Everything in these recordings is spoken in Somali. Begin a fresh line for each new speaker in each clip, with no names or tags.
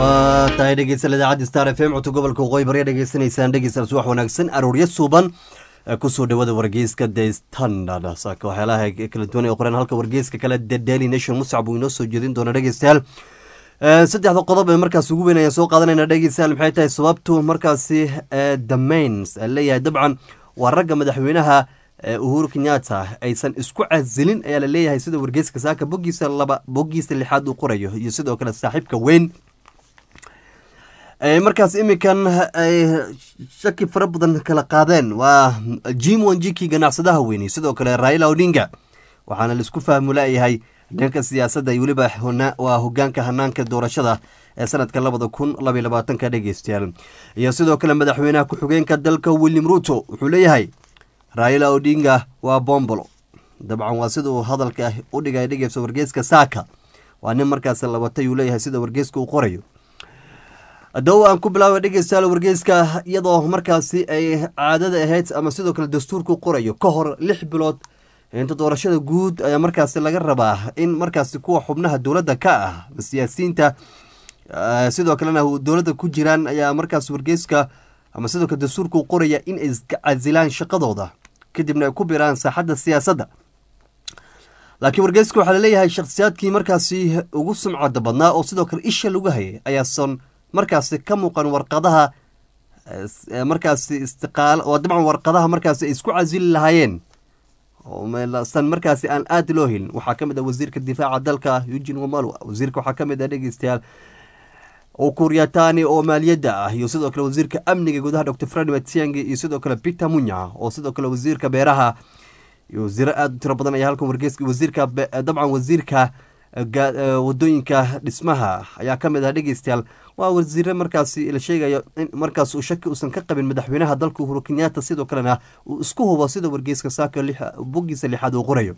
waa tahay dhegeysan idaacadda star f m codka gobolka waqooyi bari dhegeysanaysaan dhegeysan subax wanaagsan arooryo suuban kusoo dhawada wargeyska the standard saaka waxyaalaha kala duwan ee qoreen halka wargeyska kale the daily nation muscab uu inoo soo jeedin doona dhegeystayaal saddexda qodob ee markaas ugu weyn ayaan soo qaadanayna dhegeystayaal maxay tahay sababtu markaasi the mains leeyahay dabcan waa ragga madaxweynaha uhuru kenyatta aysan isku casilin ayaa la leeyahay sida wargeyska saaka bogiisa laba bogiisa lixaad uu qorayo iyo sidoo kale saaxiibka weyn markaas iminkan ay shaki fara badan kala qaadeen waa jim wanjiki ganacsadaha weyni sidoo kale raila odinga waxaana laisku fahmu layahay dhanka siyaasadda iyo weliba waa hogaanka hanaanka doorashada ee sanadka labada kun labaiy labaatanka dhegeystayaal iyo sidoo kale madaxweynaha ku-xigeenka dalka william ruto wuxuu leeyahay raila odinga waa bombolo dabcan waa sida uu hadalka u dhigay dhegeysa wargeyska saaka waa nin markaas labatay uu leeyahay sida wargeyska uu qorayo dawo aan ku bilaaba dhegeystayaal wargeyska iyadoo markaasi ay caadada ahayd ama sidoo kale dastuurku qorayo ka hor lix bilood inta doorashada guud ayaa markaasi laga rabaa in markaasi kuwa xubnaha dowladda ka ah siyaasiyiinta sidoo kalena dowladda ku jiraan ayaa markaas wargeyska ama sidoo kale dastuurku qoraya in ay iska casilaan shaqadooda kadibna ay ku biraan saaxadda siyaasadda laakiin wargeyska waxaa laleeyahay shakhsiyaadkii markaasi ugu sumcada badnaa oo sidoo kale isha lagu hayay ayaasan markaasi ka muuqan warqadaha markaasi istiqaal oo dabcan warqadaha markaasi ay isku casili lahaayeen san markaasi aan aada loo helin waxaa ka mid ah wasiirka difaaca dalka eugin wamalwa wasiirka waxaa ka mid ah dhegeystayaal ukuryatani oo maaliyadda ah iyo sidoo kale wasiirka amniga gudaha docor fred matiangi iyo sidoo kale peter munya oo sidoo kale wasiirka beeraha iyo wasiiro aada u tiro badan ayaa halkan wargeyska wasiirka dabcan wasiirka wadooyinka dhismaha ayaa ka mid ah dhegeystayaal waa wasiire markaasi la sheegayo in markaas uu shaki uusan ka qabin madaxweynaha dalka uhuru kenyatta sidoo kalena uu isku hubo sida wargeyska saaka bogiisa lixaad uu qorayo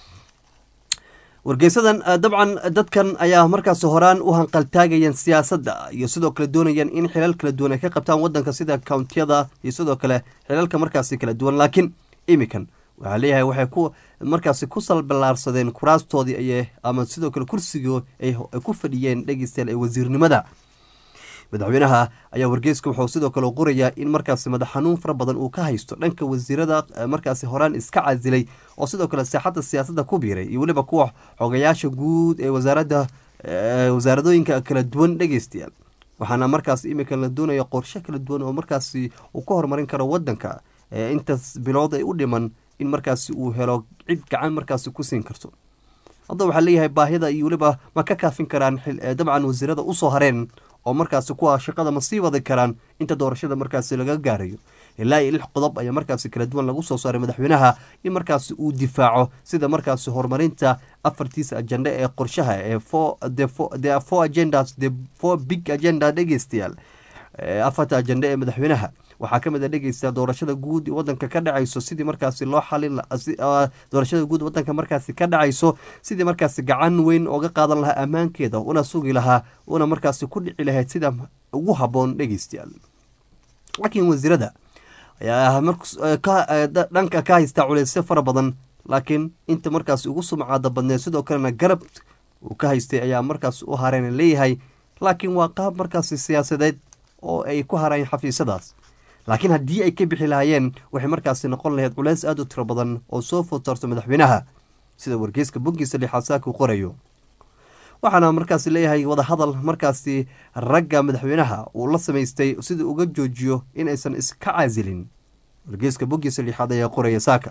wargeysadan dabcan dadkan ayaa markaas horaan u hanqaltaagayeen siyaasadda iyo sidoo kale doonayeen in xilal kala duwan ay ka qabtaan wadanka sida kountiyada iyo sidoo kale xilalka markaasi kala duwan laakiin imikan waxaa leeyahay waxay ku markaasi ku salballaarsadeen kuraastoodii ay ama sidoo kale kursigii ay ku fadhiyeen dhegeystayaal ee wasiirnimada madaxweynaha ayaa wargeyska wuxuu sidoo kale qorayaa in markaasi madax xanuun fara badan uu ka haysto dhanka wasiirada markaasi horaan iska casilay oo sidoo kale saaxadda siyaasadda ku biiray iyo weliba kuwa xogayaasha guud ee wasaaradda wasaaradooyinka kala duwan dhegeystayaal waxaana markaas imika la doonaya qorshe kala duwan oo markaasi uu ka horumarin karo wadanka intaas bilood ay u dhiman in markaasi uu helo cid gacan markaasi ku siin karto hadda waxaa leeyahay baahida iyo weliba ma ka kaafin karaan dabcan wasiirada usoo hareen oo markaasi kuwa shaqada ma sii wadi karaan inta doorashada markaasi laga gaarayo ilaa iyo lix qodob ayaa markaasi kala duwan lagu soo saaray madaxweynaha in markaasi uu difaaco sida markaasi horumarinta afartiisa ajenda ee qorshaha ee the four agendas the four big agenda dhegeystayaal afarta ajenda ee madaxweynaha waxaa ka mid a dhegeysta doorashada guud wadanka ka dhacayso sidii markaasi loo xalin doorashada guud wadanka markaasi ka dhacayso sidii markaasi gacan weyn ooga qaadan lahaa ammaankeeda una sugi lahaa una markaasi ku dhici lahayd sida ugu haboon dhegeystayaal laakiin wasiirada ayaa dhanka ka haystaa culeysyo fara badan laakiin inta markaasi ugu sumcaada badneed sidoo kalena garab uu ka haystay ayaa markaas u hareen leeyahay laakiin waa qaab markaasi siyaasadeed oo ay ku harayeen xafiisyadaas laakiin haddii ay ka bixi lahaayeen waxay markaasi noqon lahayd culeys aada u tiro badan oo soo fotarto madaxweynaha sida wargeyska bogiisa lixaad saaka u qorayo waxaana markaasi leeyahay wadahadal markaasi ragga madaxweynaha uu la samaystay sida uga joojiyo in aysan iska casilin wargeyska bogiisa lixaad ayaa qoraya saaka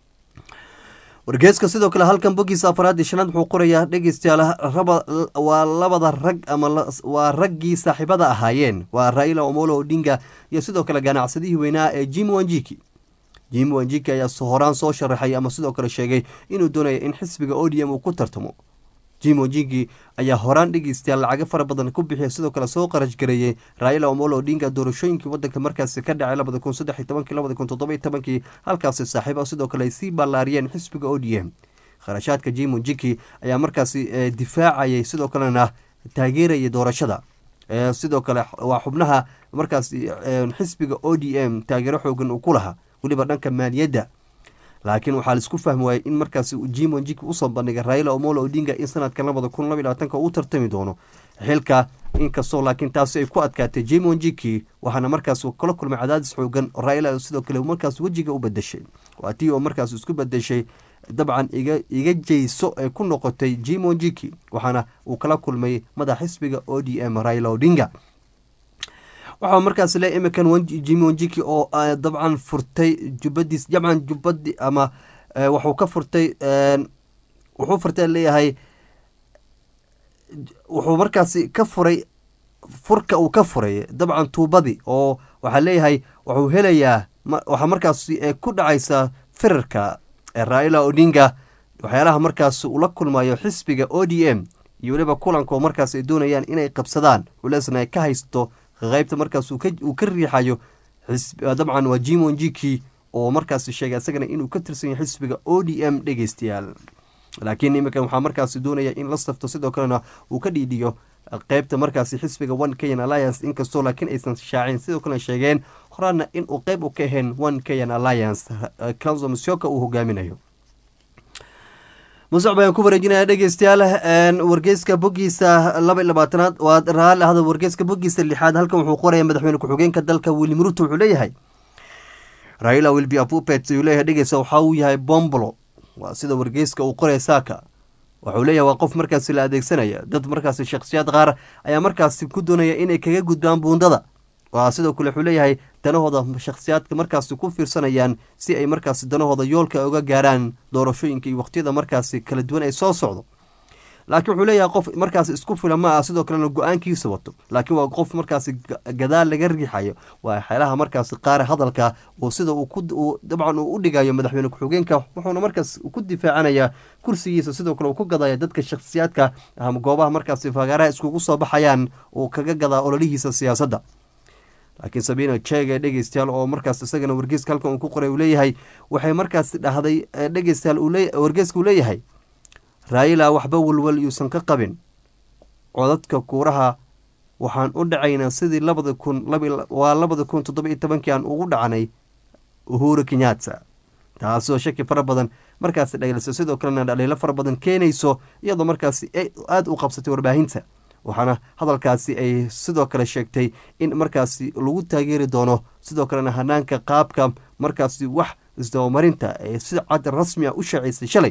wargeeska sidoo kale halkan bogiisa afaraad iyo shanaad wuxuu qorayaa dhegeystayaal waa labada rag ama waa raggii saaxiibada ahaayeen waa raila omolo odinga iyo sidoo kale ganacsadihii weynaa ee jim wanjiki jim wanjiki ayaa horaan soo sharaxay ama sidoo kale sheegay inuu doonaya in xisbiga odm uu ku tartamo jim wanjiki ayaa horaan dhegeystayaal lacago fara badan ku bixiya sidoo kale soo qarash gareeyey raila omolo odinga doorashooyinkii wadanka markaasi ka dhacay labada kun saddex iyo tobankii labada kun toddoba iyo tobankii halkaasi saaxiiba sidoo kale ay sii ballaariyeen xisbiga o d m kharashaadka jim wanjiki ayaa markaasi difaacayay sidoo kalena taageerayay doorashada sidoo kale waa xubnaha markaasi xisbiga o d m taageero xoogan uu ku lahaa weliba dhanka maaliyadda laakiin waxaa laisku fahmi waayey in markaasi jim wanjiki usoo bandhigay raila omolo odinga in sanadkan labada kun laba labaatanka uu tartami doono xilka inkastoo laakiin taasi ay ku adkaatay jimon jiki waxaana markaas kala kulmay cadaadis xoogan raila sidoo kale markaas wejiga u bedeshay waa tii oo markaas isku bedeshay dabcan iga iga jeyso ay ku noqotay jimon jiki waxaana uu kala kulmay madax xisbiga o d m raila odinga waxaa markaas le imikan jimon jiki oo dabcan furtay jubadiis dabcan jubadi ama waxuu ka furtay wuxuu furtay leeyahay wuxuu markaasi ka furay furka uu ka furay dabcan tuubadii oo waxaa leeyahay wuxuu helayaa waxaa markaas ku dhacaysa firarka raila odinga waxyaalaha markaas ula kulmayo xisbiga o d m iyo weliba kulanko markaas ay doonayaan inay qabsadaan culeysna ay ka haysto qeybta markaas uu ka riixayo dabcan waa jimon jiki oo markaas sheegay isagana inuu ka tirsan yahay xisbiga o d m dhegeystayaal laakiin iminkan waxaa markaasi doonaya in la safto sidoo kalena uu ka dhiidhiyo qeybta markaasi xisbiga one kenyan alliance inkastoo laakiin aysan shaacin sidoo kalena sheegeen horaana in uu qeyb u ka ahayn one kenyan alliance council musyoka uu hogaaminayo musuc bayaan ku wareejinaya dhegeystayaal wargeyska bogiisa laba iyo labaatanaad waa raali ahda wargeyska bogiisa lixaad halkan wuxuu qoraya madaxweyne ku-xigeenka dalka william ruto wuxuu leeyahay raila wilbi apupet uu leeyahay dhegeysa waxa uu yahay bombolo waa sida wargeyska uu qoraya saaka wuxuu leeyahay waa qof markaasi la adeegsanaya dad markaasi shakhsiyaad qaar ayaa markaasi ku doonaya inay kaga gudbaan buundada waa sidoo kale wuxuu leeyahay danahooda shakhsiyaadka markaasi ku fiirsanayaan si ay markaasi danahooda yoolka uga gaaraan doorashooyinka iyo waqtiyada markaasi kala duwan ay soo socdo laakiin wuxuu leeyahay qof markaasi isku fila ma ah sidoo kalena go-aankiisa wato laakiin waa qof markaasi gadaal laga riixayo waa xeelaha markaasi qaar hadalka oo sida uu dabcan uu u dhigayo madaxweyne ku-xigeenka wuxuuna markaas ku difaacanayaa kursigiisa sidoo kale uu ku gadaya dadka shakhsiyaadka ama goobaha markaasi fagaaraha iskugu soo baxayaan uu kaga gadaa ololihiisa siyaasadda laakiin sabina jege dhegeystayaal oo markaas isagana wargeyska halkan uu ku qoray uu leeyahay waxay markaasi dhahday dhegeystayaal wargeyska uu leeyahay raayila waxba walwal yuusan ka qabin codadka kuuraha waxaan u dhacaynaa sidii labada kun waa labada kun toddoba iyo tobankii aan ugu dhacnay uhuru kenyatta taasoo shaki fara badan markaasi dhageyso sidoo kalena dhaliilo fara badan keenayso iyadoo markaasi aada u qabsatay warbaahinta waxaana hadalkaasi ay sidoo kale sheegtay in markaasi lagu taageeri doono sidoo kalena hanaanka qaabka markaasi wax isdabamarinta ee si cad rasmi a u shaaceysay shalay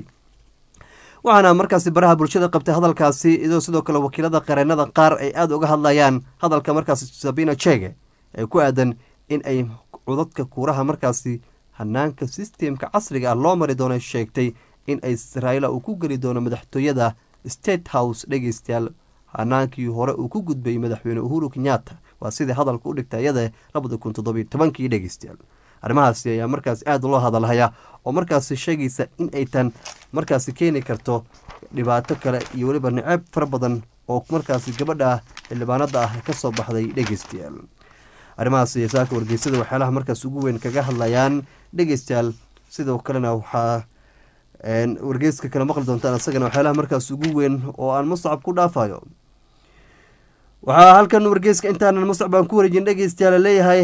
waxaana markaasi baraha bulshada qabtay hadalkaasi iyadoo sidoo kale wakiilada qareenada qaar ay aada uga hadlayaan hadalka markaasi sabina jege ee ku aadan in ay codadka kuuraha markaasi hanaanka sistemka casriga ah loo mari doono sheegtay in ay raila uu ku geli doono madaxtooyada state house dhegeystayaal hanaankii hore uu ku gudbay madaxweyne uhuru kenyatta waa sidai hadalka u dhigta iyada labada kun toddobiyo tobankii dhegeystayaal arrimahaasi ayaa markaas aada loo hadalhayaa oo markaasi sheegaysa in ay tan markaasi keeni karto dhibaato kale iyo weliba niceeb fara badan oo markaasi gabadha xildhibaanada ah kasoo baxday dhegeystayaal arrimahaasi saaka wargeysada waxyaalaha markaas ugu weyn kaga hadlayaan dhegeystayaal sidoo kalena waxaa wargeyska kale maqli doontaan isagana waxyaalaha markaas ugu weyn oo aan muscab ku dhaafayo waxaa halkan wargeyska intaanan muscab aan ku wareejin dhegeystayaal leeyahay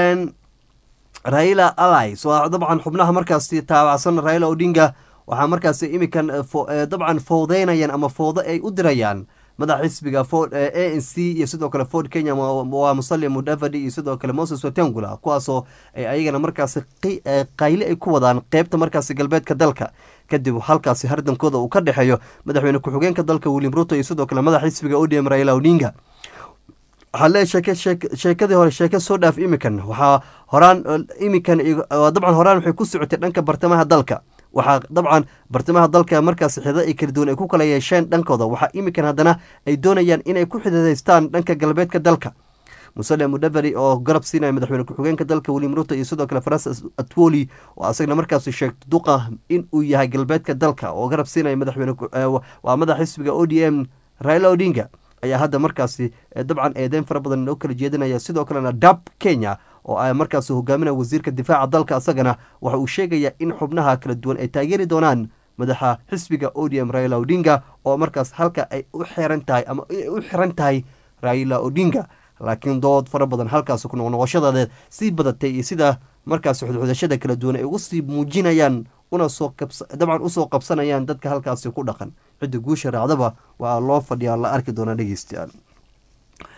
raila allies waa dabcan xubnaha markaasi taabacsan raila odinga waxaa markaasi imikan dabcan fowdeynayaan ama fowdo ay u dirayaan madax xisbiga a n c iyo sidoo kale ford kenya waa musalim mudavadi iyo sidoo kale moses watengula kuwaasoo ayagana markaasi qayle ay ku wadaan qeybta markaasi galbeedka dalka kadib halkaasi hardankooda uu ka dhexeeyo madaxweyne ku-xigeenka dalka william ruto iyo sidoo kale madax xisbiga odm raila odinga waxaa lee sheeke sheekadii hore sheeke soo dhaaf imikan waxaa horaan imikan dabcan horaan waxay ku socotay dhanka bartamaha dalka waxaa dabcan bartamaha dalka markaas xidada ay kala duwan ay ku kala yeesheen dhankooda waxaa imikan haddana ay doonayaan inay ku xididaystaan dhanka galbeedka dalka musale mudaveri oo garab siinaya madaxweyne ku-xigeenka dalka william ruto iyo sidoo kale francis atwoli oo asagna markaasi sheegto duqa in uu yahay galbeedka dalka oo garab siinaya madaxweyne waa madax xisbiga o d m raila odinga ayaa hadda markaasi dabcan eedeyn fara badan oo kala jeedinaya sidoo kalena dab kenya oo a markaasi hogaaminaya wasiirka difaaca dalka asagana waxa uu sheegaya in xubnaha kala duwan ay taageeri doonaan madaxa xisbiga odm raila odinga oo markaas halka ay u xiran tahay ama u xiran tahay raila odinga laakiin dood fara badan halkaasi ku noqnoqoshadeed sii badatay iyo sida markaasi xudxudashada kala duwan ay ugu sii muujinayaan una soo dabcan usoo qabsanayaan dadka halkaasi ku dhaqan cidda guusha raacdaba waa loo fadhiyaa la arki doonaa dhegeystayaal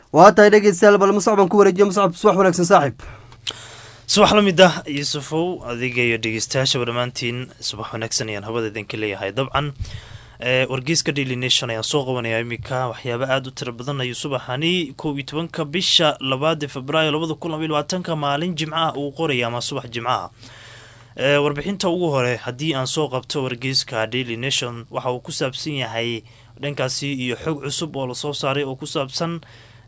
waa tahay dhegeystayaal bal muscab baan ku wareejiye muscab subax wanaagsan saaxiib
subax la mid ah yuusufow adiga iyo dhegeystayaashaba dhammaantiin subax wanaagsan ayaan habada idinka leeyahay dabcan wargeyska daily nation ayaan soo qabanayaa iminka waxyaaba aada u tiro badan ayuu subaxani kow iyo tobanka bisha labaad ee februaayo labada kun labaiy labaatanka maalin jimcaha uu qoraya ama subax jimcaha warbixinta ugu hore haddii aan soo qabto wargeyska daily nation waxa uu ku saabsan yahay dhankaasi iyo xog cusub oo lasoo saaray oo ku saabsan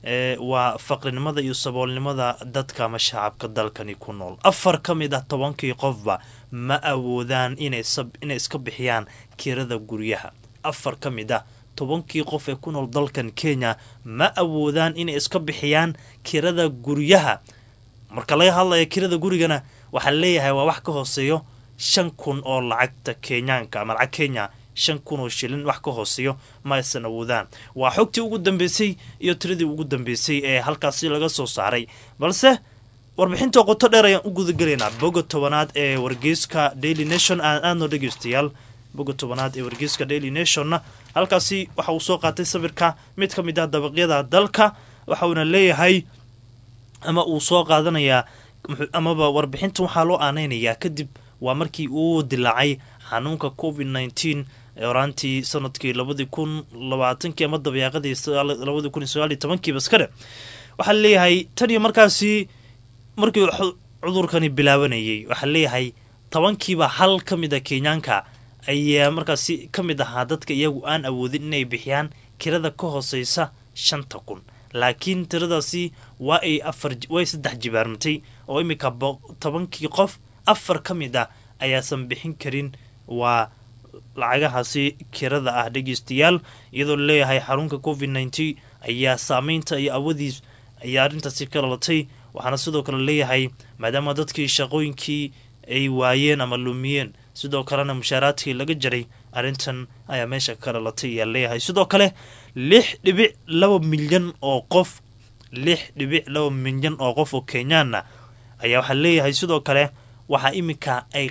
waa faqrinimada iyo saboolnimada dadka ama shacabka dalkani ku nool afar ka mid ah tobankii qofba ma awoodaan inay iska bixiyaan kirada guryaha afar ka mid ah tobankii qof ee ku nool dalkan kenya ma awoodaan inay iska bixiyaan kirada guryaha marka laga hadlaya kirada gurigana waxaa leeyahay waa wax ka hooseeyo shan kun oo lacagta kenyaanka ama lacag kenya shan kun oo shilin wax ka hooseeyo ma aysan awoodaan waa xogtii ugu dambeysay iyo tiradii ugu dambeysay ee halkaasi laga soo saaray balse warbixinta qoto dheer ayaan u gudagelaynaa boga tobanaad ee wargeyska daily nation aan aadno dhegeystayaal boga tobanaad ee wargeyska daily nationna halkaasi waxa uu soo qaatay sawirka mid ka mid ah dabaqyada dalka waxauna leeyahay ama uu soo qaadanayaa amaba warbixinta waxaa loo aaneynayaa kadib waa markii uu dilaacay xanuunka covid nneteen oraantii sanadkii labadii kun labaatankii ama dabeeqadii labadii kun iyo sagaaliyo tobankiiba iska dhe waxaa leeyahay tan iyo markaasi markii cudurkani bilaabanayay waxaa leeyahay tobankiiba hal ka mid a kenyaanka ayaa markaasi ka mid ahaa dadka iyagu aan awoodin inay bixiyaan kirada ka hooseysa shanta kun laakiin tiradaasi waa ay afar way saddex jibaarmatay oo iminka tobankii qof afar ka mid ah ayaasan bixin karin waa lacagahaasi kirada ah dhegeystayaal iyadoo laleeyahay xarunka covid nneteen ayaa saameynta iyo awadiis ayaa arrintaasi ka dhalatay waxaana sidoo kale leeyahay maadaama dadkii shaqooyinkii ay waayeen ama lumiyeen sidoo kalena mushaaraadkii laga jaray arrintan ayaa meesha ka dhalatay ayaa leeyahay sidoo kale lix dhibic laba milyan oo qof lix dhibic laba milyan oo qof oo kenyaana ayaa waxaa leeyahay sidoo kale waxaa iminka ay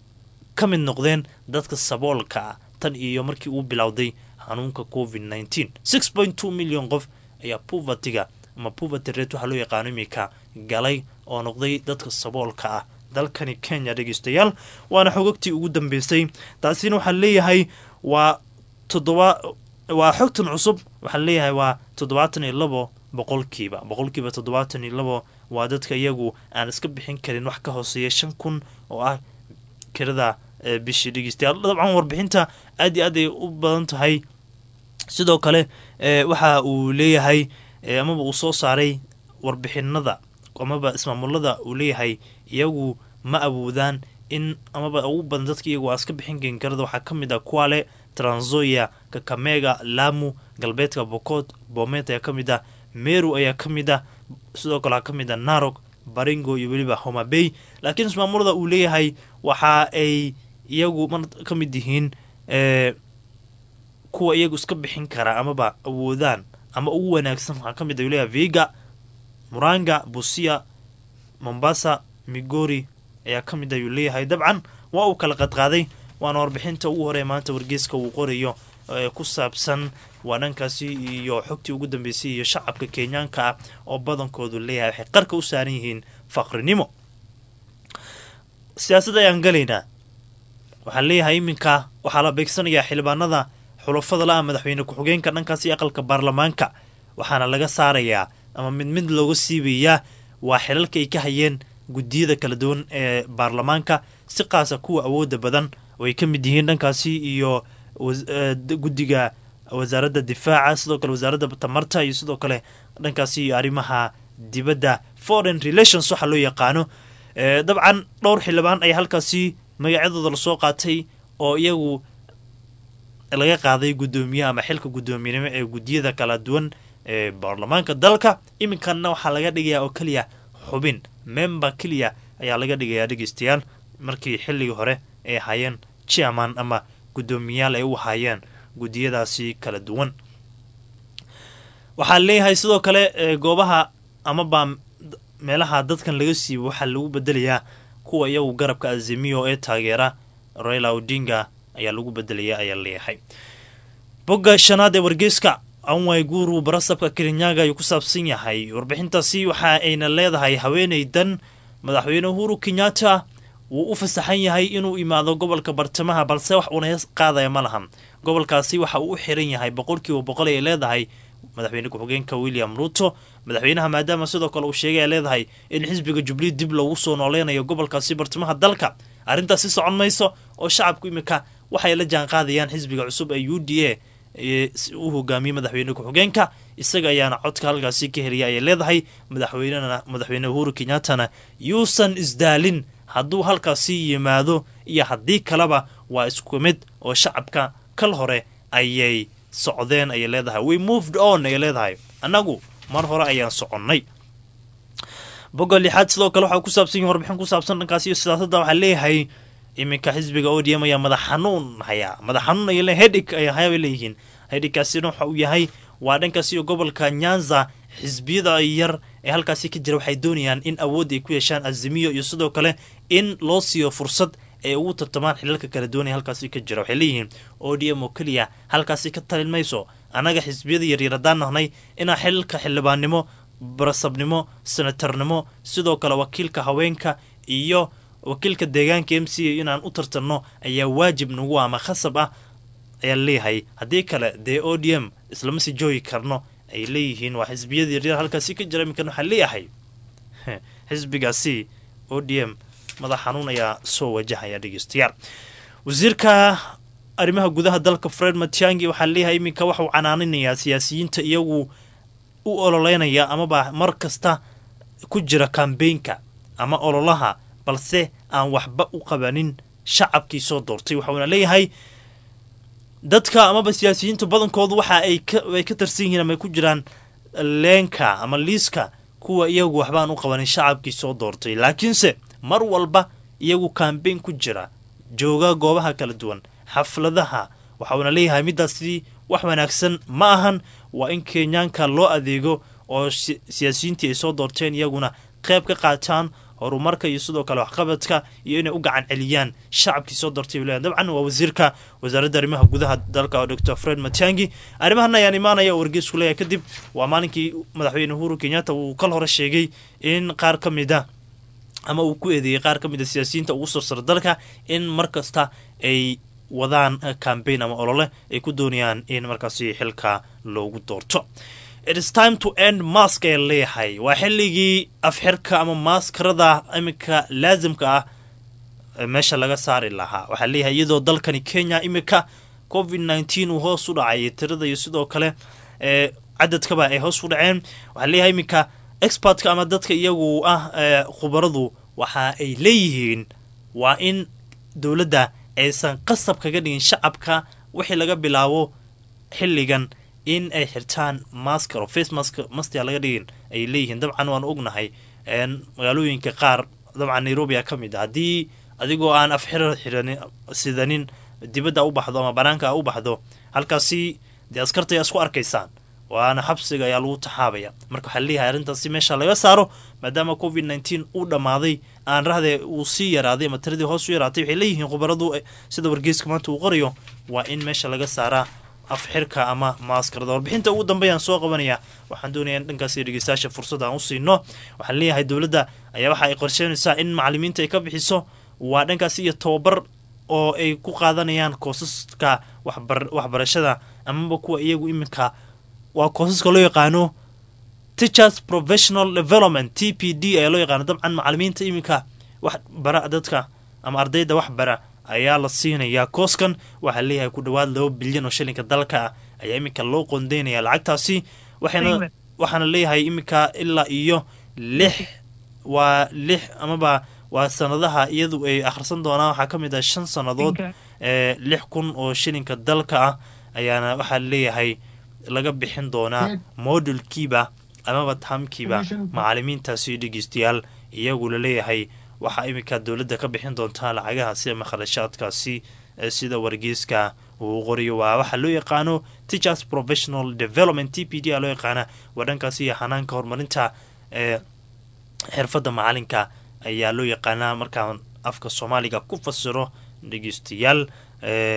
ka mid noqdeen dadka saboolka ah tan iyo markii uu bilowday xanuunka covid nneteen six point two milyan qof ayaa puvertiga ama puverty rate waxaa loo yaqaano iminka galay oo noqday dadka saboolka ah dalkani kenya dhegeystayaal waana xogogtii ugu dambeysay taasina waxaa leeyahay waa toddoba waa xogtan cusub waxaa leeyahay waa toddobaatan iyo labo boqolkiiba boqolkiiba toddobaatan iyo labo waa dadka iyagu aan iska bixin karin wax ka hooseeya shan kun oo ah kirada bishii dhegeystayaal dabcan warbixinta aad iyo aad ay u badan tahay sidoo kale waxa uu leeyahay amaba uu soo saaray warbixinada amaba ismaamulada uu leeyahay iyagu ma awoodaan in amaba ugu badan dadka iyagu aan iska bixin karin kirada waxaa ka mid ah kuale tranzoya kakamega lamu galbeedka bokot bomet ayaa ka mid ah meru ayaa ka mid ah sidoo kale waxaa ka mid ah narok baringo iyo weliba homabey laakiin ismaamulada uu leeyahay waxa ay iyagu mar ka mid yihiin kuwa iyagu iska bixin kara amaba awoodaan ama ugu wanaagsan waxaa ka mid ah leeyahay viga muranga busia mombasa migori ayaa ka mid ayuu leeyahay dabcan waa uu kala qadqaaday waana warbixinta ugu horey maanta wargeyska uu qorayo ee ku saabsan waa dhankaasi iyo xogtii ugu dambeysay iyo shacabka kenyaanka ah oo badankoodu leeyahay waxay qarka u saaran yihiin faqrinimo siyaasad ayaan galaynaa waxaa leeyahay iminka waxaa la beegsanayaa xildhibaanada xulafada la-a madaxweyne ku-xigeenka dhankaasi aqalka baarlamaanka waxaana laga saarayaa ama mid mid looga siibayaa waa xilalka ay ka hayeen guddiyada kala duwan ee baarlamaanka si qaasa kuwa awooda badan oo ay ka mid yihiin dhankaasi iyo guddiga wasaaradda difaaca sidoo kale wasaaradda tamarta iyo sidoo kale dhankaasi iyo arrimaha dibadda foreign relations waxaa loo yaqaano dabcan dhowr xildhibaan ayaa halkaasi magacyadooda lasoo qaatay oo iyagu laga qaaday guddoomiyaha ama xilka guddoomiyenimo ee guddiyada kala duwan ee baarlamaanka dalka iminkanna waxaa laga dhigayaa oo keliya xubin member keliya ayaa laga dhigayaa dhegeystayaal markii xilligii hore ay ahaayeen chairman ama guddoomiyayaal ay u ahaayeen guddiyadaasi kala duwan waxaa leeyahay sidoo kale goobaha amaba meelaha dadkan laga siibo waxaa lagu bedelayaa kuwa iyagu garabka azimiyo ee taageera raila odinga ayaa lagu bedelayaa ayaa leeyahay bogga shanaad ee wargeyska anway guru barasabka kerinyaga ayuu ku saabsan yahay warbixintaasi waxa ayna leedahay haweeneydan madaxweyne uhuru kenyatta wuu u fasaxan yahay inuu imaado gobolka bartamaha balse wax uuna hees qaadaya ma lahan gobolkaasi waxa uu u xiran yahay boqolkiiba boqol ay leedahay madaxweyne ku-xigeenka william ruto madaxweynaha maadaama sidoo kale uu sheegay ay leedahay in xisbiga jubilee dib loogu soo nooleynayo gobolkaasi bartamaha dalka arrintaasi socon mayso oo shacabku imika waxay la jaan qaadayaan xisbiga cusub ee u d a u hogaamiyey madaxweyne ku-xigeenka isaga ayaana codka halkaasi ka heliya ayay leedahay madaxweynena madaxweyne uhuru kenyattana yuusan isdaalin hadduu halkaasi yimaado iyo haddii kaleba waa isku mid oo shacabka kal hore ayay socdeen ayay leedahay we moved on ayay leedahay annagu mar hore ayaan soconnay boga lixaad sidoo kale waxaa ku saabsan yahi warbixin ku saabsan dhankaasi iyo siyaasadda waxaa leeyahay iminka xisbiga o d m ayaa madax xanuun hayaa madax xanuun ay le hedig ay hayaa bay leeyihiin hedhigkaasina waxa uu yahay waa dhankaasi iyo gobolka nyanza xisbiyada yar ee halkaasi ka jira waxay doonayaan in awood ay ku yeeshaan azimiyo iyo sidoo kale in loo siiyo fursad ay ugu tartamaan xilalka kala doonaya halkaasi ka jira waxay leeyihiin o d m oo keliya halkaasi ka talin mayso annaga xisbiyada yaryar haddaan nahnay inaan xilalka xildhibaannimo barasabnimo senatarnimo sidoo kale wakiilka haweenka iyo wakiilka deegaanka m c a inaan u tartanno ayaa waajib nagu ama khasab ah ayaa leeyahay haddii kale dee o d m islama sii joogi karno ay leeyihiin waa xisbiyada yaryar halkaasi ka jira iminkan waxaa leeyahay xisbigaasi o d m madax xanuun ayaa soo wajahaya dhegeystayaal wasiirka arrimaha gudaha dalka fred matiangi waxaa leeyahay iminka waxauu canaaninayaa siyaasiyiinta iyagu u ololeynaya amaba mar kasta ku jira kambeynka ama ololaha balse aan waxba u qabanin shacabkii soo doortay waxauna leeyahay dadka amaba siyaasiyiinta badankoodu waxa ay ka tarsan yihiin ama ay ku jiraan leenka ama liiska kuwa iyagu waxbaan u qabanin shacabkii soo doortay laakiinse mar walba iyagu kambeyn ku jira jooga goobaha kala duwan xafladaha waxauna leeyahay midaasi wax wanaagsan ma ahan waa in kenyaanka loo adeego oo siyaasiyiintii ay soo doorteen iyaguna qayb ka qaataan horumarka iyo sidoo kale waxqabadka iyo inay u gacan celiyaan shacabkii soo doortay u leeyahay dabcan waa wasiirka wasaaradda arrimaha gudaha dalka dr fred matiangi arrimahan ayaan imaanaya oo wargeysku leeyahay kadib waa maalinkii madaxweyne uhuru kenyatta uu kal hore sheegay in qaar ka mid a ama uu ku eedeeyey qaar ka mid a siyaasiyiinta ugu soo sara dalka in mar kasta ay wadaan cambaign ama olole ay ku doonayaan in markaasi xilka loogu doorto its time to end mask ee leeyahay waa xilligii afxirka ama maaskarada iminka laasimka ah meesha laga saari lahaa waxaa leeyahay iyadoo dalkani kenya iminka covid nneteen uu hoos u dhacay tirada iyo sidoo kale ee cadadkaba ay hoos u dhaceen waxaa leeyahay iminka expertka ama dadka iyagu ah khubaradu waxa ay leeyihiin waa in dowladda aysan qasab kaga dhigin shacabka wixii laga bilaabo xilligan in ay xirtaan masker oo face mask mastia laga dhigin ay leeyihiin dabcan waan ognahay magaalooyinka qaar dabcan nairobi a ka mid a haddii adigoo aan afxira xiran sidanin dibadda u baxdo ama banaanka u baxdo halkaasi dee askarta ayaa isku arkaysaan waana xabsiga ayaa lagu taxaabaya marka waxaa leeyahay arrintaasi meesha laga saaro maadaama covid nneteen uu dhammaaday aan rahde uu sii yaraaday ama tiradii hoos u yaraatay waxay leeyihiin khubaradu sida wargeyska maanta uu qorayo waa in meesha laga saaraa afxirka ama maaskarada warbixinta ugu dambeeyaan soo qabanaya waxaan doonaya in dhankaasi dhegeystayaasha fursad aan u siino waxaan leeyahay dowladda ayaa waxa ay qorsheynaysaa in macalimiinta ay ka bixiso waa dhankaasi iyo tababar oo ay ku qaadanayaan koosaska waxbarashada amaba kuwa iyagu iminka waa koosaska loo yaqaano teachers professional development t p d ayaa loo yaqaano dabcan macalimiinta iminka wax bara dadka ama ardayda wax bara ayaa la siinayaa kooskan waxaa leeyahay ku dhowaad laba bilyan oo shilinka dalka ah ayaa iminka loo qondeynaya lacagtaasi waxaana waxaana leeyahay iminka ilaa iyo lix waa lix amaba waa sanadaha iyadu ay akhrisan doonaan waxaa ka mid ah shan sannadood ee lix kun oo shilinka dalka ah ayaana waxaa leeyahay laga bixin doonaa modulkiiba amaba taamkiiba macalimiintaasi dhegeystayaal iyagu laleeyahay waxaa iminka dowladda ka bixin doontaa lacagahaasi ama kharashaadkaasi sida wargeyska uu qoriyo waa waxaa loo yaqaano teachers professional development t p d a loo yaqaana waa dhankaasi iyo xanaanka horumarinta ee xirfadda macalinka ayaa loo yaqaanaa markaan afka soomaaliga ku fasiro dhegeystayaal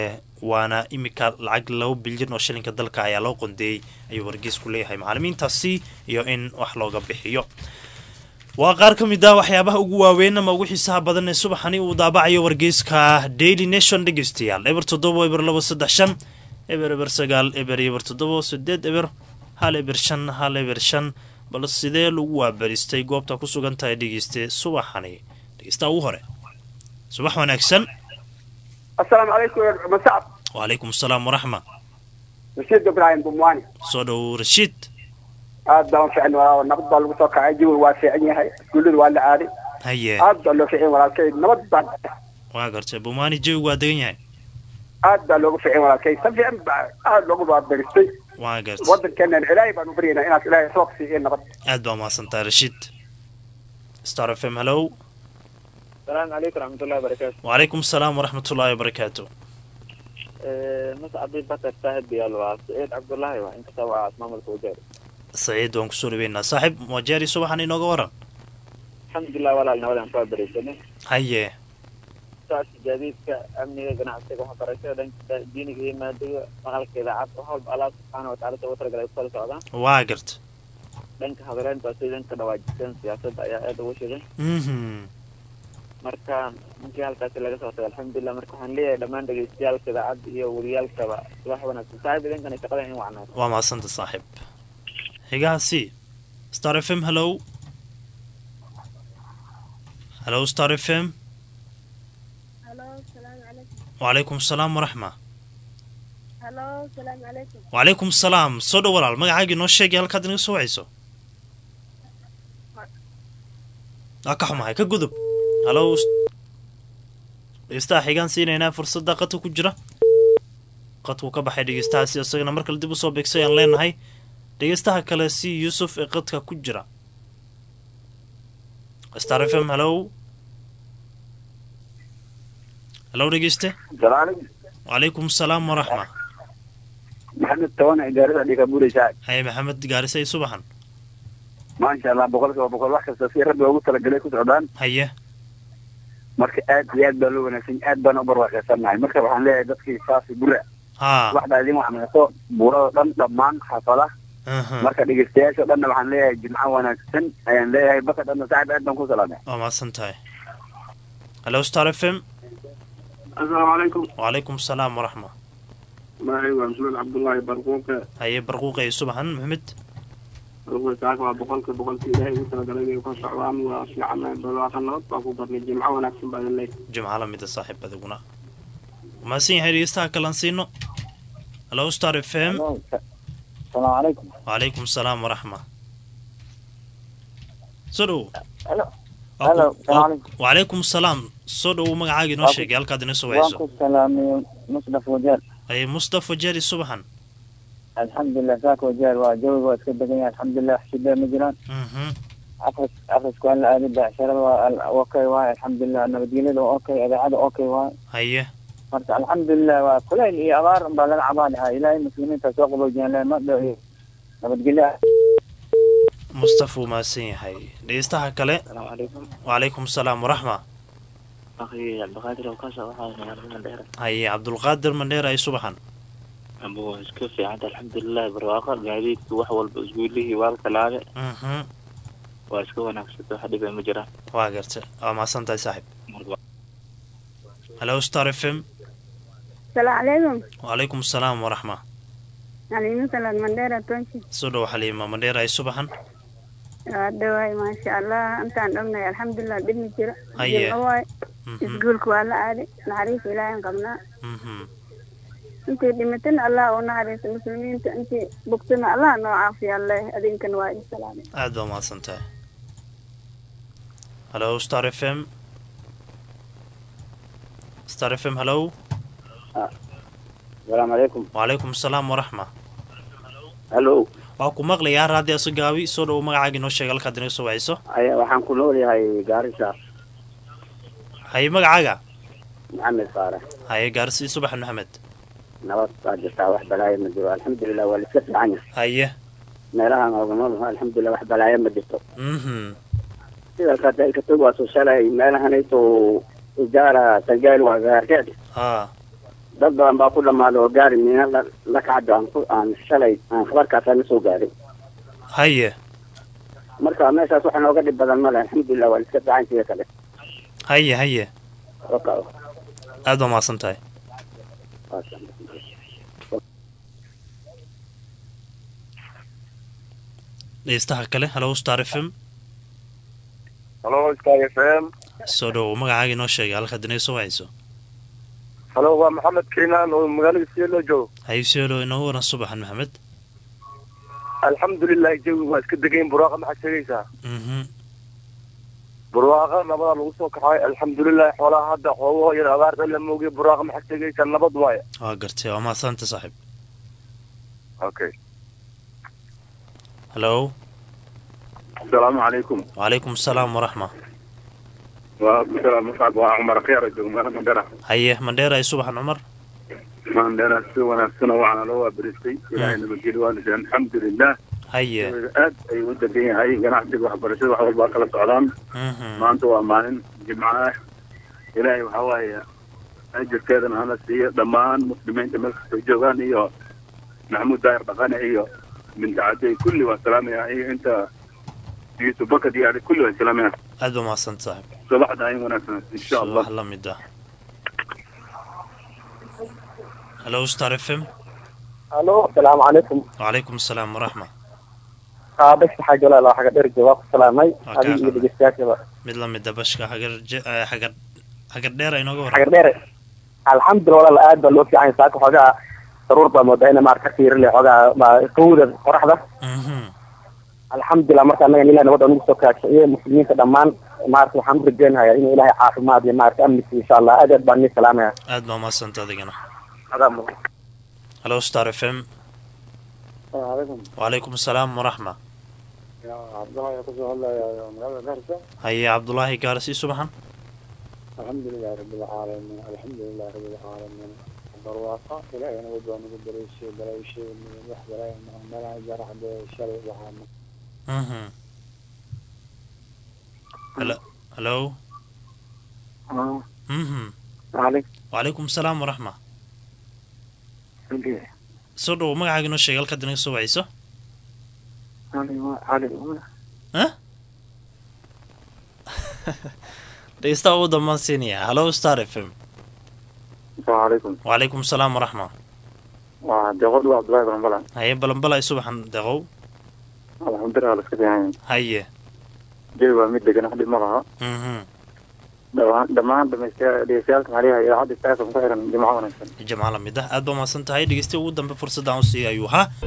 waana imika lacag laba bilyan oo shilinka dalka ayaa loo qondeeyey ayuu wargeysku leeyahay macalimiintaasi iyo in wax looga bixiyo waa qaar ka mid ah waxyaabaha ugu waaweyn ama ugu xiisaha badan ee subaxani uu daabacayo wargeyska daily nation dhegeystayaal eber toddoba eber labo saddex shan eber eber sagaal eber eber toddoba sideed eber hal eber shan hal eber shan bal sidee lagu waabaristay goobta ku sugan tahay dhegeyste subaxani dhegeystaha ugu hore subax wanaagsan
asalaamu calaykum masacab
wacalaykum asalaam waraxma
rashiid ibraahim bumwaani
soo dhow rashiid
aad baan u fiican waa nabad baa lagu soo kacay jawiga waa fiican yahay iskuullada waa la aaday
haye
aad baa loo fiican walaalkay nabad baan
waa gartay bumaani jawigu waa degan yahay
aad baa loogu fiican walaalkay si fiican baa aad loogu baabaristay
waa gartay
waddankeena ilaahay baan u baryaynaa inaad ilaahay soo siiyo nabad
aad baa mahadsantahay rashiid star f m hello
السلام عليكم ورحمة الله وبركاته.
وعليكم السلام ورحمة الله وبركاته
مسا عبد البكر صاحب يلا سعيد عبد الله وانت سوا اسمام الفوجاري.
saciid waan kusoo dhaweynaa saaxiib wajeeri subaxan inooga waran
الحمد لله ولا نولا نفع بريسني.
haye
ساس جديد كأمنية جناحتك وحبرشة دين دينك هي مادة مغلق إذا عاد وحب الله سبحانه وتعالى توتر قال يقول سعدا.
waa garta
دينك حضرين بس دينك دواجتين سياسة أيا هذا وش ده.
mhm
marka ninkii halkaasi laga soo tagay alxamdulilah marka waxaan leeyahay dhammaan dhegeystayaalka idaacadda iyo wariyaalkaba wax wanaagsan saaxiib idinkana shaqada in wacnaato
waa mahadsanta saaxiib xigaha c star f m hello hello star f m
هلو السلام عليكم
وعليكم السلام waraxma
هلو السلام عليكم
وعليكم السلام soo dhow walaal magacaagii noo sheegay halkaad inaga soo wacayso waa ka xumahay ka gudub hallo dhegeystaha xigaan siinaynaa fursadda qadka ku jira qadkuu ka baxay dhegeystahaasi isagana mar kale dib usoo beegsay aan leenahay dhegeystaha kale si yuusuf ee qadka ku jira star f m hello hello dhegeyste
salaam
وعليكم السلام ورحمة
maxamed tawana idaarada dhiga buuraysaa
هاي محمد قارسي صباحا
maasha allah boqolkiiba boqol wax kasta si rabbi ugu talagalay ku socdaan
هيا
marka aad iyo aad baa loo wanaagsan aad baan u barwaaqaysanahay marka waxaan leeyahay dadkii saasi gura
ها
waxbaa idin waxmeeso buurada dhan dhammaan xaafadaha
اها
marka dhegeystayaasha dhanna waxaan leeyahay jimco wanaagsan ayaan leeyahay baka dhanna saaxib aad baan ku salaamay
وما سنتهي هلو ستار اف ام
asalaamu calaykum
وعليكم السلام ورحمة
magacaygu waa maxamed cabdullaahi barquuqe
هيا برقوقي صباحا محمد
barquuqaaka waa boqolka boqolka ilaahay ugu talagalay inay ka socdaan waa fiican barwaaqa nabad baa ku barnay jimco wanaagsan baa idin leeyahay
جمعة لمدة صاحب بدقنا ما سين هاي ريستا كلان سينو هلو ستار اف ام
السلام عليكم
وعليكم السلام ورحمة سودو
Hello.
Waa
Hello,
ku-
salaam
waa-
calaykum.
وعليكم السلام سودو magacaagii noo sheegay halkaad inoo soo wayso
salaamay musdaf wajeer
هي مصطفى جاري صباحا
alxamdulilah saaka wajeer waa jawiga waa iska degan yahay alxamdulilah wax shidee ma jiraan
mhm
akris akrisku aan la aadin becsharada waa okay waay alxamdulilah nabadgelyada waa okay idaacada okay waay
هيا
marka alxamdulilah waa kulayl iyo abaar baa laga cabaanahaa ilaahay muslimiinta soo qaboojiyaan le ma dhow iyo nabadgelyo
مصطفى وما سين هاي dhegeystaha kale
asalaamu calaykum
وعليكم السلام ورحمة
akhi cabdiqaadir oo kasoo waxaa magaalada dheer
هيا عبد القادر مندير أي صباحا
ambuu iska fiicanta alxamdulilah barwaaqo gaadiidka wax walba isguulihii waalka laabe
mhm
waa iska wanaagsanta wax dhiba ma jiraan
waa garta waa mahadsantahay saaxib هلو ستار اف ام
السلام عليكم
وعليكم السلام ورحمة
عليكم السلام منديرة تونسي
soo dhow xaliima mandheer ay subaxan
dhawaay maasha allah intaan dhognahay alxamdulilah dhibmi jira
Haye.
jimco waay
Mhm,
isguulka waa la aaday naxariis ilaahan qabnaa
mhm.
intii dhimatana allah u naxariisa muslimiinta intii bogtana allah noo caafiya alleh adinkan waa idin salaamay
aad baa mahadsan tahay halo star f m star f m halo
asalaamu calaykum
وعليكم السلام ورحمة
hallo
waa ku maqlayaa raadi aso gaabi soo dhow magacaagii noo sheega halkaad inaga soo wacayso
waxaan ku nool yahay gaarisa
haye magacaaga
maxamed faarax
haye gaarsi subax maxamed
nabad baa jirtaa wax balaayo ma jiro alxamdulilah waa laiska fiican yahay
haye
meelahaan ooga nool alxamdulilah wax balaayo ma jirto
mhm
sida kadalka tog waa soo shalay meelahanayto ujaara sangaal waa gaarkeed
ha
dad badan baa ku dhammaaday oo gaari miina la la kacdo aan ku aan shalay aan khabarkaasa la soo gaaray
haye
marka meeshaas waxa nooga dhib badan male alxamdulilah waa iska fiican sida kale
haye haye
Waka-
aad baa mahadsan tahay dhegeystaha kale halo star f m
halo star f m
soo dhowow magacaaga inoo sheegay halka dinaga soo wacayso
halo waa maxamed keenaan oo magaalada sielo joogo
hayseelo inoogu waran subaxan maxamed
alxamdulilah jawi waa iska degayn buraaqa maxaad sheegaysaa
mhm
buraaqa nabadaa lagu soo kaxay alxamdulilah xoolaha hadda xoogahoo yar abaarta la moogiya buraaqa maxaad sheegaysaa nabad waaye
waa gartay waa mahadsanta saaxiib
okay
halo
asalaamu calaykum
wacalaykum asalaam waraxma
waa bisala muscab waa cumar khiyar joogo meelo mandhera
haye mandheera ay subaxan cumar
mandhera si wanaagsan oo waxaana loo waabiristay ilaahay nabadgeli waa dhisay alxamdulilah
haye
aad ayuu u degan yahay ganacsiga waxbarashada wax walbaa kala socdaan
mhm
maanta waa maalin jimco ah ilaahay waxaa waaye ajirkeedana hana siiyo dhammaan muslimiinta meel kastoo joogaan iyo maxamuud daayir dhaqane iyo binti cadey kulli waa salaamaya iyo inta yusuf bakad iyo adi kulli waa salaamaya
aad baa mahadsanta saaxiib
subaxda ay wanaagsan insha allah
subax la mid ah halo star f m
halo asalaamu calaykum
wacalaykum asalaam waraxma
qaabas waxaa jalaal xaga dherje waa ku salaamay
Waa kaa
adiga iyo
qaadan.
dhegeystayaashaba
mid la mida bashka hagar je- eh, hagar hagar dheer ay nooga
xagar
waran
dheere alxamdulilah walaal aad baa loo fiican yahay saaka xoogaa daruur baa moodaa ina maarka ka fiirin leh xoogaa ma- qawda qoraxda
mhm
alxamdulilah marka annaga ilahay nabadda nagu soo kaashiciye muslimiinta dhammaan maarka waxaan u rajeynayaa inuu ilaahay caafimaad iyo maarka amni siiyo insha allah aad aad baan nii salaamaya
aad baa mahadsanta adigana
adaa mudan
halo star f m
alaykum
wacalaykum asalaam waraxma
cabdulahi kusoo hadlaya magaalada gaarisa
haye cabdulaahi gaarsi subaxan
alxamdulilahi rabilcaalamiin alxamdulilahi rabilcaalamiin barwaaqa ilaahay nabad baa nagu dareyshay balayshay wax balay meelaha jaraxde shalay waxaa
mhm halo halo mhm wacalaykum asalaam waraxma soo dhowo magacaaga inoo sheegay halkaad inaga soo wacayso Huh? dhegeystaha ugu dambaan siinaya halo star f m
asalaamu calaykum
wacalaykum asalaam waraxma
waa deeqod waa cabdulahi baranbala
haye balanbala ay subaxan deqow
alxamdulilah la iska fiican
haye
jawi waa mid degan wax dhib ma laha
mhm
dhammaan dhammaan dhamaystayaa dhegeystayaalka maxaliha idaacadda istaafam ku xiran jimco wanaagsan
jamca la mid ah aad baa mahadsan tahay dhegeystiya ugu dambe fursadaan u siiyay ayuu ahaa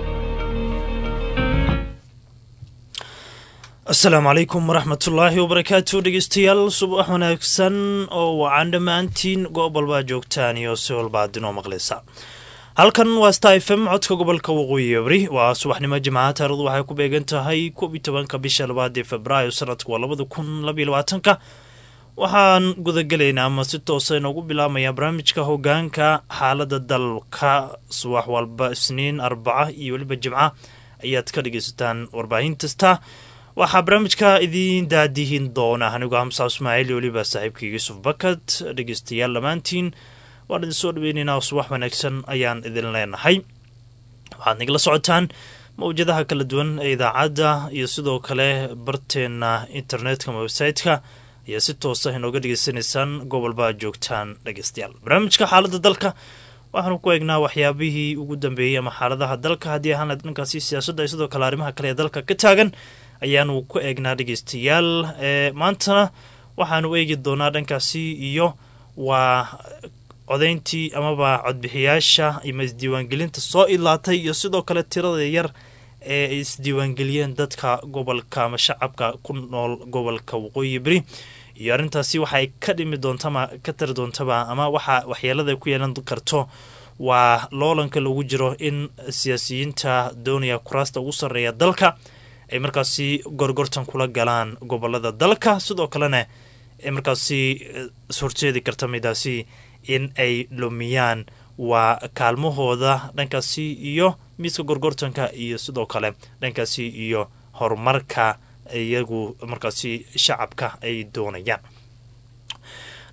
asalaamu calaykum waraxmatullaahi wabarakaatu dhegeystayaal subax wanaagsan oo wacan dhammaantiin goob walbaa joogtaan iyo si walba aad inoo maqlaysa halkan waa sta f m codka gobolka waqooyi abri waa subaxnimo jimcaha taarikhdu waxay ku beegan tahay koob iyo tobanka bisha labaad ee februaayo sanadku waa labada kun labaiyo labaatanka waxaan gudagelaynaa ama si toosa inoogu bilaabmaya barnaamijka hogaanka xaalada dalka subax walba isniin arbaca iyo weliba jimca ayaad ka dhegeysataan warbaahin kasta waxaa barnaamijka idiin daadihin doona anigoo hamsa ismaaciil iyo weliba saaxiibkii yuusuf bakad dhegeystayaal dhammaantiin waan idin soo dhaweyneynaa subax wanaagsan ayaan idin leenahay waxaad nagala socotaan mawjadaha kala duwan ee idaacadda iyo sidoo kale barteena internetka ama website-ka ayaa si toosa inooga dhegeysanaysaan gobolba joogtaan dhegeystayaal barnaamijka xaalada dalka waxaanu ku eegnaa waxyaabihii ugu dambeeyey ama xaaladaha dalka haddii ahaan dhankaasi siyaasadda iyo sidoo kale arrimaha kale ee dalka ka taagan ayaanu ku eegnaa dhegeystayaal ee maantana waxaanu eegi doonaa dhankaasi iyo waa codayntii amaba codbixiyaasha ama isdiiwaangelinta soo ilaatay iyo sidoo kale tirada yar ee ay isdiiwaangeliyeen dadka gobolka ama shacabka ku nool gobolka waqooyi beri iyo arrintaasi waxay ka dhimi doontama ka tari doontaba ama waxa waxyeelada ku yeelan karto waa loolanka lagu jiro in siyaasiyiinta doonaya kuraasta ugu sarreeya dalka ay markaasi gorgortan kula galaan gobolada dalka sidoo kalena ay markaasi horseedi karta midaasi in ay lumiyaan waa kaalmahooda dhankaasi iyo miiska gorgortanka iyo sidoo kale dhankaasi iyo horumarka iyagu markaasi shacabka ay doonayaan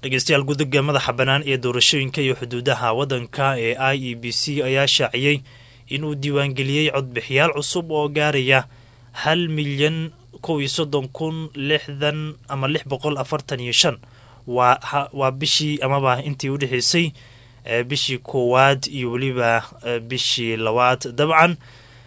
dhegeystayaal guddiga madaxa bannaan ee doorashooyinka iyo xuduudaha waddanka ee i e b c ayaa shaaciyey inuu diiwaangeliyey codbixiyaal cusub oo gaaraya hal milyan kow iyo soddon kun lixdan ama lix boqol afartan iyo shan waa waa bishii amaba intii u dhexeysay bishii koowaad iyo weliba bishii labaad dabcan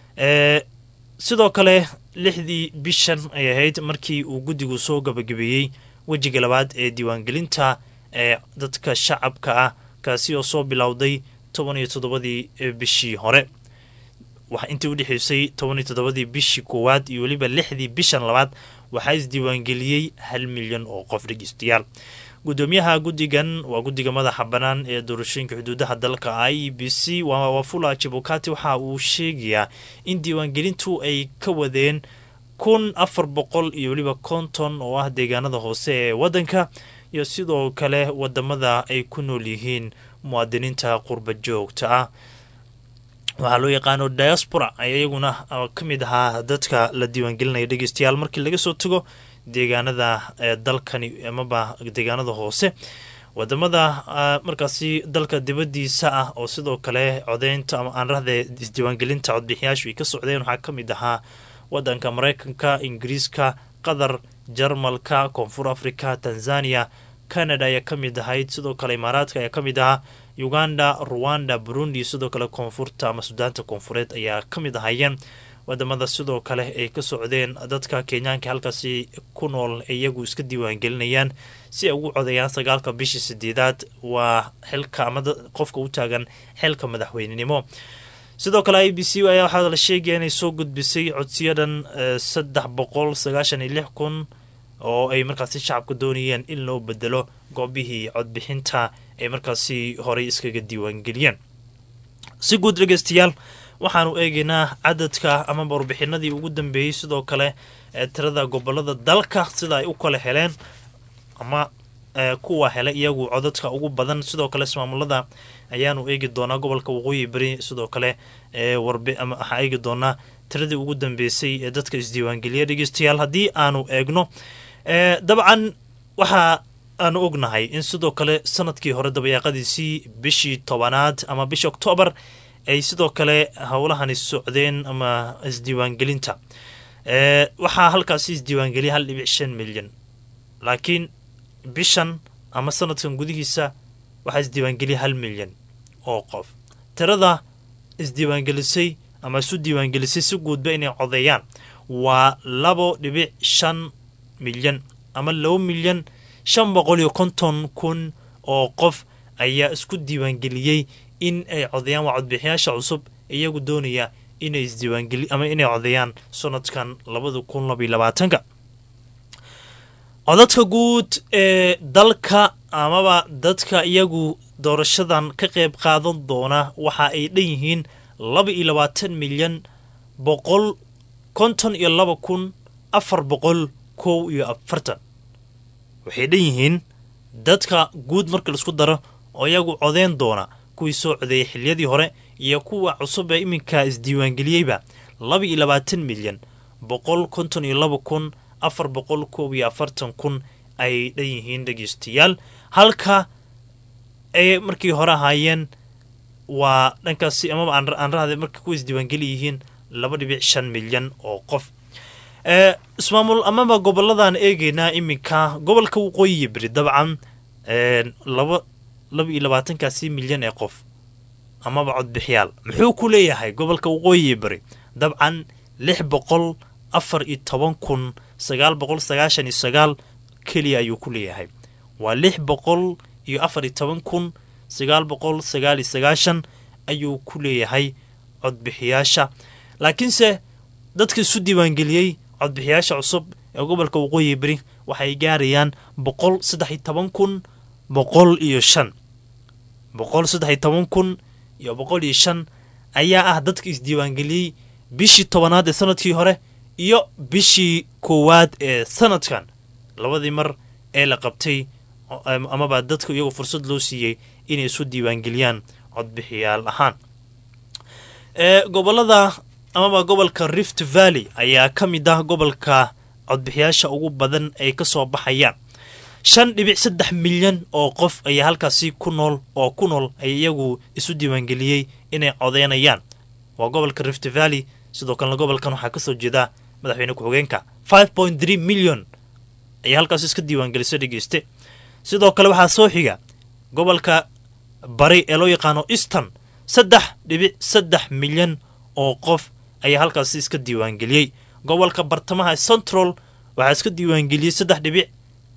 sidoo kale lixdii bishan ay ahayd markii uu guddigu soo gabagabeeyey wejiga labaad ee diiwaangelinta ee dadka shacabka ah kaasi oo soo bilowday toban iyo toddobadii bishii hore intii udhexeysay toban iyo toddobadii bishii koowaad iyo weliba lixdii bishan labaad waxaa isdiiwaangeliyey hal milyan oo qof dhegeystayaal gudoomiyaha guddigan waa guddiga madaxa bannaan ee doorashooyinka xuduudaha dalka i e b c wafula jibukati waxa uu sheegayaa in diiwaangelintu ay ka wadeen kun afar boqol iyo weliba konton oo ah deegaanada hoose ee waddanka iyo sidoo kale wadamada ay ku nool yihiin muwaadiniinta qurba joogta ah waxaa loo yaqaano diaspora ayaa iyaguna ka mid ahaa dadka la diiwaangelinaya dhegeystayaal markii laga soo tago deegaanada dalkani amaba deegaanada hoose wadamada markaasi dalka dibadiisa ah oo sidoo kale codeynta ama aanrahde isdiiwaangelinta codbixiyaashu ay ka socdeen waxaa ka mid ahaa wadanka mareykanka ingiriiska qatar jarmalka koonfur africa tanzania canada ayaa ka mid ahayd sidoo kale imaaraadka ayaa ka mid ahaa uganda ruwanda burundi sidoo kale koonfurta ama sudaanta koonfureed ayaa ka mid ahayeen wadamada sidoo kale ay ka socdeen dadka kenyaanka halkaasi ku nool iyagu iska diiwaangelinayaan si ay ugu codayaan sagaalka bishii sideedaad waa xilka ama qofka u taagan xilka madaxweynenimo sidoo kale i b c ayaa waxaa la sheegaya inay soo gudbisay codsiyadan saddex boqol sagaashan iyo lix kun oo ay markaasi shacabka doonayeen in loo bedelo goobihii codbixinta ay markaasi horey iskaga diiwaangeliyeen si guud dhegeystayaal waxaanu eegaynaa cadadka amaba warbixinadii ugu dambeeyey sidoo kale ee tirada gobolada dalka sida ay u kala heleen ama kuwa hele iyagu codadka ugu badan sidoo kale ismaamulada ayaanu eegi doonaa gobolka waqooyi beri sidoo kale waxaa eegi doonaa tiradii ugu dambeysay ee dadka isdiiwaangeliya dhegeystayaal haddii aanu eegno dabcan waxa aanu ognahay in sidoo kale sanadkii hore dabayaaqadiisii bishii tobanaad ama bishii oktoobar ay sidoo kale howlahani socdeen ama isdiiwaangelinta waxaa halkaasi isdiiwaangeliya hal dhibic shan milyan laakiin bishan ama sanadkan gudihiisa waxaa isdiiwaangeliya hal milyan oo qof tirada isdiiwaangelisay ama isu diiwaangelisay si guudba inay codeeyaan waa labo dhibic shan milyan ama laba milyan shan boqol iyo konton kun oo qof ayaa isku diiwaangeliyey in ay codeeyaan waa codbixiyaasha cusub iyagu doonaya inay isdiiwaangeli ama inay codeeyaan sanadkan labada kun labaiyo labaatanka codadka guud ee dalka amaba dadka iyagu doorashadan ka qayb qaadan doona waxa ay dhan yihiin laba iyo labaatan milyan boqol konton iyo laba kun afar boqol kow iyo afartan waxay dhan yihiin dadka guud marka laisku daro oo iyagu codeyn doona kuwii soo codeeyay xiliyadii hore iyo kuwa cusub ee iminka isdiiwaangeliyeyba laba iyo labaatan milyan boqol konton iyo laba kun afar boqol koob iyo afartan kun ay dhan yihiin dhegeystayaal halka ay markii hore ahaayeen waa dhankaasi amaba aan rahde marka kuwa isdiiwaangeli yihiin laba dhibic shan milyan oo qof ismaamul amaba goboladan eegeynaa iminka gobolka waqooyi beri dabcan laba laba iyo labaatankaasi milyan ee qof amaba codbixiyaal muxuu ku leeyahay gobolka waqooyi beri dabcan lix boqol afar iyo toban kun sagaal boqol sagaashan iyo sagaal keliya ayuu ku leeyahay waa lix boqol iyo afar iyo toban kun sagaal boqol sagaal iyo sagaashan ayuu ku leeyahay codbixiyaasha laakiinse dadka isu diiwaangeliyey codbixiyaasha cusub ee gobolka waqooyi beri waxay gaarayaan boqol saddex iyo toban kun boqol iyo shan boqol saddex iyo toban kun iyo boqol iyo shan ayaa ah dadka isdiiwaangeliyey bishii tobanaad ee sanadkii hore iyo bishii koowaad ee sanadkan labadii mar ee la qabtay amaba dadka iyagoo fursad loo siiyey inay isu diiwaangeliyaan codbixiyaal ahaan gobolada amaba gobolka rift valley ayaa ka mid ah gobolka codbixiyaasha ugu badan ay ka soo baxayaan shan dhibic saddex milyan oo qof ayaa halkaasi ku nool oo ku nool ay iyagu isu diiwaangeliyey inay codeynayaan waa gobolka rift valley sidoo kalena gobolkan waxaa kasoo jeeda madaxweyne ku-xigeenka five point three million ayay halkaasi iska diiwaangelisay dhegeyste sidoo kale waxaa soo xiga gobolka bari ee loo yaqaano easton saddex dhibic saddex milyan oo qof ayaa halkaasi iska diiwaangeliyey gobolka bartamaha central waxaa iska diiwaangeliyey saddex dhibic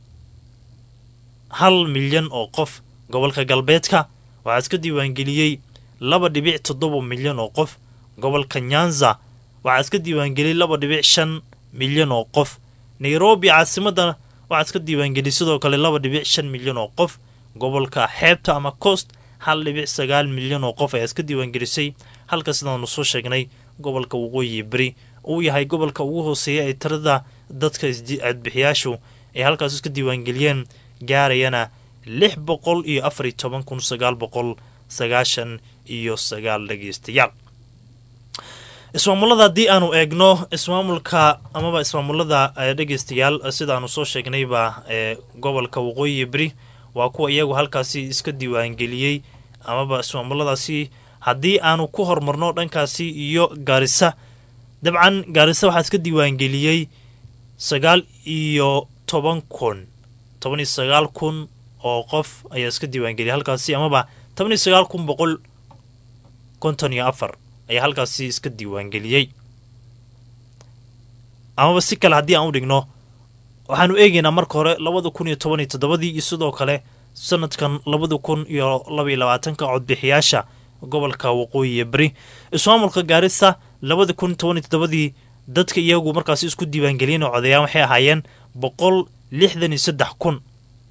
hal milyan oo qof gobolka galbeedka waxaa iska diiwaangeliyey laba dhibic toddoba milyan oo qof gobolka nyanza waxaa iska diiwaangeliyey laba dhibic shan milyan oo qof nairobi caasimadda waxaa iska diiwaangeliyey sidoo kale laba dhibic shan milyan oo qof gobolka xeebta ama coast hal dhibic sagaal milyan oo qof ayaa iska diiwaangelisay halka sidaanu soo sheegnay gobolka waqooyi beri uu yahay gobolka ugu hooseeya ee tirada dadka codbixiyaashu ay halkaas iska diiwaangeliyeen gaarayana lix boqol iyo afar iyo toban kun sagaal boqol sagaashan iyo sagaal dhegeystayaal ismaamulada haddii aanu eegno ismaamulka amaba ismaamulada dhegeystayaal sidaanu soo sheegnayba ee gobolka waqooyi beri waa kuwa iyagu halkaasi iska diiwaangeliyey amaba ismaamuladaasi haddii aanu ku horumarno dhankaasi iyo gaarisa dabcan gaarisa waxaa iska diiwaangeliyey sagaal iyo toban kun toban iyo sagaal kun oo qof ayaa iska diiwaangeliyay halkaasi amaba toban iyo sagaal kun boqol konton iyo afar ayaa halkaasi iska diiwaangeliyey amaba si kale haddii aan u dhigno waxaanu eegaynaa marka hore labada kun iyo toban iyo toddobadii iyo sidoo kale sanadkan labada kun iyo labaiyo labaatanka codbixiyaasha gobolka waqooyi iyo beri ismaamulka gaarisa labada kun toban iyo toddobadii dadka iyagu markaasi isku diiwaangeliyeen oo codeeyaan waxay ahaayeen boqol lixdan iyo saddex kun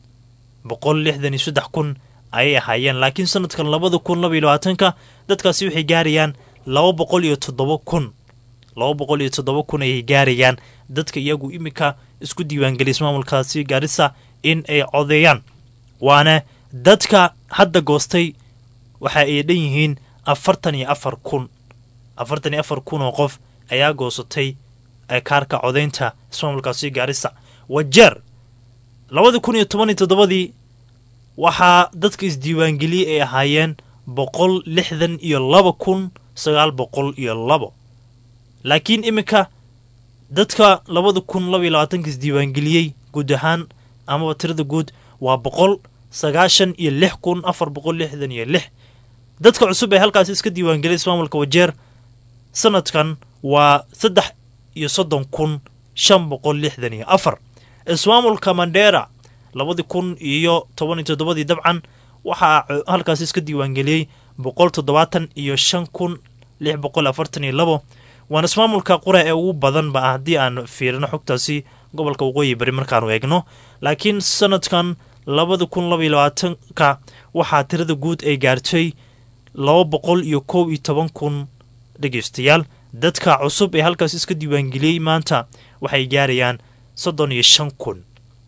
boqol lixdan iyo saddex kun ayay ahaayeen laakiin sanadkan labada kun labaiyo labaatanka dadkaasi waxay gaarayaan laba boqol iyo toddoba kun laba boqol iyo toddoba kun ayay gaarayaan dadka iyagu iminka isku diiwaangeliya ismaamulkaasi gaarisa in ay codeeyaan waana dadka hadda goostay waxa ay dhan yihiin afartan iyo afar kun afartan iyo afar kun oo qof ayaa goosatay kaarka codeynta ismaamulkaasi gaarisa wajeer labadii kun iyo toban iyo toddobadii waxaa dadka isdiiwaangeliyey ay ahaayeen boqol lixdan iyo laba kun sagaal boqol iyo labo laakiin iminka dadka labada kun labaiyo labaatanka isdiiwaangeliyey guud ahaan amaba tirada guud waa boqol sagaashan iyo lix kun afar boqol lixdan iyo lix dadka cusub ee halkaasi iska diiwaangeliyay ismaamulka wajeer sanadkan waa saddex iyo soddon kun shan boqol lixdan iyo afar ismaamulka mandheera labadii kun iyo toban iyo toddobadii dabcan waxaa halkaasi iska diiwaangeliyey boqol toddobaatan iyo shan kun lix boqol afartan iyo labo waana ismaamulka qura ee ugu badanba ah haddii aan fiirino xogtaasi gobolka waqooyi bari markaanu eegno laakiin sanadkan labada kun labaiyo labaatanka waxaa tirada guud ay gaartay laba boqol iyo kow iyo toban kun dhegeystayaal dadka cusub ee halkaas iska diiwaangeliyey maanta waxay gaarayaan soddon iyo shan kun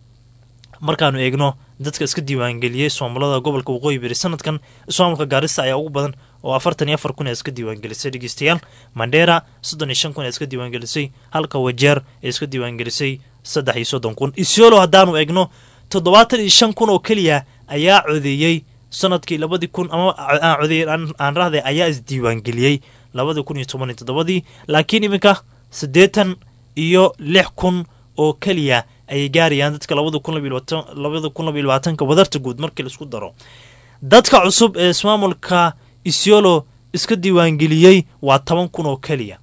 markaanu eegno dadka iska diiwaangeliyey ismaamulada gobolka waqooyi bari sanadkan ismaamulka gaarisa ayaa ugu badan oo afartan iyo afar kun ee iska diiwaangelisay dhegeystayaal mandheera soddon iyo shan kun ee iska diiwaangelisay halka wajeer ee iska diiwaangelisay saddex iyo soddon kun isiolo haddaanu eegno toddobaatan iyo shan kun oo keliya ayaa codeeyey sanadkii labadii kun ama aan codeeyey aan rahday ayaa isdiiwaangeliyey labadii kun iyo toban iyo toddobadii laakiin iminka siddeetan iyo lix kun oo keliya ayay gaarayaan dadka labada kun labada kun labaiyo labaatanka wadarta guud markii laisku daro dadka cusub ee ismaamulka isiolo iska diiwaangeliyey waa toban kun oo keliya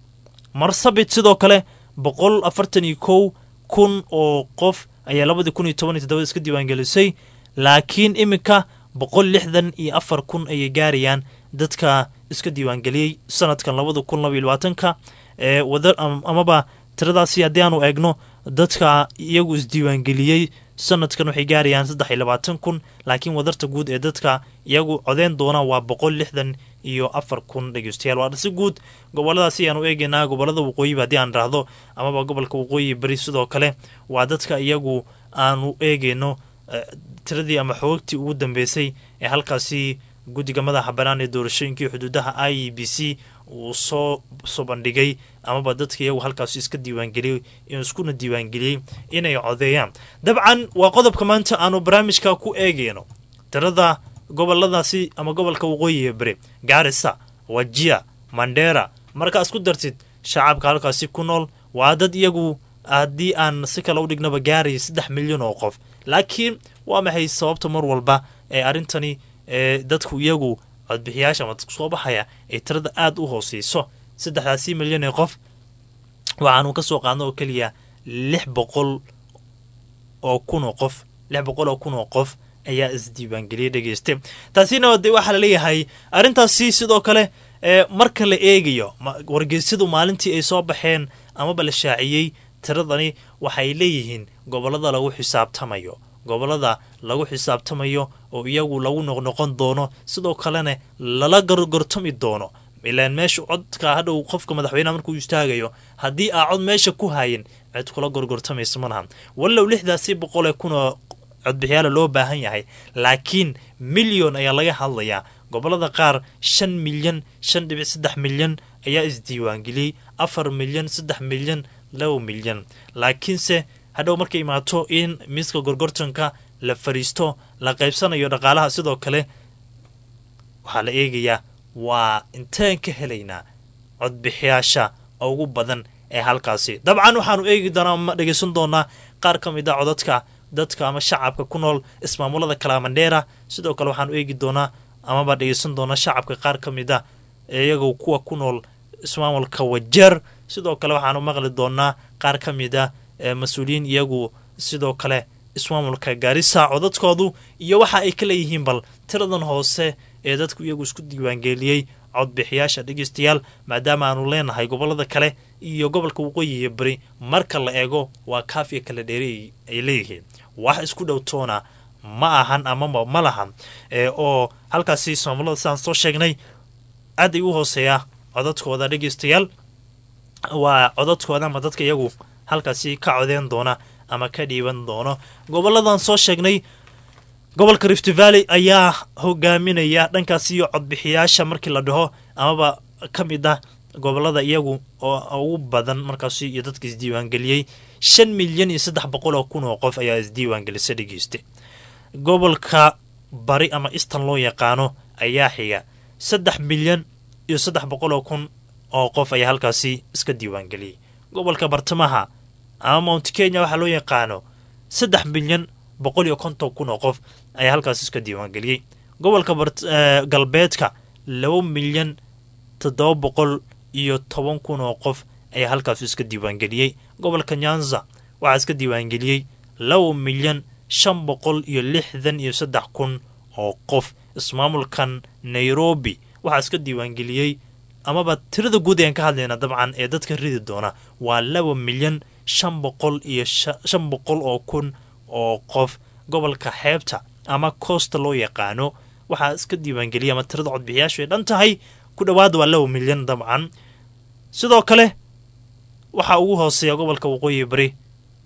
marsabit sidoo kale boqol afartan iyo kow kun oo qof ayaa labadii kun iyo toban iyo toddobada iska diiwaangelisay laakiin iminka boqol lixdan iyo afar kun ayay gaarayaan dadka iska diiwaangeliyey sanadkan labada kun labaiyo labaatanka ee wada amaba tiradaasi haddii aanu eegno dadka iyagu isdiiwaangeliyey sanadkan waxay gaarayaan saddex iyo labaatan kun laakiin wadarta guud ee dadka iyagu codeyn doona waa boqol lixdan iyo afar kun dhegeystayaal waa si guud goboladaasi ayaanu eegaynaa gobolada waqooyiba haddii aan raahdo amaba gobolka waqooyi beri sidoo kale waa dadka iyagu aanu eegayno tiradii ama xoogagtii ugu dambeysay ee halkaasi guddiga madaxa bannaan ee doorashooyinkii xuduudaha i e b c uu soo soo bandhigay amaba dadka iyagu halkaas iska diiwaangeliyey iskuna diiwaangeliyey inay codeeyaan dabcan waa qodobka maanta aanu barnaamijka ku eegeyno tirada goboladaasi ama gobolka waqooyiga bere gaarisa wajia mandera markaa isku dartid shacabka halkaasi ku nool waa dad iyagu haddii aan si kale u dhignaba gaaraya saddex milyan oo qof laakiin waa maxay sababta mar walba ee arrintani ee dadku iyagu codbixiyaasha ama dadku soo baxaya ay tirada aada u hooseyso saddexdaasi milyan ee qof waxaanu ka soo qaadno oo keliya lix boqol oo kun oo qof lix boqol oo kun oo qof ayaa isdiiwaangeliyay dhegeyste taasina de waxaa laleeyahay arrintaasi sidoo kale ee marka la eegayo wargeysyadu maalintii ay soo baxeen amaba la shaaciyey tiradani waxay leeyihiin gobolada lagu xisaabtamayo gobolada lagu xisaabtamayo oo iyagu lagu noqnoqon doono sidoo kalena lala gorgortami doono ilaan meesha codka hadhow qofka madaxweyneha markuu istaagayo haddii aa cod meesha ku hayin cid kula gorgortamaysa malahan wallow lixdaasi boqol ee kunoo codbixiyaala loo baahan yahay laakiin milyon ayaa laga hadlayaa gobolada qaar shan milyan shan dhibic saddex milyan ayaa isdiiwaangeliyey afar milyan saddex milyan laba milyan laakiinse hadhow markay imaato in miiska gorgortanka la fariisto la qaybsanayo dhaqaalaha sidoo kale waxaa la eegayaa waa inteen ka helaynaa codbixiyaasha ugu badan ee halkaasi dabcan waxaanu eegi doonaa ma dhegeysan doonaa qaar ka mid a codadka dadka ama shacabka ku nool ismaamulada kalamandheera sidoo kale waxaanu eegi doonaa amaba dhegeysan doonaa shacabka qaar ka mid a iyagoo kuwa ku nool ismaamulka wajeer sidoo kale waxaanu maqli doonaa qaar ka mid a mas-uuliyiin iyagu sidoo kale ismaamulka gaarisa codadkoodu iyo waxa ay ka leeyihiin bal tiradan hoose ee dadku iyagu isku diiwaangeliyey codbixiyaasha dhegeystayaal maadaama aanu leenahay gobolada kale iyo gobolka waqooyiga beri marka la eego waa kaafiya kala dheeri ay leeyihiin wax isku dhowtoona ma ahan amaba ma lahan oo halkaasi ismaamulada sidaan soo sheegnay aad ay u hooseeyaa codadkooda dhegeystayaal waa codadkooda ama dadka iyagu halkaasi ka codeen doona ama ka dhiiban doono goboladan soo sheegnay gobolka rift valley ayaa hogaaminaya dhankaas iyo codbixiyaasha markii la dhaho amaba ka mid ah gobolada iyagu oo ugu badan markaasi iyo dadka isdiiwaangeliyey shan milyan iyo saddex boqol oo kun oo qof ayaa isdiiwaangelisa dhegeysta gobolka bari ama easton loo yaqaano ayaa xiga saddex milyan iyo saddex boqol oo kun oo qof ayaa halkaasi iska diiwaangeliyey gobolka bartamaha ama mount kenya waxaa loo yaqaano saddex milyan boqol iyo konton kun oo qof ayaa halkaas iska diiwaangeliyey gobolka galbeedka laba milyan toddoba boqol iyo toban kun oo qof ayaa halkaas iska diiwaangeliyey gobolka nyanza waxaa iska diiwaangeliyey laba milyan shan boqol iyo lixdan iyo saddex kun oo qof ismaamulkan nairobi waxaa iska diiwaangeliyey amaba tirada guud ayaan ka hadlayna dabcan ee dadka ridi doona waa laba milyan shan boqol iyo shan boqol oo kun oo qof gobolka xeebta ama koosta loo yaqaano waxaa iska diiwaangeliyay ama tirada codbixiyaashu ay dhan tahay ku dhowaada waa laba milyan dabcan sidoo kale waxaa ugu hooseeya gobolka waqooyi bari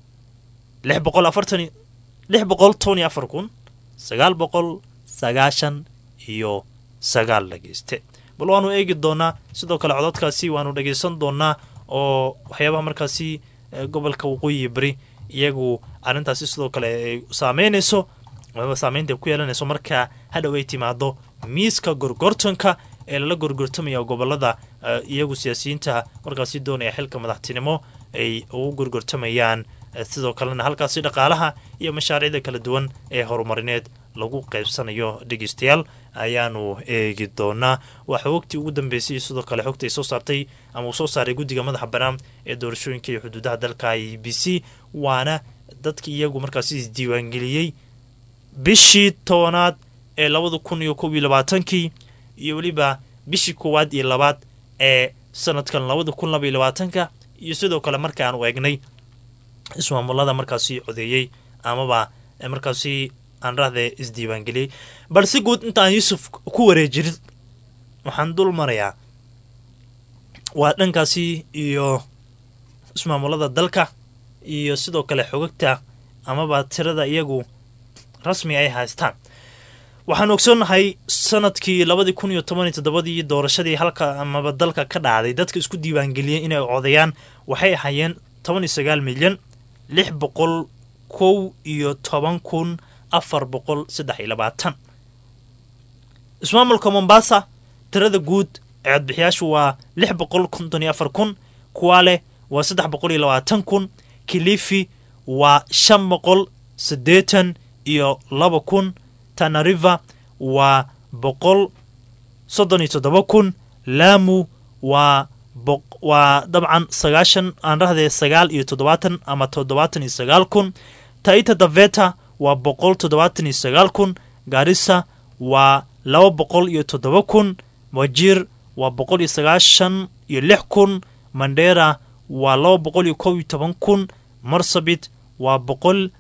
lix boqol afartan lix boqol toban iyo afar kun sagaal boqol sagaashan iyo sagaal dhegeyste bal waanu eegi doonaa sidoo kale codadkaasi waanu dhegeysan doonaa oo waxyaabaha markaasi gobolka waqooyi bari iyagu arrintaasi sidoo kale ay saameynayso amaba saameynta ku yeelanayso markaa hadhow ay timaado miiska gorgortanka ee lala gorgortamaya gobolada iyagu siyaasiyiinta markaasi doonaya xilka madaxtinimo ay ugu gorgortamayaan sidoo kalena halkaasi dhaqaalaha iyo mashaariicda kala duwan ee horumarineed lagu qaybsanayo dhegeystayaal ayaanu eegi doonaa waxaa wogtii ugu dambeysay sidoo kale xogta ay soo saartay ama uu soo saaray guddiga madaxa bannaan ee doorashooyinka iyo xuduudaha dalka i b c waana dadkii iyagu markaasi isdiiwaangeliyey bishii tobanaad ee labada kun iyo kob iyo labaatankii iyo weliba bishii koowaad iyo labaad ee sanadkan labada kun laba iyo labaatanka iyo sidoo kale markaanu eegnay ismaamulada markaasi codeeyey amaba markaasi aan rahde isdiiwaangeliyey balse guud intaan yuusuf ku wareejirin waxaan dul marayaa waa dhankaasi iyo ismaamulada dalka iyo sidoo kale xogagta amaba tirada iyagu rasmi ay haystaan waxaan ogsoonnahay sanadkii labadii kun iyo toban iyo toddobadii doorashadii halka amaba dalka ka dhacday dadka isku diiwaangeliyey inay codayaan waxay ahaayeen toban iyo sagaal milyan lix boqol kow iyo toban kun afar boqol saddex iyo labaatan ismaamulka mombasa tirada guud ee codbixiyaashu waa lix boqol konton iyo afar kun kuwale waa saddex boqol iyo labaatan kun kilifi waa shan boqol siddeetan iyo laba kun tanariva waa boqol soddon iyo toddoba kun laamu waa waa dabcan sagaashan aan rahdee sagaal iyo toddobaatan ama toddobaatan iyo sagaal kun taita daveta waa boqol toddobaatan iyo sagaal kun gaarisa waa laba boqol iyo toddoba kun wajir waa boqol iyo sagaashan iyo lix kun mandera waa laba boqol iyo kow iyo toban kun marsabit waa boqol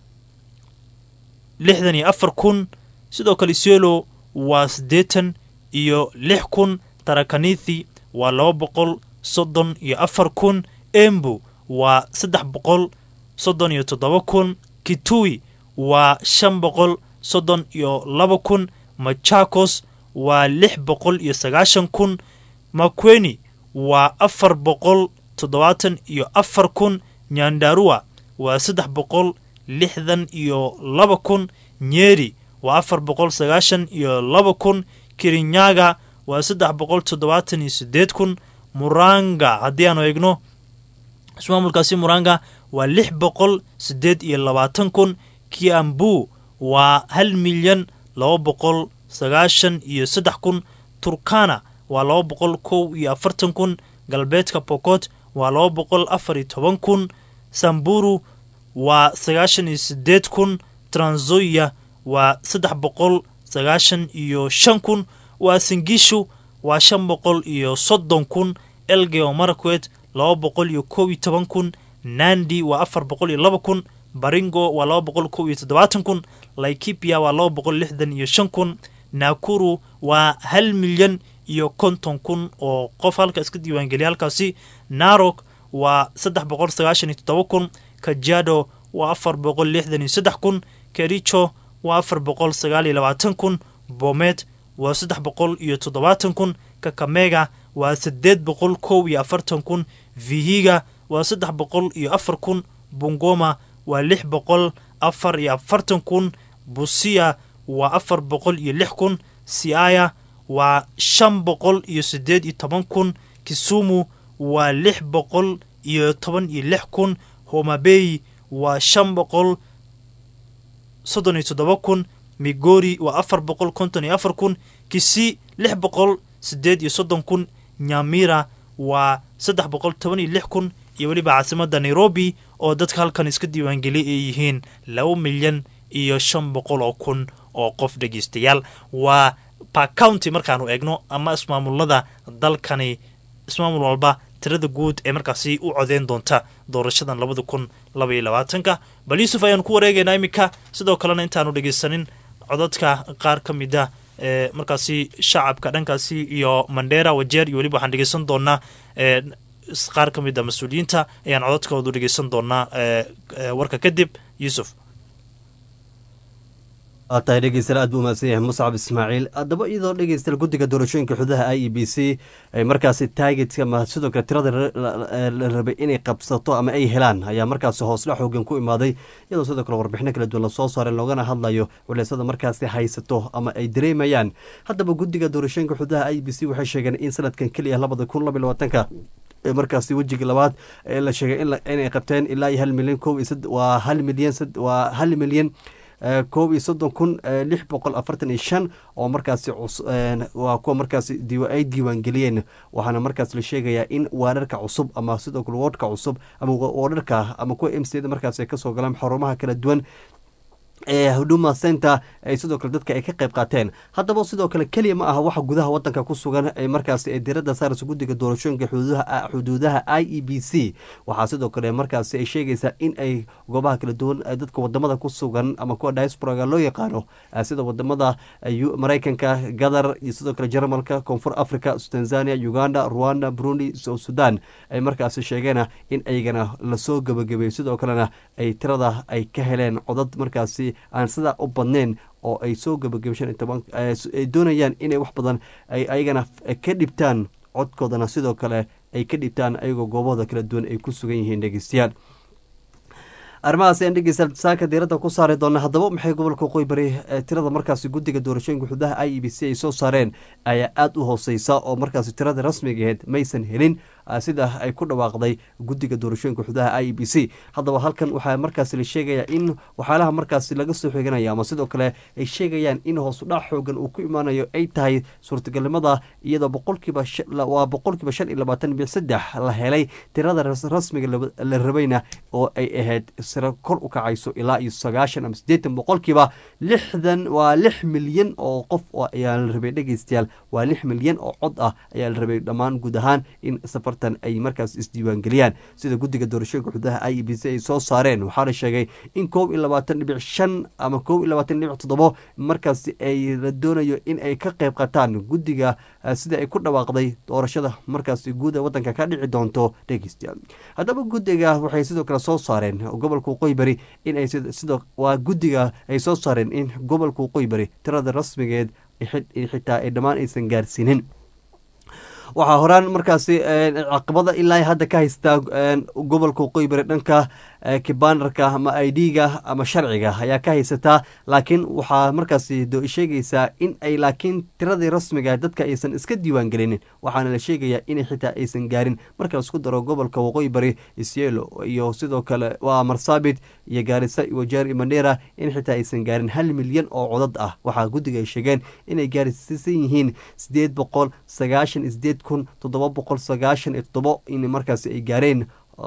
lixdan iyo afar kun sidoo kale isiolo waa siddeetan iyo lix kun tarakanithi waa laba boqol soddon iyo afar kun embu waa saddex boqol soddon iyo toddoba kun kitui waa shan boqol soddon iyo laba kun machakos waa lix boqol iyo sagaashan kun makweni waa afar boqol toddobaatan iyo afar kun nyandarua waa saddex boqol lixdan iyo laba kun nyeri waa afar boqol sagaashan iyo laba kun kirinyaga waa saddex boqol toddobaatan iyo siddeed kun muranga haddii aanu eegno ismaamulkaasi muranga waa lix boqol siddeed iyo labaatan kun kiambu waa hal milyan laba boqol sagaashan iyo saddex kun turkana waa laba boqol kow iyo afartan kun galbeedka pokot waa laba boqol afar iyo toban kun samburu waa sagaashan iyo siddeed kun tranzoya waa saddex boqol sagaashan iyo shan kun waa singishu waa shan boqol iyo soddon kun elgeo marakwet laba boqol iyo kow iyo toban kun nandi waa afar boqol iyo laba kun baringo waa laba boqol kow iyo toddobaatan kun laikipia waa laba boqol lixdan iyo shan kun nakuru waa hal milyan iyo konton kun oo qof halka iska diiwaangeliya halkaasi narok waa saddex boqol sagaashan iyo toddoba kun kajado waa afar boqol lixdan iyo saddex kun kericho waa afar boqol sagaal iyo labaatan kun bomet waa saddex boqol iyo toddobaatan kun kakamega waa siddeed boqol kow iyo afartan kun vihiga waa saddex boqol iyo afar kun bungoma waa lix boqol afar iyo afartan kun busia waa afar boqol iyo lix kun siaya waa shan boqol iyo siddeed iyo toban kun kisumu waa lix boqol iyo toban iyo lix kun homabey waa shan boqol soddon iyo toddoba kun migori waa afar boqol konton iyo afar kun kisi lix boqol siddeed iyo soddon kun nyamira waa saddex boqol toban iyo lix kun iyo weliba caasimadda nairobi oo dadka halkan iska diiwaangeliyay ay yihiin laba milyan iyo shan boqol oo kun oo qof dhegeystayaal waa bacounty markaanu eegno ama ismaamulada dalkani ismaamul walba tirada guud ee markaasi u codeyn doonta doorashadan labada kun laba iyo labaatanka bal yuusuf ayaanu ku wareegaynaa iminka sidoo kalena intaanu dhegeysanin codadka qaar ka mid a ee markaasi shacabka dhankaasi iyo mandera wajeer iyo weliba waxaan dhegeysan doonaa ee qaar ka mid a mas-uuliyiinta ayaan codadkoodu dhegeysan doonaa warka kadib yuusuf
waa tahay dhegeystayaal aad buu umahadsan yahay muscab ismaaciil haddaba iyadoo dhegeystayaal guddiga doorashooyinka xududaha i e b c ay markaasi taagetka ama sidoo kale tirada la rabay inay qabsato ama ay helaan ayaa markaasi hoosdha xoogan ku imaaday iyadoo sidoo kale warbixino kala duwan lasoo saaray loogana hadlayo waleysada markaasi haysato ama ay dareemayaan haddaba guddiga doorashooyinka xududaha i e b c waxay sheegeen in sanadkan keliya labada kun laba labaatanka markaasi wejiga labaad ee la sheegay inay qabteen ilaa iyo hal milyan ko waa hal milyan waa hal milyan koob iyo soddon kun lix boqol afartan iyo shan oo markaasi waa kuwa markaasi ay diiwaan geliyeen waxaana markaas la sheegayaa in waararka cusub ama sidoo kale woodhka cusub ama woodharka ama kuwa m c da markaas ay kasoo galaan xarumaha kala duwan ee huduma center ay sidoo kale dadka ay ka qayb qaateen haddaba sidoo kale keliya ma aha waxa gudaha wadanka ku sugan ee markaasi ay diradda saaraysa guddiga doorashooyinka xuduudaha i e b c waxaa sidoo kale markaasi ay sheegaysaa in ay goobaha kala duwan dadka wadamada ku sugan ama kuwa diasporaga loo yaqaano sida wadamada maraykanka gadar iyo sidoo kale jarmalka koonfur africa tanzania uganda rwanda burundi sudan ay markaasi sheegeen in aygana lasoo gebagabeeyo sidoo kalena ay tirada ay ka heleen codad markaasi aan sidaa u badnayn oo ay soo gabagaba shan iyo toban ay doonayaan inay wax badan ay ayagana ka dhibtaan codkoodana sidoo kale ay ka dhibtaan ayagoo goobahooda kala duwan ay ku sugan yihiin dhegeystayaal arrimahaas ayaan dhegeystayaal saaka diiradda ku saari doona haddaba maxay gobolka waqooyi bari tirada markaasi guddiga doorashooyinka xuduudaha i e b c ay soo saareen ayaa aada u hooseysa oo markaasi tirada rasmiga aheyd maysan helin sida ay ku dhawaaqday guddiga doorashooyinka xuduudaha i e b c haddaba halkan waxaa markaasi la sheegaya in waxyaalaha markaasi laga soo xiganaya ama sidoo kale ay sheegayaan in hoosudhac xoogan uu ku imaanayo ay tahay suurtagalnimada iyadoo boqolkiiba waa boqolkiiba shan iyo labaatan bic saddex la helay tirada rasmiga la rabayna oo ay ahayd siro kor u kacayso ilaa iyo sagaashan ama siddeetan boqolkiiba lixdan waa lix milyan oo qof ayaa la rabay dhegeystayaal waa lix milyan oo cod ah ayaa la rabay dhammaan guud ahaan in safartan ay markaas isdiiwaangeliyaan sida guddiga doorashooyinka xuduudaha i e b c ay soo saareen waxaa la sheegay in koob iyo labaatan dhibic shan ama koob iyo labaatan dhibic toddobo markaasi ay la doonayo in ay ka qayb qataan guddiga sida ay ku dhawaaqday doorashada markaasi guud ee waddanka ka dhici doonto dhegeystayaal haddaba guddiga waxay sidoo kale soo saareen gobolka waqooyi bari in ay sidoo waa guddiga ay soo saareen in gobolka waqooyi bari tirada rasmigeed xitaa ay dhammaan aysan gaarsiinin waxaa horaan markaasi caqabada ilaa hadda ka haystaa gobolka waqooyi bari dhanka kibanarka ama idga ama sharciga ayaa ka haysataa laakiin waxaa markaasi sheegaysaa in ay laakiin tiradii rasmiga dadka aysan iska diiwaan gelinin waxaana la sheegayaa in xitaa aysan gaarin marka laisku daro gobolka waqooyi bari isyelo iyo sidoo kale waa marsaabit iyo gaarisa iyo wajeer iyo mandera in xitaa aysan gaarin hal milyan oo codad ah waxaa guddiga ay sheegeen inay gaarsiisan yihiin sideed boqol sagaashan iyo sideed kun toddoba boqol sagaashan iyo toddobo in markaasi ay gaareen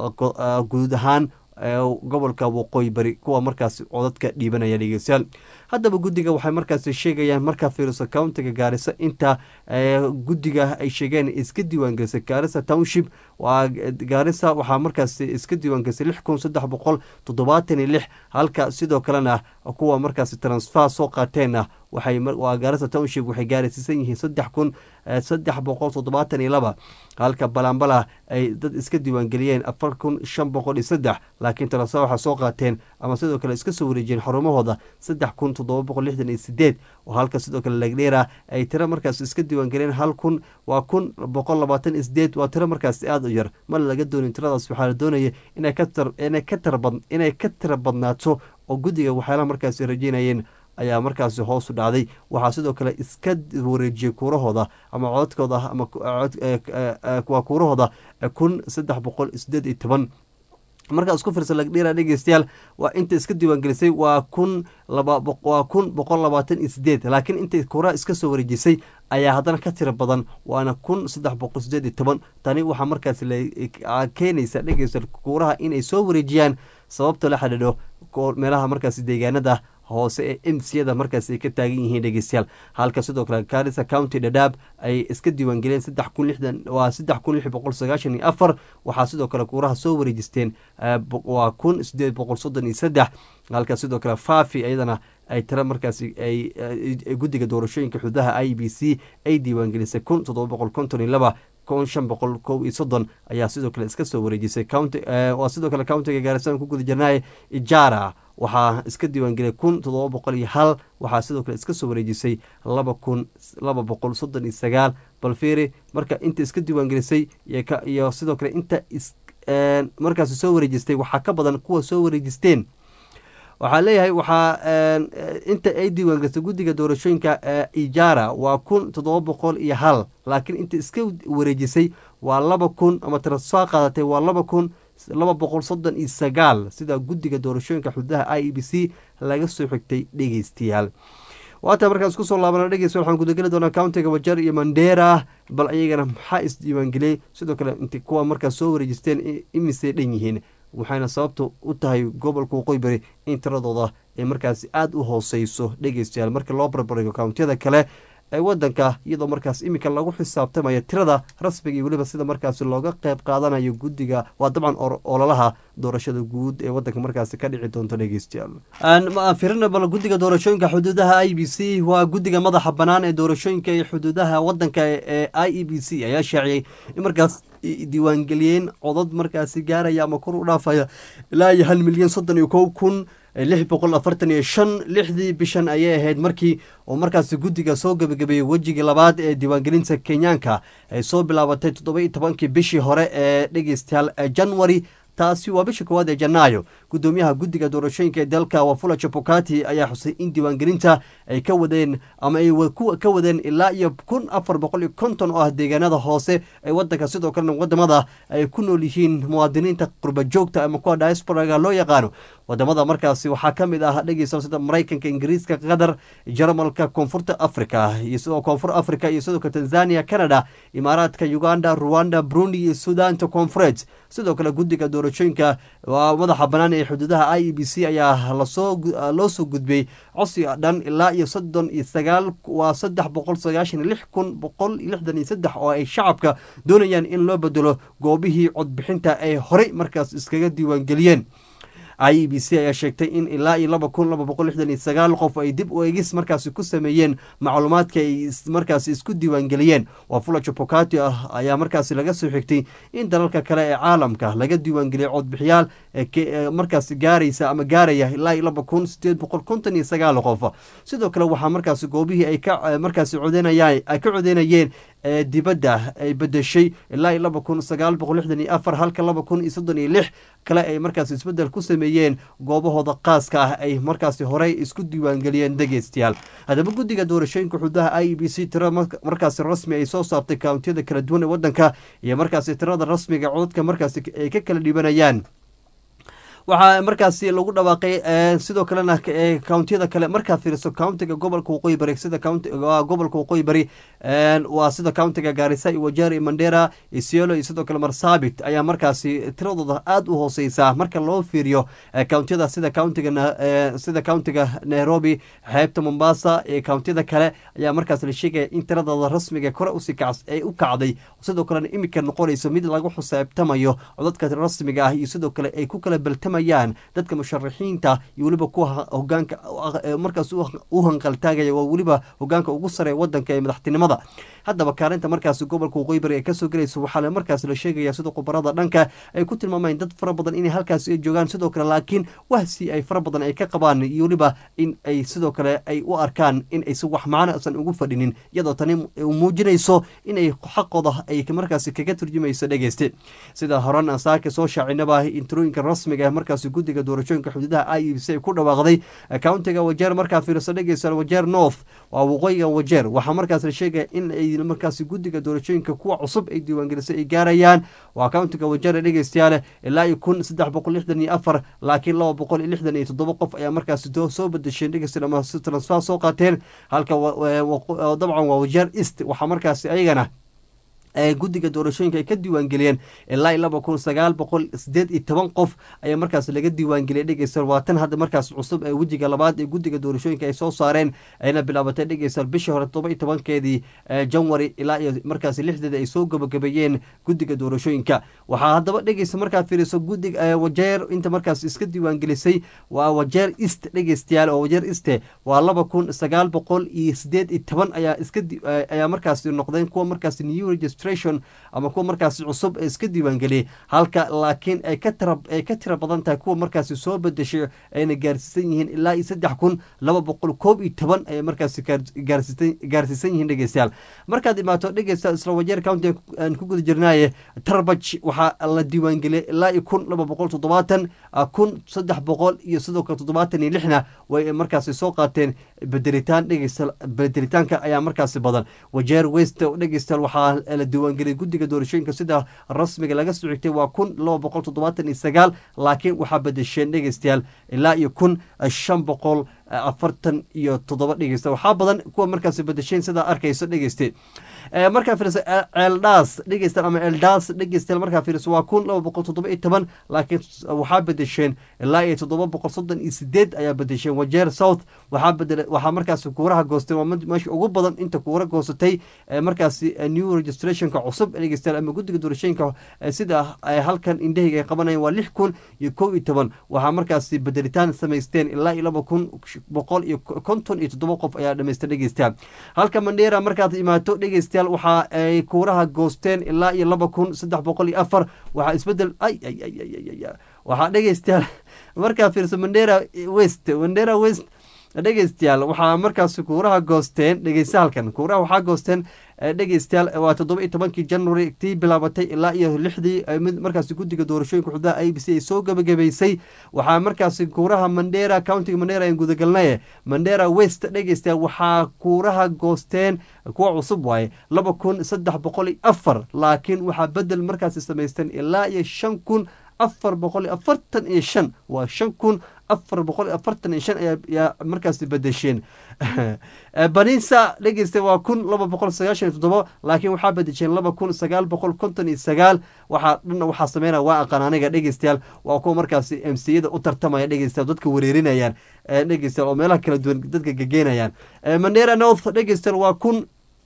guud ahaan gobolka waqooyi bari kuwa markaasi codadka dhiibanaya dhegeystayaal haddaba guddiga waxay markaasi sheegayaan markaa fiiriso countiga gaarisa inta guddiga ay sheegeen iska diiwaangelisay gaarisa township waa gaarisa waxaa markaasi iska diiwaangelisay lix kun saddex boqol toddobaatan iyo lix halka sidoo kalena kuwa markaasi transfer soo qaateenna waxay waa gaarisa township waxay gaarsiisan yihiin saddex kun saddex boqol toddobaatan iyo laba halka balambala ay dad iska diiwaangeliyeen afar kun shan boqol iyo saddex laakiin transfer waxaa soo qaateen ama sidoo kale iska soo wareejiyeen xarumahooda saddex kun toddoba boqol lixdan iyo sideed oo halka sidoo kale lagdheera ay tiro markaas iska diiwaangeliyeen hal kun waa kun boqol labaatan iyo sideed waa tiro markaas aada u yar mana laga doonin tiradaas waxaa la doonaya inay ka tar inay ka tarbad inay ka tira badnaato oo guddiga waxyaalaha markaasi rajeynayeen ayaa markaasi hoosu dhacday waxaa sidoo kale iska wareejiyey kuurahooda ama codadkooda ama waa kuurahooda kun saddex boqol sideed iyo toban markaa isku firsa lagdheera dhegeystayaal waa inta iska diiwaangelisay waa kun waa kun boqol labaatan iyo sideed laakiin intay kuuraha iska soo wareejisay ayaa haddana ka tiro badan waana kun saddex boqol sideed iyo toban tani waxaa markaas keenaysa dhegeystayaal kuuraha inay soo wareejiyaan sababta la xidhiidho meelaha markaasi deegaanada hoose ee emsiyada markaas ay ka taagan yihiin dhegeystayaal halka sidoo kale garissa county dhadhaab ay iska diiwaangeliyeen saddex kun lixdan waa saddex kun lix boqol sagaashan iyo afar waxaa sidoo kale kuuraha soo wareejisteen waa kun sideed boqol soddon iyo saddex halka sidoo kale fafi iyadana ay tiro markaasi ay guddiga doorashooyinka xududaha i b c ay diiwaangelisay kun toddoba boqol konton iyo laba kun shan boqol kow iyo soddon ayaa sidoo kale iska soo wareejisay county waa sidoo kale countiga gaarisan ku guda jirnaaye ijara waxaa iska diiwaangeliyay kun toddoba boqol iyo hal waxaa sidoo kale iska soo wareejisay laba kun laba boqol soddon iyo sagaal balfiri marka inta iska diiwaangelisay iyo sidoo kale inta markaasi soo wareejistay waxaa ka badan kuwa soo wareejisteen waxaa leeyahay waxaa inta ay diiwaangelisay guddiga doorashooyinka ijara waa kun toddoba boqol iyo hal laakiin inta iska wareejisay waa laba kun ama transfer qaadatay waa laba kun laba boqol soddon iyo sagaal sida guddiga doorashooyinka xududaha i e b c laga soo xigtay dhegeystayaal waata markaas kusoo laabana dhegeysta waxaan gudageli doonaa countiga wajar iyo mandera bal ayagana maxaa isdiiwaangeliyey sidoo kale int kuwa markaas soo wareejisteen imisay dhan yihiin waxayna sababta u tahay gobolka waqooyi bari in tiradooda ay markaasi aada u hooseyso dhegeystayaal markii loo barbarigo countiyada kale ee wadanka iyadoo markaas iminka lagu xisaabtamaya tirada rasmiga iyo weliba sida markaasi looga qeyb qaadanayo guddiga waa dabcan ololaha doorashada guud ee wadanka markaasi ka dhici doonto dhegeystayaal firina bal guddiga doorashooyinka xuduudaha i b c waa guddiga madaxa banaan ee doorashooyinka ee xuduudaha wadanka ee i e b c ayaa shaaciyey in markaas diiwaangeliyeen codad markaasi gaaraya ama kor u dhaafaya ilaa iyo hal milyan soddon iyo kow kun lix boqol afartan iyo shan lixdii bishan ayay ahayd markii oo markaasi guddiga soo gebagabeeyey wejigii labaad ee diiwaangelinta kenyaanka ay soo bilaabatay toddoba iyo tobankii bishii hore ee dhegeystayaal january taasi waa bisha koowaad ee janaayo gudoomiyaha guddiga doorashooyinka ee dalka wafula chapokati ayaa xusay in diiwaangelinta ay ka wadeen ama ay ka wadeen ilaa iyo kun afar boqol iyo konton oo ah deegaanada hoose ee wadanka sidoo kalena wadamada ay ku nool yihiin muwaadiniinta qurba joogta ama kuwa diasporaga loo yaqaano wadamada markaasi waxaa ka mid ah dhegeysa sida maraykanka ingiriiska qatar jarmalka koonfurta africa iyo sidoo koonfur africa iyo sidoo kale tanzania canada imaaraadka uganda rwanda burundi iyo sudaanta koonfureed sidoo kale guddiga doorashooyinka waa madaxa banaan ee xuduudaha i e b c ayaa lasoo loo soo gudbiyey codsiga dhan ilaa iyo soddon iyo sagaal waa saddex boqol sagaashan iyo lix kun boqol iyo lixdan iyo saddex oo ay shacabka doonayaan in loo bedelo goobihii codbixinta ay horey markaas iskaga diiwaangeliyeen i e b c ayaa sheegtay in ilaa iyo laba kun laba boqol lixdan iyo sagaal qof ay dib u eegis markaasi ku sameeyeen macluumaadka ay markaasi isku diiwaangeliyeen wafula chapokati ah ayaa markaasi laga soo xigtay in dalalka kale ee caalamka laga diiwaangeliyay codbixiyaal markaasi gaaraysa ama gaaraya ilaa iyo laba kun sideed boqol konton iyo sagaal qof sidoo kale waxaa markaasi goobihii ay ka markaasi codeynayaan ay ka codeynayeen ee dibadda ay bedeshay ilaa iyo laba kun sagaal boqol lixdan iyo afar halka laba kun iyo soddon iyo lix kale ay markaasi isbeddel ku sameeyeen goobahooda qaaska ah ay markaasi horey isku diiwaangeliyeen dhegeystayaal haddaba guddiga doorashooyinka xuduudaha i e b c tiro markaasi rasmi ay soo saabtay kountiyada kala duwan ee waddanka iyo markaasi tirada rasmiga codadka markaasi ay ka kala dhibanayaan waxaa markaasi lagu dhawaaqay sidoo kalena countiyada kale markaad fiiriso countiga gobolka waqooyi bari sida gobolka waqooyi bari waa sida countiga gaarisa iyo wajeer iyo mandera isiolo iyo sidoo kale marsabit ayaa markaasi tiradooda aada u hooseysaa marka loo fiiriyo countiyada sida countiga sida countiga nairobi xeebta mombasa iyo countiyada kale ayaa markaas la sheegaya in tiradooda rasmiga kore usii kac ay u kacday sidoo kalena imika noqonayso mid lagu xuseebtamayo codadka rasmiga ah iyo sidoo kale ay ku kala baltam dadka musharaxiinta iyo weliba kuwa hogaanka markaas u hanqaltaagaya waa weliba hogaanka ugu sare wadanka ee madaxtinimada haddaba kaalinta markaasi gobolka waqooyi bari ay kasoo gelayso waxaa markaas la sheegaya sida khubarada dhanka ay ku tilmaamayeen dad fara badan inay halkaasi ay joogaan sidoo kale laakiin wahsi ay fara badan ay ka qabaan iyo weliba in ay sidoo kale ay u arkaan in aysan wax macno aysan ugu fadhinin iyadoo tani muujinayso inay xaqooda ay markaasi kaga turjumayso dhegeyste sida horan saaka soo shaacinaba intirooyinka rasmiga markaasi guddiga doorashooyinka xuduudaha i e b c ay ku dhawaaqday countiga wajeer markaa fiiriso dhegeysa wajeer north waa waqooyiga wajeer waxaa markaas la sheegaya in ay markaasi guddiga doorashooyinka kuwa cusub ay diiwaangelisay ay gaarayaan waa countiga wajeer dhegeystayaale ilaa iyo kun saddex boqol lixdan iyo afar laakiin laba boqol iyo lixdan iyo toddoba qof ayaa markaasi soo bedesheen dhegeysta ama si transfer soo qaateen halka dabcan waa wajeer east waxaa markaasi ayagana guddiga doorashooyinka ay ka diiwaangeliyeen ilaa laba kun sagaal boqol sideed iyo toban qof ayaa markaas laga diiwaangeliyay dhegeystayaal waa tan hadda markaas cusub ee wejiga labaad ee guddiga doorashooyinka ay soo saareen ayna bilaabatay dhegeystayaal bishii hore todoba iyo tobankeedii janwari ilaa iyo markaas lixdeeda ay soo gabagabeeyeen guddiga doorashooyinka waxaa haddaba dhegeysta markaad fiiriso guddiga wajeer inta markaas iska diiwaangelisay waa wajeer east dhegeystayaal oo wajeer east waa laba kun sagaal boqol iyo sideed iyo toban ayaa iska ayaa markaas noqdeen kuwa markaas new register ama kuwa markaasi cusub ee iska diiwaangeliyay halka laakiin ay ka tira ay ka tira badan tahay kuwa markaasi soo bedeshay ayna gaarsiisan yihiin ilaa iyo saddex kun laba boqol koob iyo toban ayay markaasi gaarsiisan gaarsiisan yihiin dhegeystayaal markaad imaato dhegeysta isla wajeer county aan ku guda jirnaaye tarbaj waxaa la diiwaangeliyay ilaa iyo kun laba boqol toddobaatan kun saddex boqol iyo sidoo kale toddobaatan iyo lixna way markaasi soo qaateen bedelitaan dhegeysta bedelitaanka ayaa markaasi badan wajeer west dhegeystayaal waxaa la diiwaangeliyay guddiga doorashooyinka sida rasmiga laga soo xigtay waa kun laba boqol toddobaatan iyo sagaal laakiin waxaa bedesheen dhegeystayaal ilaa iyo kun shan boqol afartan iyo toddoba dhegeysta waxaa badan kuwa markaas bedesheen sidaa arkayso dhegeyste markaa fiiriso ceeldhaas dhegeystaan ama eldaas dhegeystayaal markaa fiiriso waa kun laba boqol toddoba iyo toban laakiin waxaa bedesheen ilaa iyo toddoba boqol soddon iyo sideed ayaa bedesheen wajeer south waxaa bedel waxaa markaasi kuuraha goosteen waa meesha ugu badan inta kuura goosatay markaasi new registrationka cusub dhegeystayaal ama guddiga doorashooyinka sida halkan indhahayga ay qabanayaan waa lix kun iyo kow iyo toban waxaa markaasi bedelitaan samaysteen ilaa iyo laba kun boqol iyo konton iyo toddoba qof ayaa dhamaystay dhegeystayaal halka mandheera markaad imaato dhegeystayaal waxa ay kuuraha goosteen ilaa iyo laba kun saddex boqol iyo afar waxaa isbedel ay ay ay ay waxaa dhegeystayaal markaa fiirso mandera west mandera west dhegeystayaal waxaa markaasi kuuraha goosteen dhegeysta halkan kuuraha waxaa goosteen dhegeystayaal waa toddoba iyo tobankii january tii bilaabatay ilaa iyo lixdii mid markaasi guddiga doorashooyinka xuduudaha i b c ay soo gabagabaysay waxaa markaasi kuuraha mandera countiga mandera aan gudagalnaye mandera west dhegeystayaal waxaa kuuraha goosteen kuwa cusub waaye laba kun saddex boqol iyo afar laakiin waxaa bedel markaasi samaysteen ilaa iyo shan kun afar boqol iyo afartan iyo shan waa shan kun afar boqol iyo afartan iyo shan ayaa markaasi bedesheen banisa dhegeysta waa kun laba boqol sagaashan iyo toddoba laakiin waxaa bedesheen laba kun sagaal boqol konton iyo sagaal waxaa dhanna waxaa sameynaya waa aqaan aniga dhegeystayaal waa kuwa markaasi m c yada u tartamaya dhegeystayaal dadka wareerinayaan dhegeystayaal oo meelaha kala duwan dadka gegeenayaan mandera north dhegeystayaal waa kun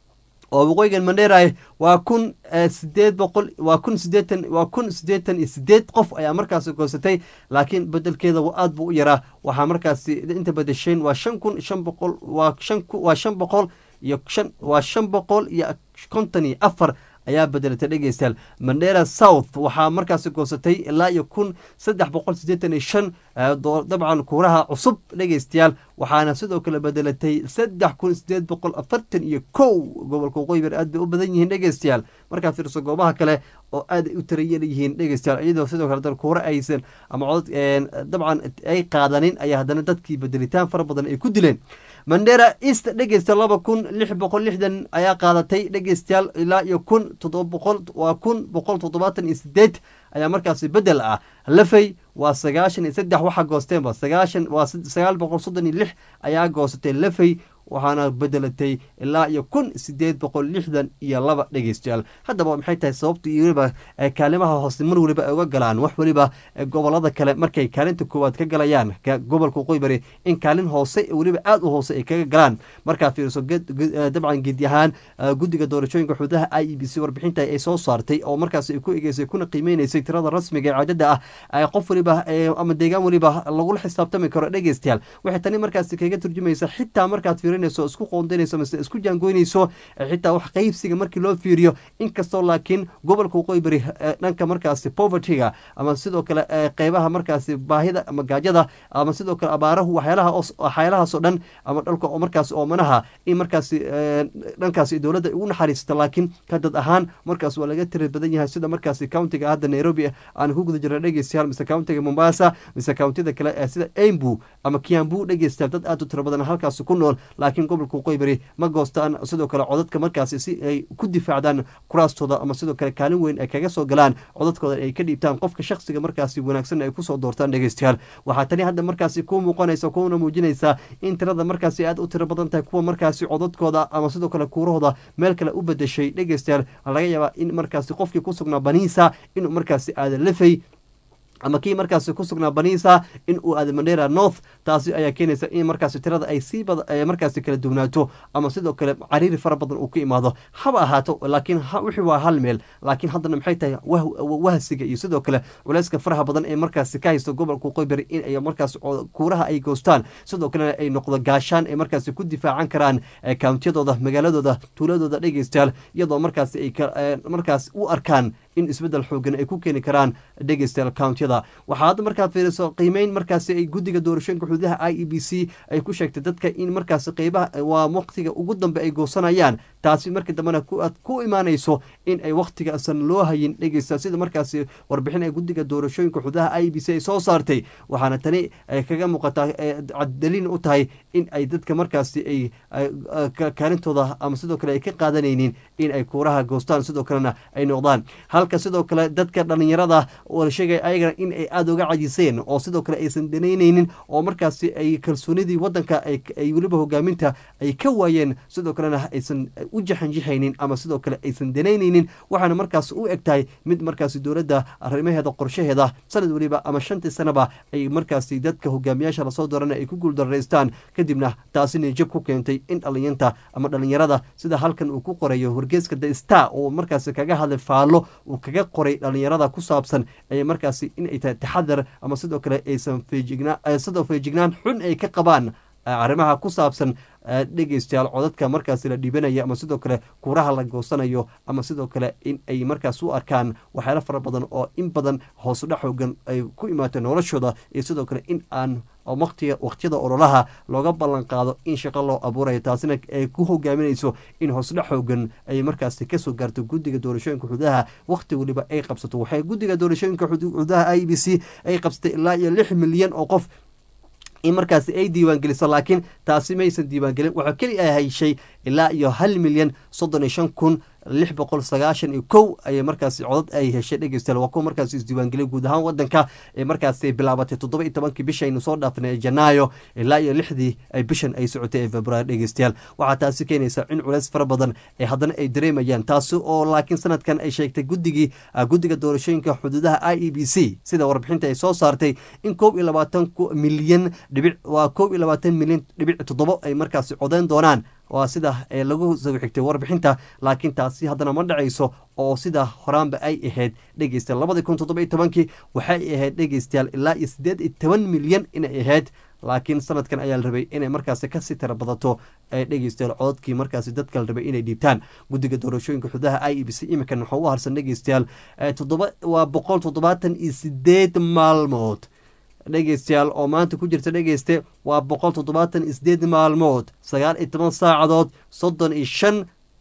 oo waqooyigan mandera waa kun sideed boqol waa kun sideetan waa kun sideetan iyo sideed qof ayaa markaasi goosatay laakiin bedelkeeda aad buu u yaraa waxaa markaasi inta bedesheen waa shan kun shan boqol waa shan waa shan boqol iyo shan waa shan boqol iyo konton iyo afar ayaa bedelatay dhegeystayaal mandera south waxaa markaasi goosatay ilaa iyo kun saddex boqol sideetan iyo shan dabcan kuuraha cusub dhegeystayaal waxaana sidoo kale bedelatay saddex kun sideed boqol afartan iyo kow gobolka waqooyi bari aad bay u badan yihiin dhegeystayaal markaad fiirso goobaha kale oo aad ay u tarayan yihiin dhegeystayaal iyadoo sidoo kale dan kuura aysan ama codod dabcan ay qaadanin ayaa haddana dadkii bedelitaan fara badan ay ku dileen mandera east dhegeysta laba kun lix boqol lixdan ayaa qaadatay dhegeystayaal ilaa iyo kun toddoba boqol waa kun boqol toddobaatan iyo sideed ayaa markaasi bedel ah lafey waa sagaashan iyo saddex waxaa goosteenba sagaashan waa sagaal boqol soddon iyo lix ayaa goosatay lafey waxaana bedelatay ilaa iyo kun sideed boqol lixdan iyo laba dhegeystayaal haddaba maxay tahay sababta iyo weliba kaalimaha hoose mar weliba ay uga galaan wax weliba gobolada kale markay kaalinta koowaad ka galayaan gobolka waqooyi bari in kaalin hoose weliba aada u hoose ay kaga galaan markaa fiiriso dabcan geedi ahaan guddiga doorashooyinka xududaha i e b c warbixinta ay soo saartay oo markaas ay ku egeysay kuna qiimeyneysay tirada rasmiga ee cadada ah qof weliba ama deegaan weliba lagula xisaabtami karo dhegeystayaal waxay tani markaasi kaga turjumaysa xitaa markaad fiirinayso isku qoondanayso mise isku jaangoynayso xitaa wax qeybsiga markii loo fiiriyo inkastoo laakiin gobolka waqooyi bari dhanka markaasi povertyga ama sidoo kale qeybaha markaasi baahida ama gaajada ama sidoo kale abaarahu waxyaalaha waxyaalahaasoo dhan ama dhalka oo markaasi oomanaha in markaasi dhankaasi dowladda ugu naxariisata laakiin ka dad ahaan markaas waa laga tiri badan yahay sida markaasi countiga hadda nairobi aan ku guda jirna dhegeystayaal mise countiga mombasa mise countida kale sida embu ama kiambu dhegeystayaal dad aad u tiro badan halkaasi ku nool laakiin gobolka waqooyi bari ma goostaan sidoo kale codadka markaasi si ay ku difaacdaan kuraastooda ama sidoo kale kaalin weyn ay kaga soo galaan codadkooda ay ka dhiibtaan qofka shakhsiga markaasi wanaagsan ay kusoo doortaan dhegeystayaal waxaa tani hadda markaasi ku muuqanaysa kuna muujinaysaa in tirada markaasi aad u tiro badan tahay kuwa markaasi codadkooda ama sidoo kale kuurahooda meel kale u bedeshay dhegeystayaal laga yaabaa in markaasi qofkii ku sugnaa baniisa inuu markaasi aada lafay ama kii markaasi ku sugnaa baniisa in uu aada mandera north taasi ayaa keenaysa in markaasi tirada ay sii markaasi kala duwnaato ama sidoo kale cariiri fara badan uu ku imaado haba ahaato laakiin wixii waa hal meel laakiin haddana maxay tahay wahsiga iyo sidoo kale culeyska faraha badan ee markaasi ka haysto gobolka qoybari in ay markaas kuuraha ay goostaan sidoo kalena ay noqdo gaashaan ay markaasi ku difaacan karaan kountiyadooda magaaladooda tuuladooda dhegeystayaal iyadoo markaasi ay markaas u arkaan in isbeddel xoogan ay ku keeni karaan dhegeystayaal countyada waxaa hadda markaad fiiriso qiimeyn markaasi ay guddiga doorashooyinka xuduudaha i e b c ay ku sheegtay dadka in markaasi qeybaha waa waqtiga ugu dambe ay goosanayaan taasi markii dambena aad ku imaanayso in ay waqtigaasan loo hayin dhegeysta sida markaasi warbixin ay guddiga doorashooyinka xuduudaha i e b c ay soo saartay waxaana tani ay kaga muuqataa daliil u tahay in ay dadka markaasi ay kaalintooda ama sidoo kale ay ka qaadanaynin in ay kuuraha goostaan sidoo kalena ay noqdaan halka sidoo kale dadka dhalinyarada oo la sheegaya ayagana in ay aada uga cajiseen oo sidoo kale aysan danaynaynin oo markaasi ay kalsoonidii wadanka ay weliba hogaaminta ay ka waayeen sidoo kalena aysan u jaxanjixaynin ama sidoo kale aysan danaynaynin waxaana markaas u eg tahay mid markaasi dowladda arrimaheeda qorshaheeda sanad weliba ama shantii sanaba ay markaasi dadka hogaamiyaasha lasoo doorana ay ku guuldaraystaan kadibna taasina jab ku keentay in dhalinyanta ama dhalinyarada sida halkan uu ku qorayo wargeeska the star oo markaasi kaga hadlay faallo uu kaga qoray dhalinyarada ku saabsan ay markaasi inay tahay taxadar ama sidoo kale aysan feejignaa sidoo feejignaan xun ay ka qabaan arrimaha ku saabsan dhegeystayaal codadka markaasi la dhiibanaya ama sidoo kale kuuraha la goosanayo ama sidoo kale in ay markaas u arkaan waxyaalo fara badan oo in badan hoosudhac xoogan ay ku imaatay noloshooda iyo sidoo kale in aan waqtiga waqtiyada ololaha looga ballan qaado in shaqo loo abuurayo taasina ay ku hogaaminayso in hoosudhac xoogan ay markaasi kasoo gaarto guddiga doorashooyinka xududaha waqti weliba ay qabsato waxay guddiga doorashooyinka xududaha i b c ay qabsatay ilaa iyo lix milyan oo qof in markaasi ay diiwaangeliso laakiin taasi maysan diiwaangelin waxaa keli a hayshay ilaa iyo hal milyan soddon iyo shan kun lix boqol sagaashan iyo kow ayay markaasi codad ay heshay dhegeystayaal waa kuwa markaasi isdiiwaangeliyay guud ahaan wadanka ee markaasi bilaabatay toddoba iyo tobankii bishaynu soo dhaafnay ee janaayo ilaa iyo lixdii ay bishan ay socotay ee februaar dhegeystayaal waxaa taasi keenaysa in culeys fara badan ee haddana ay dareemayaan taasi oo laakiin sanadkan ay sheegtay guddigii guddiga doorashooyinka xuduudaha i e b c sida warbixinta ay soo saartay in koob iyo labaatan milyan dhibic waa koob iyo labaatan milyan dhibic toddobo ay markaasi codeyn doonaan waa sida lagu soo xigtay warbixinta laakiin taasi haddana ma dhacayso oo sida horaanba ay ahayd dhegeystayaal labadii kun toddoba iyo tobankii waxay ahayd dhegeystayaal ilaa iyo siddeed iyo toban milyan inay ahayd laakiin sanadkan ayaa la rabay inay markaasi kasii tira badato ee dhegeystayaal cododkii markaasi dadka la rabay inay dhiibtaan guddiga doorashooyinka xudaha i e b c iminkan waxaa u harsan dhegeystayaal toddoba waa boqol toddobaatan iyo sideed maalmood dhegeystayaal oo maanta ku jirta dhegeyste waa boqol toddobaatan iyo sideed maalmood sagaal iyo toban saacadood soddon iyo shan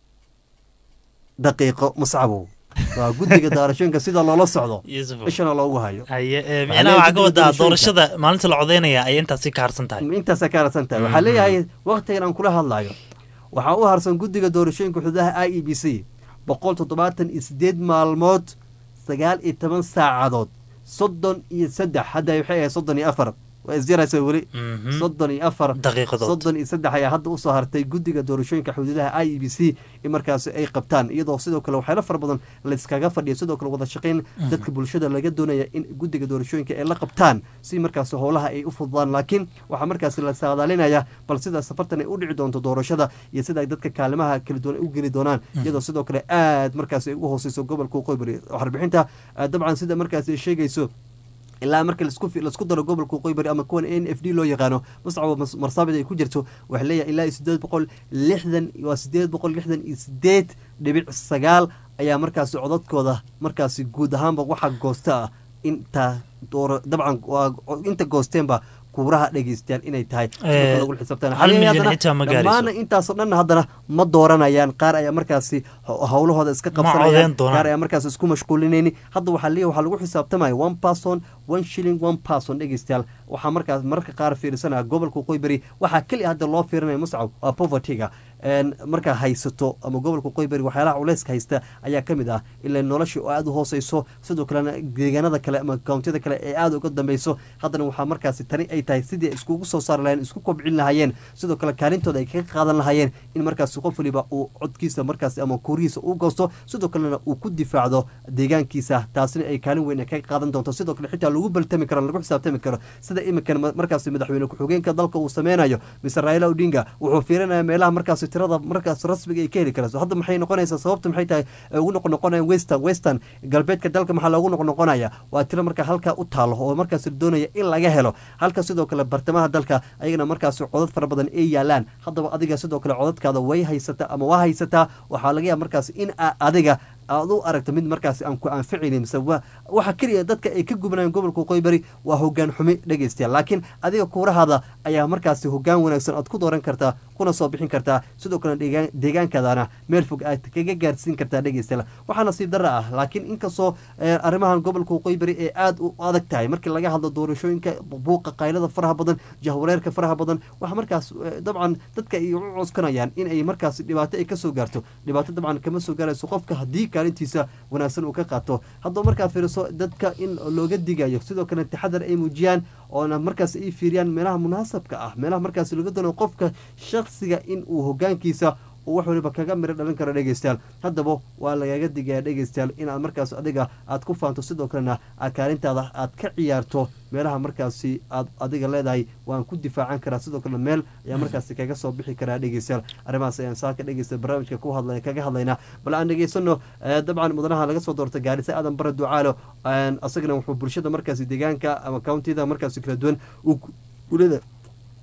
daqiiqo muscabow waa guddiga doorashooyinka sida loola socdo ishana loogu hayo
haye micnaha waxaa ka wadaa doorashada maalinta la codeynaya ayay intaasi ka harsan tahay
intaasa ka harsan tahay waxaa leeyahay waktigan aan kula hadlayo waxaa u harsan guddiga doorashooyinka xududaha i e b c boqol toddobaatan iyo sideed maalmood sagaal iyo toban saacadood soddon iyo saddex hadda waxay ahayd soddon iyo afar waa isjaraysa weli soddon iyo afar
daqiiqadood
soddon iyo saddex ayaa hadda usoo hartay guddiga doorashooyinka xuduudaha i e b c in markaasi ay qabtaan iyadoo sidoo kale waxyaalo fara badan layskaga fadhiya sidoo kale wada shaqayn dadka bulshada laga doonaya in guddiga doorashooyinka ay la qabtaan si markaasi howlaha ay u fududaan laakiin waxaa markaasi la saadaalinaya bal sida safartan ay u dhici doonto doorashada iyo sida ay dadka kaalimaha kala duwan u geli doonaan iyadoo sidoo kale aad markaasi ay ugu hooseyso gobolka qoybari warbixinta dabcan sida markaasi ay sheegayso ilaa marka laisku daro gobolka qoybari ama kuwan n f d loo yaqaano mascabo marsaabid ay ku jirto waxaa leeyahay ilaa iyo sideed boqol lixdan waa sideed boqol lixdan iyo sideed dhibic sagaal ayaa markaasi codadkooda markaasi guud ahaanba waxa goosta ah inta dooro dabcan inta goosteenba kuuraha dhegeystayaal inay tahay lagu xisaabtandhammaana intaasoo dhan haddana ma dooranayaan qaar ayaa markaasi howlahooda iska qabsanayaan qaar ayaa markaas isku mashquulinayni hadda waxaa leeyahay waxaa lagu xisaabtamaya one person one shilling one person dhegeystayaal waxaa markaas mararka qaar fiirsanaya gobolka qoyberi waxaa keliya hadda loo fiirinaya muscab waa povertyga markaa haysato ama gobolka qoyberi waxyaalaha culeyska haysta ayaa ka mid ah ilaa nolosha oo aada u hooseyso sidoo kalena deegaanada kale ama kawntiyada kale ee aada uga dambeyso haddana waxaa markaasi tani ay tahay sidii iskugu soo saari lahayeen isku kobcin lahaayeen sidoo kale kaalintooda ay kaga qaadan lahaayeen in markaasi qof waliba uu codkiisa markaasi ama kuurihiisa u goosto sidoo kalena uu ku difaacdo deegaankiisa taasina ay kaalin weyn kaga qaadan doonto sidoo kale xitaa lagu baltami karo lagu xisaabtami karo sida iminkan markaasi madaxweyne ku-xigeenka dalka uu sameynayo mise raila odinga wuxuu fiirinaya meelaha markaasi tirada markaas rasmiga ay ka heli karayso hadda maxay noqonaysaa sababta maxay tahay ugu noqonoqonayaan western western galbeedka dalka maxaa loogu noqonoqonaya waa tiro marka halkaa u taalo oo markaas doonaya in laga helo halka sidoo kale bartamaha dalka ayagana markaas codad fara badan ay yaalaan haddaba adiga sidoo kale codadkaada way haysataa ama waa haysataa waxaa laga yaaba markaas in adiga aad u aragto mid markaas aan ku anficaynin mise waxa keliya dadka ay ka gubnayaan gobolka qoybari waa hogaan xumi dhegeystayaal laakiin adiga kuurahaada ayaa markaasi hogaan wanaagsan aad ku dooran kartaa kuna soo bixin kartaa sidoo kale deegaankaadana meel fog aad kaga gaarsiin kartaa dhegeystayaal waxaa nasiib darra ah laakiin inkastoo arrimahan gobolka qoybari ee aada u adag tahay markii laga hadlo doorashooyinka buuqa qaylada faraha badan jahwareerka faraha badan waxa markaas dabcan dadka ay u coskanayaan in ay markaas dhibaato ay kasoo gaarto dhibaato dabcan kama soo gaarayso qofka haddii kaalintiisa wanaagsan uu ka qaato haddaba markaa fiiriso dadka in looga digayo sidoo kale taxadar ay muujiyaan oona markaas ay fiiriyaan meelaha munaasabka ah meelaha markaas laga doonayo qofka shaksiga in uu hogaankiisa uu wax waliba kaga miro dhalin karo dhegeystayaal haddaba waa lagaga digaya dhegeystayaal inaad markaas adiga aad ku faanto sidoo kalena aad kaalintaada aad ka ciyaarto meelaha markaasi aad adiga leedahay waan ku difaacan karaa sidoo kalena meel ayaa markaasi kaga soo bixi karaa dhegeystayaal arrimahaas ayaan saaka dhegeysta barnaamijka ku hadlay kaga hadlaynaa bal aan dhegeysano dabcan mudanaha laga soo doortay gaarisa aadan bare ducaalo asagana wuxuu bulshada markaasi deegaanka ama countida markaasi kala duwan uleda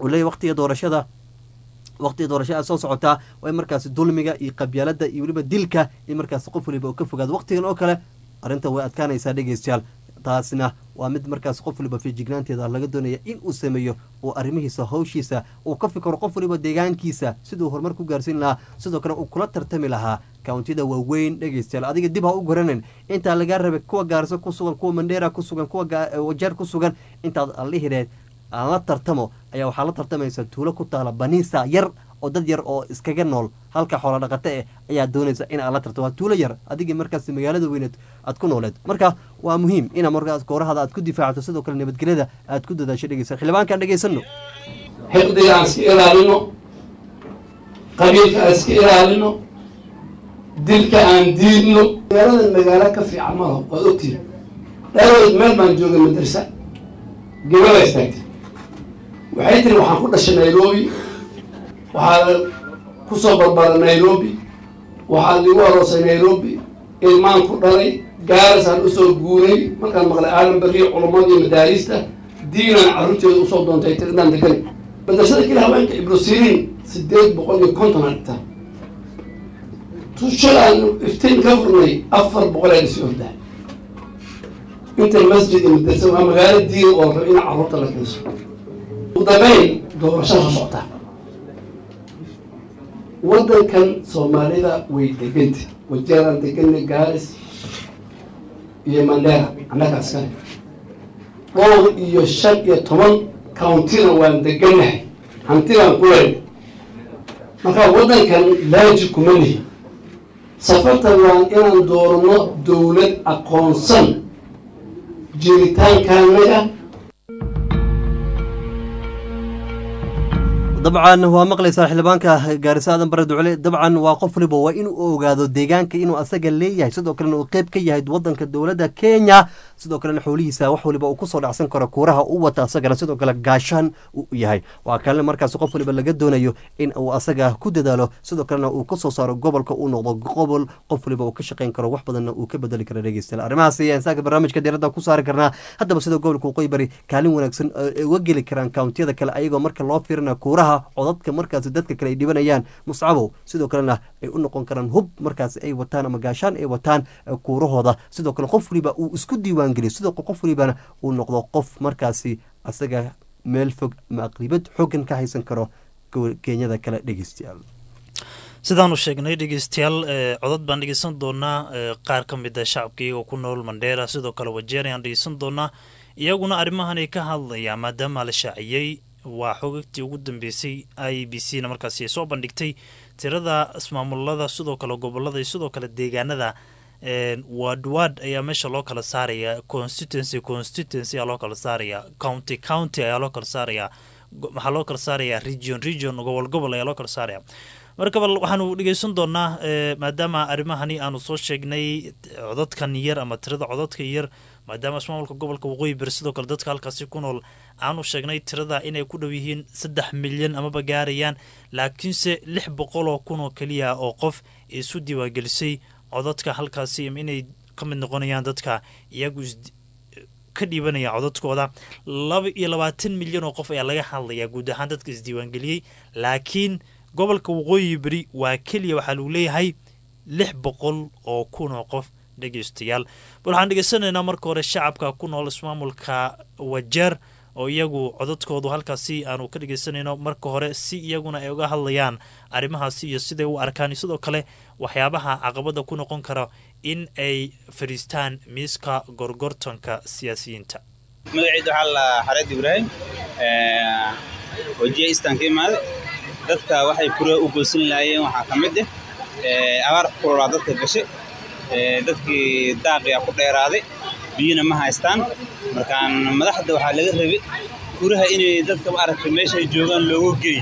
uu leeyahy waqtiga doorashada waqtiga doorashada soo socotaa waa in markaasi dulmiga iyo qabyaalada iyo weliba dilka in markaasi qof waliba uu ka fogaado waqtigan oo kale arrinta way adkaanaysaa dhegeystayaal taasna waa mid markaas qof waliba feejignaanteeda laga doonaya in uu sameeyo uu arrimihiisa hawshiisa uu ka fikiro qof waliba deegaankiisa siduu horumar ku gaarsiin lahaa sidoo kale uu kula tartami lahaa kawntiyada waaweyn dhegeystayaal adiga dib ha u garanin intaa lagaa rabay kuwa gaarso ku sugan kuwa mandheera ku sugan kuwa wajeer ku sugan intaad allihireed aan la tartamo ayaa waxaa la tartamaysa tuulo ku taala baniisa yar oo dad yar oo iskaga nool halka xoola dhaqato eh ayaa doonaysa in aad la tartamo waa tuulo yar adigii markaas magaalada weyneed aad ku nooleed marka waa muhiim ina markaas goorahada aad ku difaacto sidoo kale nabadgelyada aad ku dadaasho dhegeysa xildhibaankaan dhegeysano
xiqdiga aan iska ilaalino qabiilka aan iska ilaalino dilka aan diidno magaaladan magaalo ka fiican malaho waad ogtihin dhaawad meel baan joogay madrasa gabada istaagtay waxay tiri waxaan ku dhashay nairobi waxaa ku soo barbara nairobi waxaa ligu aroosay nairobi ilmaan ku dhalay gaarisaan usoo guuray markaan maqlay aadan beriyo culumadii madaariista diinaan carruurteeda usoo doontay tiri inaan degan madrasada keli haweenka ibrosiriin sideed boqol iyo konton aan dhigtaa tushalaan iftiin ka furnay afar boqol aan isi ordahay inta masjid iyo madrasa waa magaalo diin oo rab in carruurta la keenso ugu dambeyn doorashada soo socotaa waddankan soomaalida way deganta wajeeraan deganay gaaris iyo mandera annaga askale dhowr iyo shan iyo toban countina waan deganahay hantilaan ku leyn marka waddankan laaji kuma lihi safartan waan inaan doorno dowlad aqoonsan jiritaankaanaga
dabcan waa maqlaysaa xildhibaanka gaarisa aadan bare ducule dabcan waa qof waliba waa inuu ogaado deegaanka inuu asaga leeyahay sidoo kalena uu qeyb ka yahay wadanka dowladda kenya sidoo kalena xoolihiisa wax waliba uu kusoo dhacsan karo kuuraha u wata asagana sidoo kale gaashaan uu yahay waa kalena markaas qof waliba laga doonayo in uu asaga ku dadaalo sidoo kalena uu kasoo saaro gobolka uu noqdo gobol qof waliba uu ka shaqeyn karo wax badanna uu ka bedeli karo dhegeystayaal arrimahaas ayaan saaka barnaamijka diiradda ku saari karnaa haddaba sida gobolka waqooyi bari kaalin wanaagsan ay uga geli karaan kawntiyada kale ayagoo marka loo fiirina kuuraha codadka markaas dadka kale ay dhibanayaan muscabow sidoo kalena ay u noqon karaan hub markaas ay wataan ama gaashaan ay wataan kuurahooda sidoo kale qof waliba uu isku diiwaan geliyo sidoo kale qof walibana uu noqdo qof markaasi asaga meel fog ama aqlibad xoogan ka haysan karo kenyada kale dhegeystayaal
sidaanu sheegnay dhegeystayaal codad baan dhegeysan doonaa qaar ka mid a shacabka iyagoo ku nool mandheera sidoo kale wajeer ayaan dhegeysan doonaa iyaguna arrimahanay ka hadlayaan maadaama la shaaciyey waa xogagtii ugu dambeysay i b c na markaasi ay soo bandhigtay tirada ismaamulada sidoo kale gobolada iyo sidoo kale deegaanada ward ward ayaa meesha loo kala saaraya constituency constituency ayaa loo kala saaraya county county ayaa loo kala saaraya waxaa loo kala saaraya region region gobol gobol ayaa loo kala saaraya markaba waxaanu dhegeysan doonaa maadaama arrimahani aanu soo sheegnay codadkan yar ama tirada codadka yar maadaama ismaamulka gobolka waqooyi bari sidoo kale dadka halkaasi ku nool aanu sheegnay tirada inay ku dhow yihiin saddex milyan amaba gaarayaan laakiinse lix boqol oo kun oo keliya oo qof isu diiwaangelisay codadka halkaasi inay ka mid noqonayaan dadka iyagu ka dhiibanaya codadkooda laba iyo labaatan milyan oo qof ayaa laga hadlayaa guud ahaan dadka isdiiwaangeliyey laakiin gobolka waqooyi beri waa keliya waxaa lagu leeyahay lix boqol oo kun oo qof dhegeystayaal bal waxaan dhegeysanaynaa marka hore shacabka ku nool ismaamulka wajeer oo iyagu codadkoodu halkaasi aanu ka dhegeysanayno marka hore si iyaguna ay uga hadlayaan arrimahaasi iyo siday u arkaan sidoo kale waxyaabaha caqabada ku noqon kara in ay fadhiistaan miiska gorgortanka siyaasiyiinta
magacayda waxaa la xareed ibraahim wajiya istaan ka imaade dadka waxay kure u goosan lahaayeen waxaa ka mid ah abaar kulolaa dadka gashay dadkii daaqiya ku dheeraaday biyina ma haystaan markaan madaxda waxaa laga rabay guraha inay dadka maaragtay meeshay joogaan loogu geey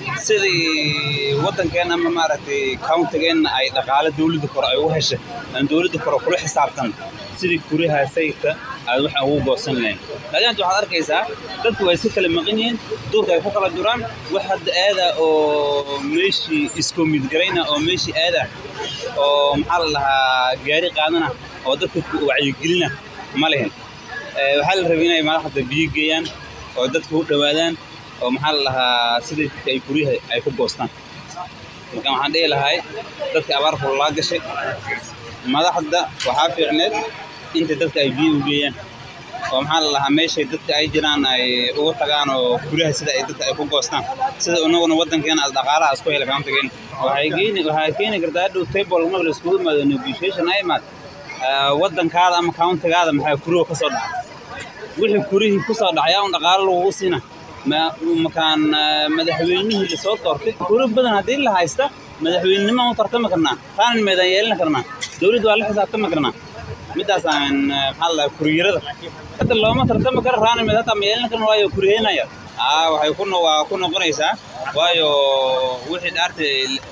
sidii waddankeenna ama maaragtay countigeenna ay dhaqaale dawladda kore ay ugu heshay aan dawladda kore kula xisaabtan sidii guryaha sayidka aad waxaan ugu goosan lahayn laakiin hadda waxaad arkaysaa dadku way si kala maqan yihiin duurka ay ku kala duraan wax hadda aada oo meeshii isku midgarayna oo meeshii aada oo maxaa la dhahaa gaari qaadana oo dadka wacyigelina ma lihin waxaa la rabay inay madaxda biyo geeyaan oo dadka u dhowaadaan oo maxaa la dhahaa sida dadka ay guryaha ay ku goostaan marka waxaan dhihi lahay dadka abaar kululaa gashay madaxda waxaa fiicneed inta dadka ay biyo u geeyaan oo maxaa la dhahaa meeshay dadka ay jiraan ay ugu tagaan oo guryaha sida ay dadka ay ku goostaan sida unaguna waddankeena as dhaqaalaha isku hela kaantageyn waxay keeni waxay keeni kartaa hadhow table marka la iskugu imaado negotiation ay imaad waddankaada ama countigaada maxaa kuriga ka soo dhacay wixii kurihii ku soo dhacay un dhaqaalo lagugu siina ma- makaan ah, madaxweynihii lasoo doortay kuri badan haddii la haysta madaxweynenimo u tartami karnaa raanin meedaan yeelan karnaa dowladda waa la xisaabtami karnaa midaasaan maxaa la kuriyarada hadda looma tartami karo raanin meed hataa ma yeelan karna waayo kuriyeynaya aa waxay ku no- waa ku noqonaysaa waayo wixii dhaarta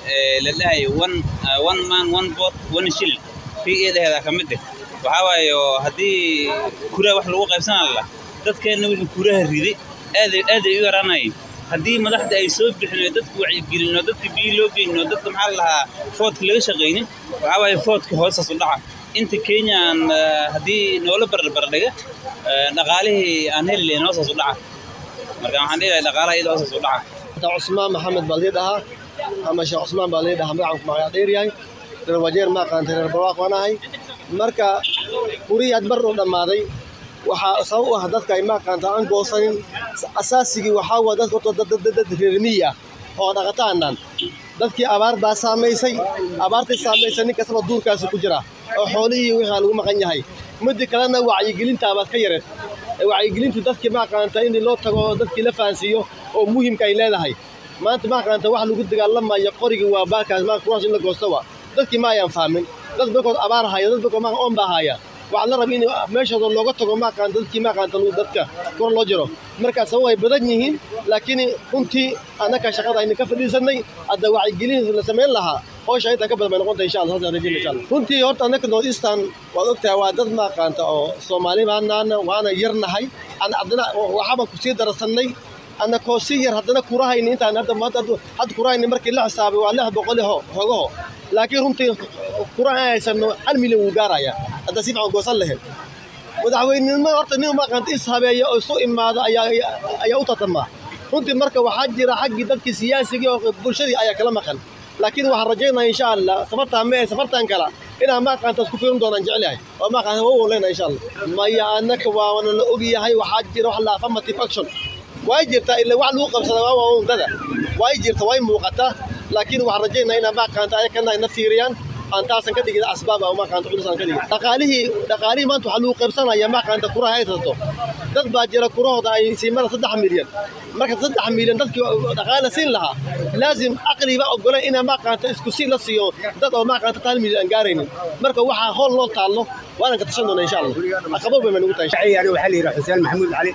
la dhahay one ah, one man one vote one shilling kii eedaheeda ka mid ah waxaa waaye oo haddii kuraha wax lagu qaybsanaa la dadkeenna wixii kuraha riday aaday aaday u yaraanayeen haddii madaxda ay soo bixin oo dadka wacyigelin oo dadka biyo loo geynin oo dadka maxaa la lahaa foodka laga shaqaynin waxaa waaye foodka hoosaas u dhaca inta kenya aan ah, haddii noola barbardhiga dhaqaalihii aan heli lahayn hoosaas u dhaca marka waxaan dhihi lahay dhaqaalaha iyada hoosaas u dhaca
cusmaan maxamed baa lii dhahaa ama sheekh cusmaan baa lii dhahaa magacanku magaca dheer yahay reer wajeer ma aqaantay reer barwaaq waan ahay marka gurihii had mar u dhammaaday waxaa sabab u ah dadka ay ma aqaanta aan goosanin asaasigii waxaa waa dadka horta dad- dad dad reer miyi ah oo dhaqataanaan dadkii abaar baa saamaysay abaartii saamaysay nin kastaba duurkaasi ku jira oo xoolihii wixii lagu maqan yahay midda kalena wacyigelinta abaad ka yareed ee wacyigelintu dadkii ma aqaanta in loo tago oo dadkii la fahansiiyo oo muhiimka ay leedahay maanta ma aqaanta wax lagu dagaalamayo qorigii waa baakaas ma kuraas in la goosto wa dadkii ma ayaan fahmin dad bakood abaar haya dad bakood ma oon baa haya waxaa la rabaa in meeshooda looga tago ma aqaanta dadkii ma aqaanta lagu- dadka kor loo jiro marka sabab ay badan yihiin laakiin runtii annaka shaqada aynu ka fadhiisanay hadda wacyigelin la samayn lahaa hawsha intaa ka badan bay noqonta insha allah saasaan rajayna insha allah runtii horta annaka north eastern waad ogtahay waa dad ma aqaanta oo soomaali baanaana waana yarnahay aan haddana waxaabaan kusii darasannay annakoo si yar haddana kurahayni intaan hadda hadda hadda kurahayni markii la xisaabay waa lix boqol ho hogaho laakiin runtii kuraha aan haysano hal milyan wuu gaaraya hadda si fiican goosan lahayn madaxweynenimo horta nin ma aqaanta is habeeya oo isu imaada ayaa ayaa u tartama runtii marka waxaa jira xaggii dadkii siyaasigii oo bulshadii ayaa kala maqan laakiin waxaan rajaynaya insha allah safartaan mee safartaan kala inaan ma aqaanta isku fiirin doonaan jecelahay oo ma aqaanta waa u leenahay insha allah maya annaka waana la ogyahay waxaa jira wax la affirmative action way jirtaa ila wax lagu qabsada waa waa undada way jirta way muuqataa laakiin waxaan rajaynaa inaan ma aqaanta ayakana ina fiiriyaan aan taasan ka dhigin asbaab ama aqaanta culus aan ka dhigin dhaqaalihii dhaqaalihii maanta waxaa lagu qaybsanaya ma aqaanta kuraha ay tato dad baa jira kurahooda ay siimada saddex milyan marka saddex milyan dadkii dhaqaale siin lahaa laazim aqliba ogoleen inaa ma aqaanta isku si la siiyo dad oo ma aqaanta hal milyan aan gaaraynin marka waxaa hool loo taallo waana ka tashan doonaa insha allah aqabo bay nagu tahay
aniga waxaa la yidhaha xuseen maxamuud cali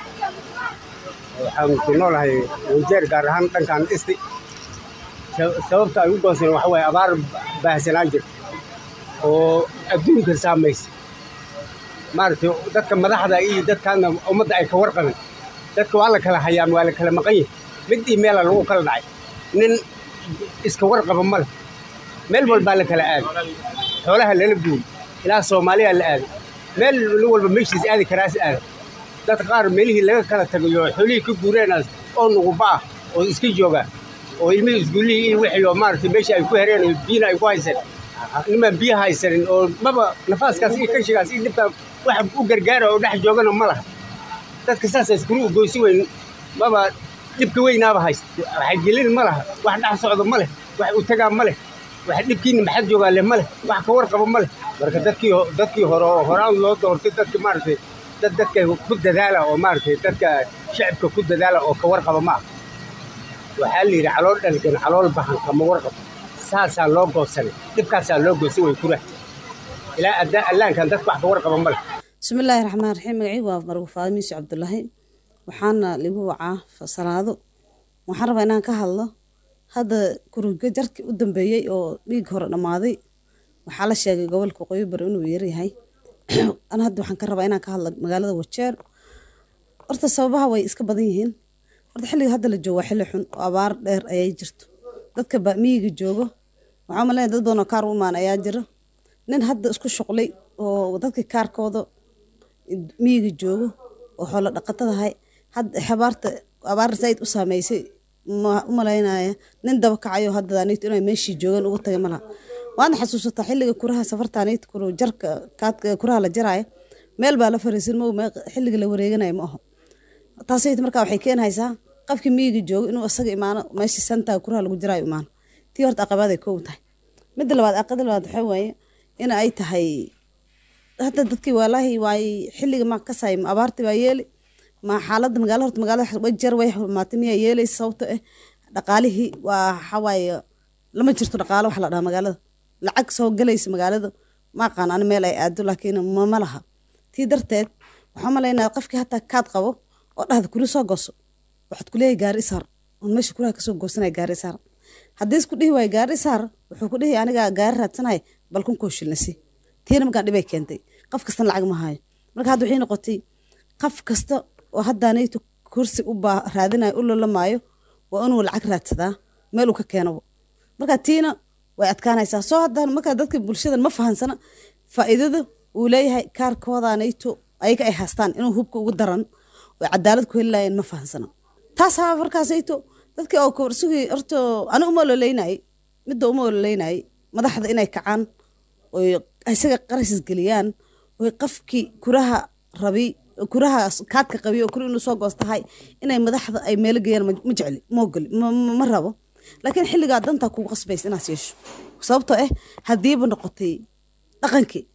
waxaan ku noolahay wajeer gaar ahaan dhankan dhisti Sa- sababta ay u gooseen waxa waaye abaar baahsanaan jirta oo adduunka saamaysa maaragtay dadka madaxda iyo dadkaana ummadda ay ka warqabeen dadka waa la kala hayaa waa la kala maqan yahay mid iyo meela lagu kala dhacay nin iska warqaba ma leh meel walbaa la kala aaday xoolaha lala guuri ilaa soomaaliya la aaday meel nin walba meeshiis aadi karaas aada dad qaar meelihii laga kala tagayo xoolihii ka guureenaas oo nuguba ah oo iska jooga oo ilmihii isguulihii iyo wixii oo maaragtay meeshii ay ku hereen oo biyina ay ku haysan nimaan biyo haysanin oo maba nafaaskaas iyo kashigaas iyo dhibkaa wax u gargaara oo dhex joogana ma laha dadka saasa iskulu ugoysi weyn maba dhibka weynaaba haysta waxay gelin ma laha wax dhex socda ma leh wax u tagaa ma leh wax dhibkiina maxad joogaa leh ma leh wax ka warqaba ma leh marka dadkii ho- dadkii hore oo horaan loo doortay dadka maaragtay dad dadka ku dadaala oo maaragtay dadka shacibka ku dadaala oo ka warqaba ma aha waxaa la yidhi calool dhalgan calool bahan kama warqabo saasaa loo goosanay dhibkaasaa loo goosan way kura ilaa addaa allaankan dadka wax ka warqaba ma leh
bismillaahi raxmaan raxiim magacii waa marwo faadimiisi cabdulaahi waxaana ligu wacaa fasalaado waxaan rabaa inaan ka hadlo hadda kuruga jarkii u dambeeyey oo dhiig hore dhammaaday waxaa la sheegay gobolka waqooyi bari inuu yaryahay ana hadda waxaan ka rabaa inaan ka hadlo magaalada wajeer horta sababaha way iska badan yihiin horta xilliga hadda la joogo waa xilli xun oo abaar dheer ayay jirto dadka ba miyiga joogo waxaa malaya dad badan oo kaar u imaan ayaa jira nin hadda isku shuqlay oo dadkii kaarkooda miyiga joogo oo xoolo dhaqatadahay hadda xabaarta abaar zaid u saameysay ma- u malaynaya nin daba kacayo hadda anito inay meeshii joogaan ugu tagay malaha waadna xasuusataa xilliga kuraha safarta anito kuru jarka kaadka kuraha la jaraayo meel baa la fariisin ma xilliga la wareeganayo ma aho taasayt markaa waxay keenaysaa qofkii miyiga joogo inuu isaga imaano meeshii santaa kuraha lagu jiraayo imaano tii horta aqabaday kow tahay midda labaad aqada labaad waxaa waaye in ay tahay hadda dadkii walaahi waay xilliga ma kasay ma abaarti baa yeeli ma xaaladda magaalo horta magaalada way jar way xumaatay miyaa yeelaysa sababto eh dhaqaalihii waa waxawaaye lama jirto dhaqaalo wax la dhaha magaalada lacag soo galaysa magaalada ma aqaan ani meel ay aado laakiin ma ma laha tii darteed waxaa malaynaa qofkii hataa kaad qabo oo dhahda kuli soo gooso waxaad kuleeyahay gaari isaar oon meesha kulaha kasoo goosanaya gaari isaar haddii isku dhihi waayo gaari isaar wuxuu ku dhihi aniga gaari raadsanaya bal kun koo shilnasi tiina markaan dhibay keentay qof kastana lacag ma hayo marka hadda waxay noqotay qof kasta oo haddaanayto kursi u baa raadinayo u lalamaayo waa inuu lacag raadsadaa meel uu ka keenabo marka tiina way adkaanaysaa soo haddaan marka dadka bulshadan ma fahansana faa'iidada uu leeyahay kaarkoodaanayto ayaga ay haystaan inuu hubka ugu daran oo cadaalad ku heli laayeen ma fahansana taasaa markaasayto dadkii oo kursugii horta ani uma ololeynayay midda uma ololeynayay madaxda inay kacaan oy isaga qarashis geliyaan oy qafkii kuraha rabi kuraha kaadka qabi oo kuri inuu soo goostahay inay madaxda ay meelo geeyaan ma jecli ma ogoli ma- ma ma rabo laakiin xilligaa dantaa kugu qasbaysa inaad yeesho sababtoo ah haddiiba noqotay dhaqankii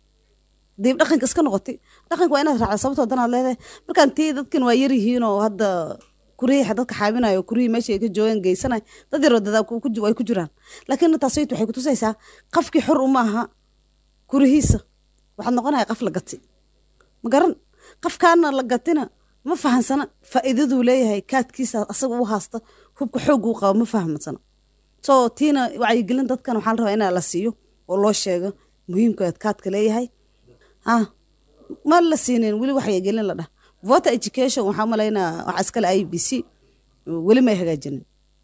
hadiiba dhaqanka iska noqotay dhaqanka waa inaad raacda sababtoo danaad leedahay markaan tii dadkan waa yar yihiin oo hadda kurihii dadka xaabinayo kurihii meesha ay ka joogaan geysanay dad yaroo dadaa ku- ku- way ku jiraan laakiin taasayt waxay kutusaysaa qafkii xor uma aha kurihiisa waxaad noqonaya qaf la gati ma garan qafkaana la gatina ma fahansana faa'iidaduu leeyahay kaadkiisa asaga u haasta hubka xoog uu qabo ma fahamsana so tiina wacyigelin dadkan waxaa la rabaa inaa la siiyo oo loo sheego muhiimka kaadka leeyahay ah ma la siinin weli wacyigelin la dhah voter education waxaa malaynaa waxaa iskale i b c weli may hagaajinin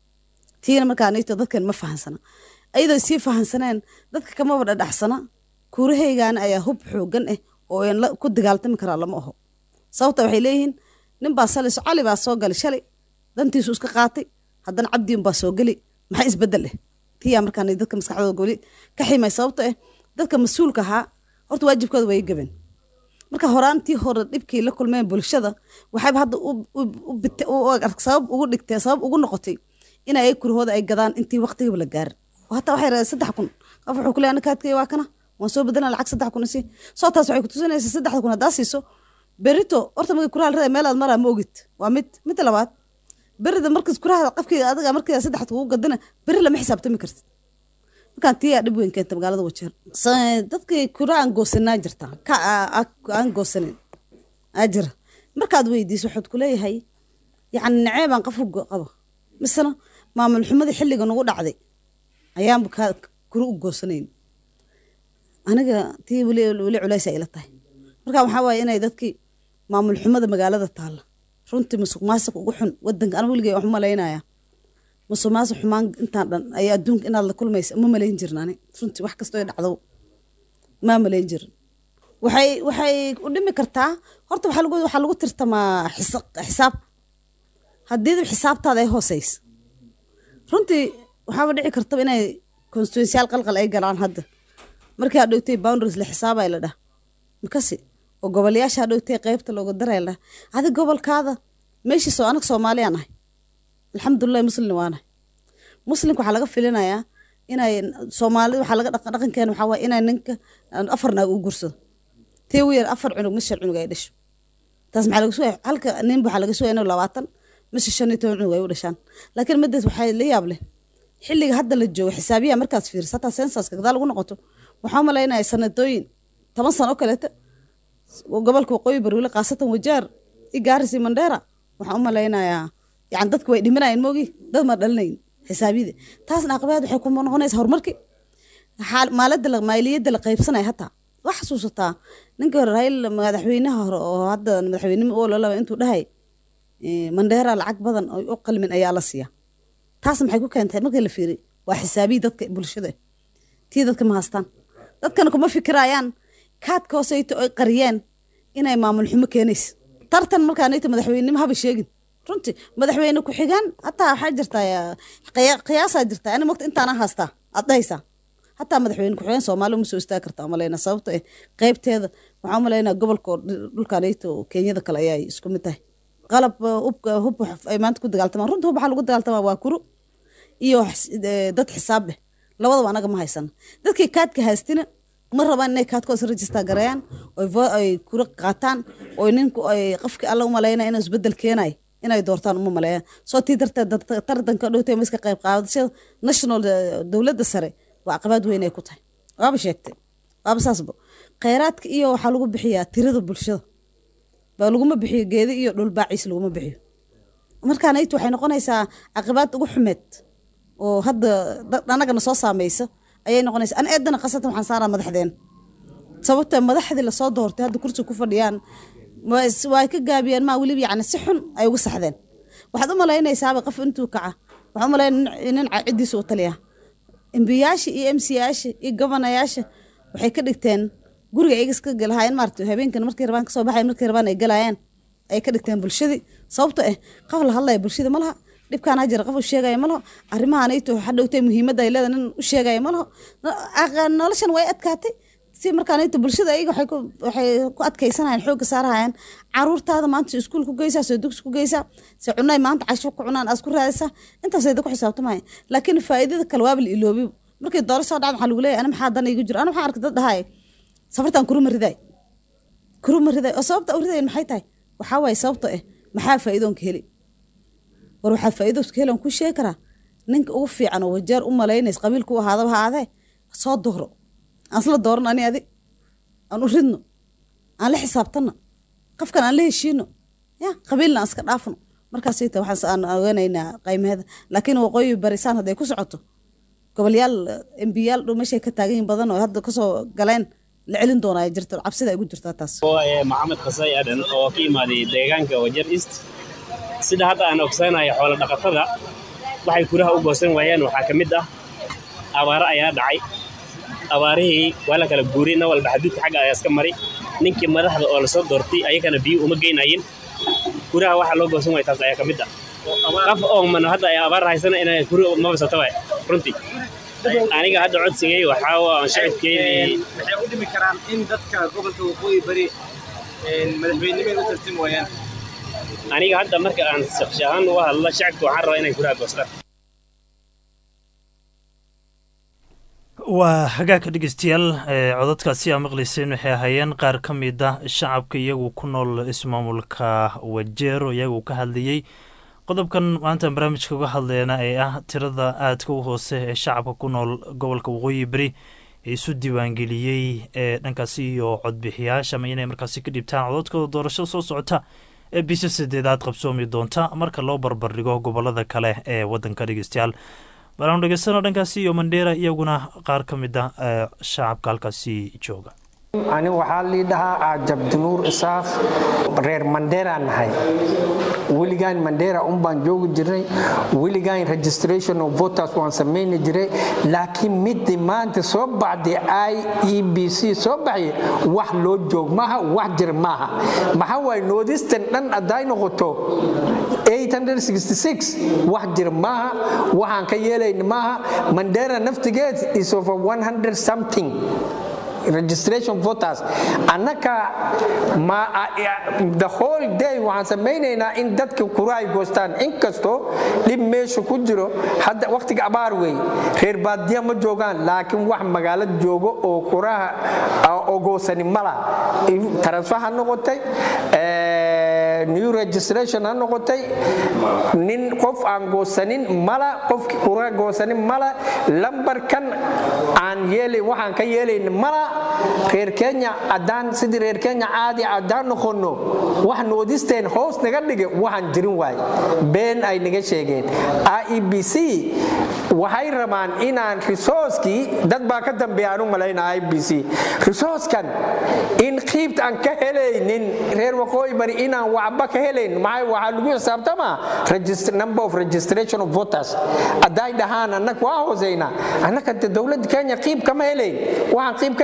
tiina markaa nito dadkan ma fahansana ayadoo sii fahansaneen dadka kamaba dhadhaxsana kuurahaygaana ayaa hub xoogan ah oo aan la- ku dagaaltami karaa lama aho sababta waxay leeyihiin nin baa salis cali baa soo galay shalay dantiisu iska qaatay haddana cabdiin baa soo geli maxaa isbedel ah tiyaa markaan dadka maskaxdooda weli ka ximay sababto ah dadka mas-uulka ahaa horta waajibkooda way gaben marka horaantii hore dhibkii la kulmeen bulshada waxayba hadda u- u- u bite- u- u- sabab ugu dhigtee sabab ugu noqotay in ay kurahooda ay gadaan intii waqtigaba la gaarin oo hataa waxay raadeen saddex kun qof wuxuu kuleeyahay ana kaadkay waa kana waan soo bedelana lacag saddex kun isi soo taas waxay kutusinaysaa saddexda kun haddaa siiso berito horta markay kuraha la raday meelaad maraa ma ogid waa mid midda labaad berida markas kuraha qafkii adiga markii saddexda kugu gadana beri lama xisaabtami kartid markaan tiyaa dhib weyn keenta magaalada wajeer Sa- dadkii kura aan goosanaa jirta ka a- a- aan goosanin aa jira markaad weydiiso waxaad kuleeyahay yacni naceebaan qof u go- qabo misena maamul xumadii xilliga nagu dhacday ayaanba kaa kura u goosanayn aniga tii weli weli culays ay ila tahay marka waxaa waaye inay dadkii maamul xumada magaalada taalla runtii musuq maasuq ugu xun wadanka aniga weligay wax u malaynaya musuq maasuq xumaan intaan dhan ayaa adduunka inaad la kulmaysa ma malayn jirin ani runtii wax kastoo ay dhacdo ma malayn jirin waxay waxay u dhimi kartaa horta waxaa lagu waxaa lagu tirtamaa xisa- xisaab haddii xisaabtaada ay hooseysa runtii waxaaba dhici kartaba inay constituensiyaal qalqal ay galaan hadda markii aad dhowtay boundaries la xisaabay la dhah makasi oo goboleyaasha aad dhowtay qeybta looga daray la dhah adi gobolkaada meeshiisoo anaga soomaaliyaan ahay alxamdulilahi muslim waanahay muslimka waxaa laga filinayaa inay soomaalida waxaa laga dhaqan dhaqankeena waxaa waaye inay ninka afar naag u gursado tii ugu yar afar cunug mise shan cunug ay dhasho taas maxaa laga sugaya halka nin waxaa laga sugaya inuu labaatan mise shan iyo toban cunug ay u dhashaan laakiin midaas waxaa la yaab leh xilliga hadda la joogo xisaabiyaha markaad fiiriso hataa sensaska gadaal ugu noqoto waxaa malaynaya sanadooyin toban sano oo kaleeta gobolka waqooyi bari khaasatan wajaar i gaaris iyo mandheera waxaan u malaynayaa yani dadka way dhimanayeen moogi dad ma dhalinayn xisaabiyada taasna aqabaad waxay ku noqonaysa horumarki xaal- maalada la- maaliyadda la qaybsanaya hataa wax xasuusataa ninka hore rail madaxweynaha hore oo hadda madaxweynimo oo lalaba intuu dhahay eh, mandheera lacag badan oo u qalmin ayaa la siiya taas maxay ku keentay markii la fiiriy waa xisaabiyi dadka bulshada tii dadka ma haystaan dadkana kuma fikirayaan kaadka hooseyta oy qariyeen inay maamul xumo keenaysa tartan markaanayta madaxweynenimo haba sheegin runtii madaxweyne ku-xigaan hataa waxaa jirtaa qiya- qiyaasaa jirtaa ani mogta intaana haystaa aad dhahaysaa hataa madaxweyne ku-xigeen soomaali uma soo istaagi kartaa umaleyna sababto eh qeybteeda waxaa umaleynaa gobolka oo dhi- dhulkanayto oo kenyada kale ayaa isku mid tahay qalab uh, hubka hub wax- ay maanta ku dagaaltamaan runta hub waxaa lagu dagaaltamaa waa kuru iyo xis- eh, dad xisaab leh labadaba anaga ma haysana dadkii kaadka haystina ma rabaan inay kaadkooda register gareeyaan oy vo- ay kura qaataan oy ninku ay qofkii alla umaleyna inuu isbedel keenay inay doortaan uma maleeyaan soo tii darteed dad- tartanka dhowtay ma iska qayb qaadashada national eh, dowladda sare waa caqabaad weyn ay ku tahay waaba sheegtay waaba saasba kheyraadka iyo waxaa lagu bixiyaa tirada bulshada baa laguma bixiyo geedi iyo dhulbaaciis laguma bixiyo markaan aytu waxay noqonaysaa caqibaad ugu xumeed oo hadda dad annagana soo saameysa ayay noqonaysaa an eedana khasatan waxaan saaraa madaxdeena sababta madaxdii lasoo doortay hadda kursi ku fadhiyaan waa is- waa ay ka gaabiyaan maa weliba yacni si xun ay uga saxdeen waxaad u malaynaysaaba qof intuu kaca waxaa u malayn nin ciddiisa u taliya embiyaasha iyo emsiyaasha iyo gobanayaasha waxay ka dhigteen guriga iyaga iska galahaayeen maarata habeenkan markay rabaan kasoo baxay markay rabaan ay galayaan ay ka dhigteen bulshadii sababto eh qof la hadlaya bulshada ma laha dhibkaana jira qof u sheegaya ma laho arrimahan ayto hadhowtay muhiimadda ay leedahay nin u sheegaya ma laho No- aq- noloshan way adkaatay si markaan ayto bulshada ayaga waxay ku- waxay ku adkaysanayaan xoogga saarahayaan caruurtaada maanta iskuul ku geysaa soo dugsi ku geysaa se cunay maanta casho ku cunaan aad ku raadaysaa intaasay da ku xisaabtamaya laakiin faa'iidada kale waaba la iloobi markii dooro soo dhacda waxaa lagu leeyahay ana maxaa dan igu jiro ana maxaa arkay dad dhahaaya safartan kuruma ridaay kuruma ridaay oo sababta u ridayan maxay tahay waxaa waaye sababta eh maxaa faa'iidoonka heli war waxaa faa'iidoonka heli aan ku sheegi karaa ninka ugu fiican oo wajeer u malaynaysa qabiilku u ahaadaba ha aadee soo dooro aan isla dooran ani adi aan u ridno aan la xisaabtano qofkan aan la heshiino ya qabiilna aan iska dhaafno markaasay tahay waxaan aan oganaynaa qaymaheeda laakiin waqooyi barisaan hadday ku socoto gobolyaal embiyaal dhow meeshay ka taagan yihin badan oo hadda kasoo galeen la celin doonaa ay jirto cabsida ay ugu jirtaa taas
waaye maxamed qasay adan oo ka imaaday deegaanka wajer east sida hadda aan ogsanayo xoolo dhaqatada waxay kuraha u goosan waayeen waxaa ka mid ah abaaro ayaa dhacay abaarihii waa la kala guuriyey nin walba xaduudka xagga ayaa iska mari ninkii madaxda oo lasoo doortay ayagana biyo uma geynayin kuraha waxaa loo goosan waaya taas ayaa ka mid ah qof oo man hadda ay abaar haysana inay kuri mabasata waay runtii aniga hadda codsigay waxaa waa shacibkeydii
waxay u dhimi karaan in dadka gobolka waqooyi bari madaxweynimada u tartami waayaan
aniga hadda marka aan shakhsi ahaan uga hadlo shacabka waxaan rabaa inay kuraha goostaan
waa hagaagka dhegeystayaal ee codadkaasi aa maqlayseen waxay ahaayeen qaar ka mid ah shacabka iyagu ku nool ismaamulka wajeero iyagu ka hadlayey qodobkan maanta barnaamijka uga hadleena ee ah tirada aadka u hoose ee shacabka ku nool gobolka waqooyi beri ee isu diiwaangeliyey ee dhankaasi iyo codbixiyaasha ama inay markaasi ka dhibtaan codadkooda doorashada soo socota ee bisha sideedaad qabsoomi doonta marka loo barbardhigo gobolada kale ee wadanka dhegeystayaal balaanu dhegeystano dhankaasi iyo mandheera iyaguna qaar ka mid ah ee shacabka halkaasi jooga
ani waxaa lii dhahaa aajabdinuur isaaq reer mandheeraan nahay weligaan mandheera unbaan joogi jirnay weligaan registration of voters waan samayni jiray laakiin midii maanta soo baxday i e b c soo baxay wax loo joog maaha wax jir maaha maxaa waaye noodistan dhan hadday noqoto 866 wax jir maaha waxaan ka yeelayn maaha mandheera naftigeed is over 100 something registration voters annaka ma the whole day waxaan samaynaynaa in dadka kura ay goostaan inkastoo dhib meesha ku jiro hadda waqtiga abaar wey reer baadiya ma joogaan laakiin wax magaalada joogo oo kuraha oo goosani mala transfer ha noqotay new registration ha noqotay nin qof aan goosanin mala qofki kura goosanin mala lambarkan aan yeelay waxaan ka yeelayn mala reer kenya haddaan sidii reer kenya caadi haddaan noqono wax noodisteen hoos naga dhige waxaan jirin waay been ay naga sheegeen i e b c waxay rabaan inaan resourcekii dad baa ka dambeeya aan u malayna i b c resourcekan in qiibt aan ka helaynin reer waqooyi bari inaan waxba ka helayn maxay waxaa lagu xisaabtamaa number of registration of voters hadday dhahaan annaga waa hooseynaa annaka de dowladda kenya qiib kama helayn waxaan qiib ka helayn mala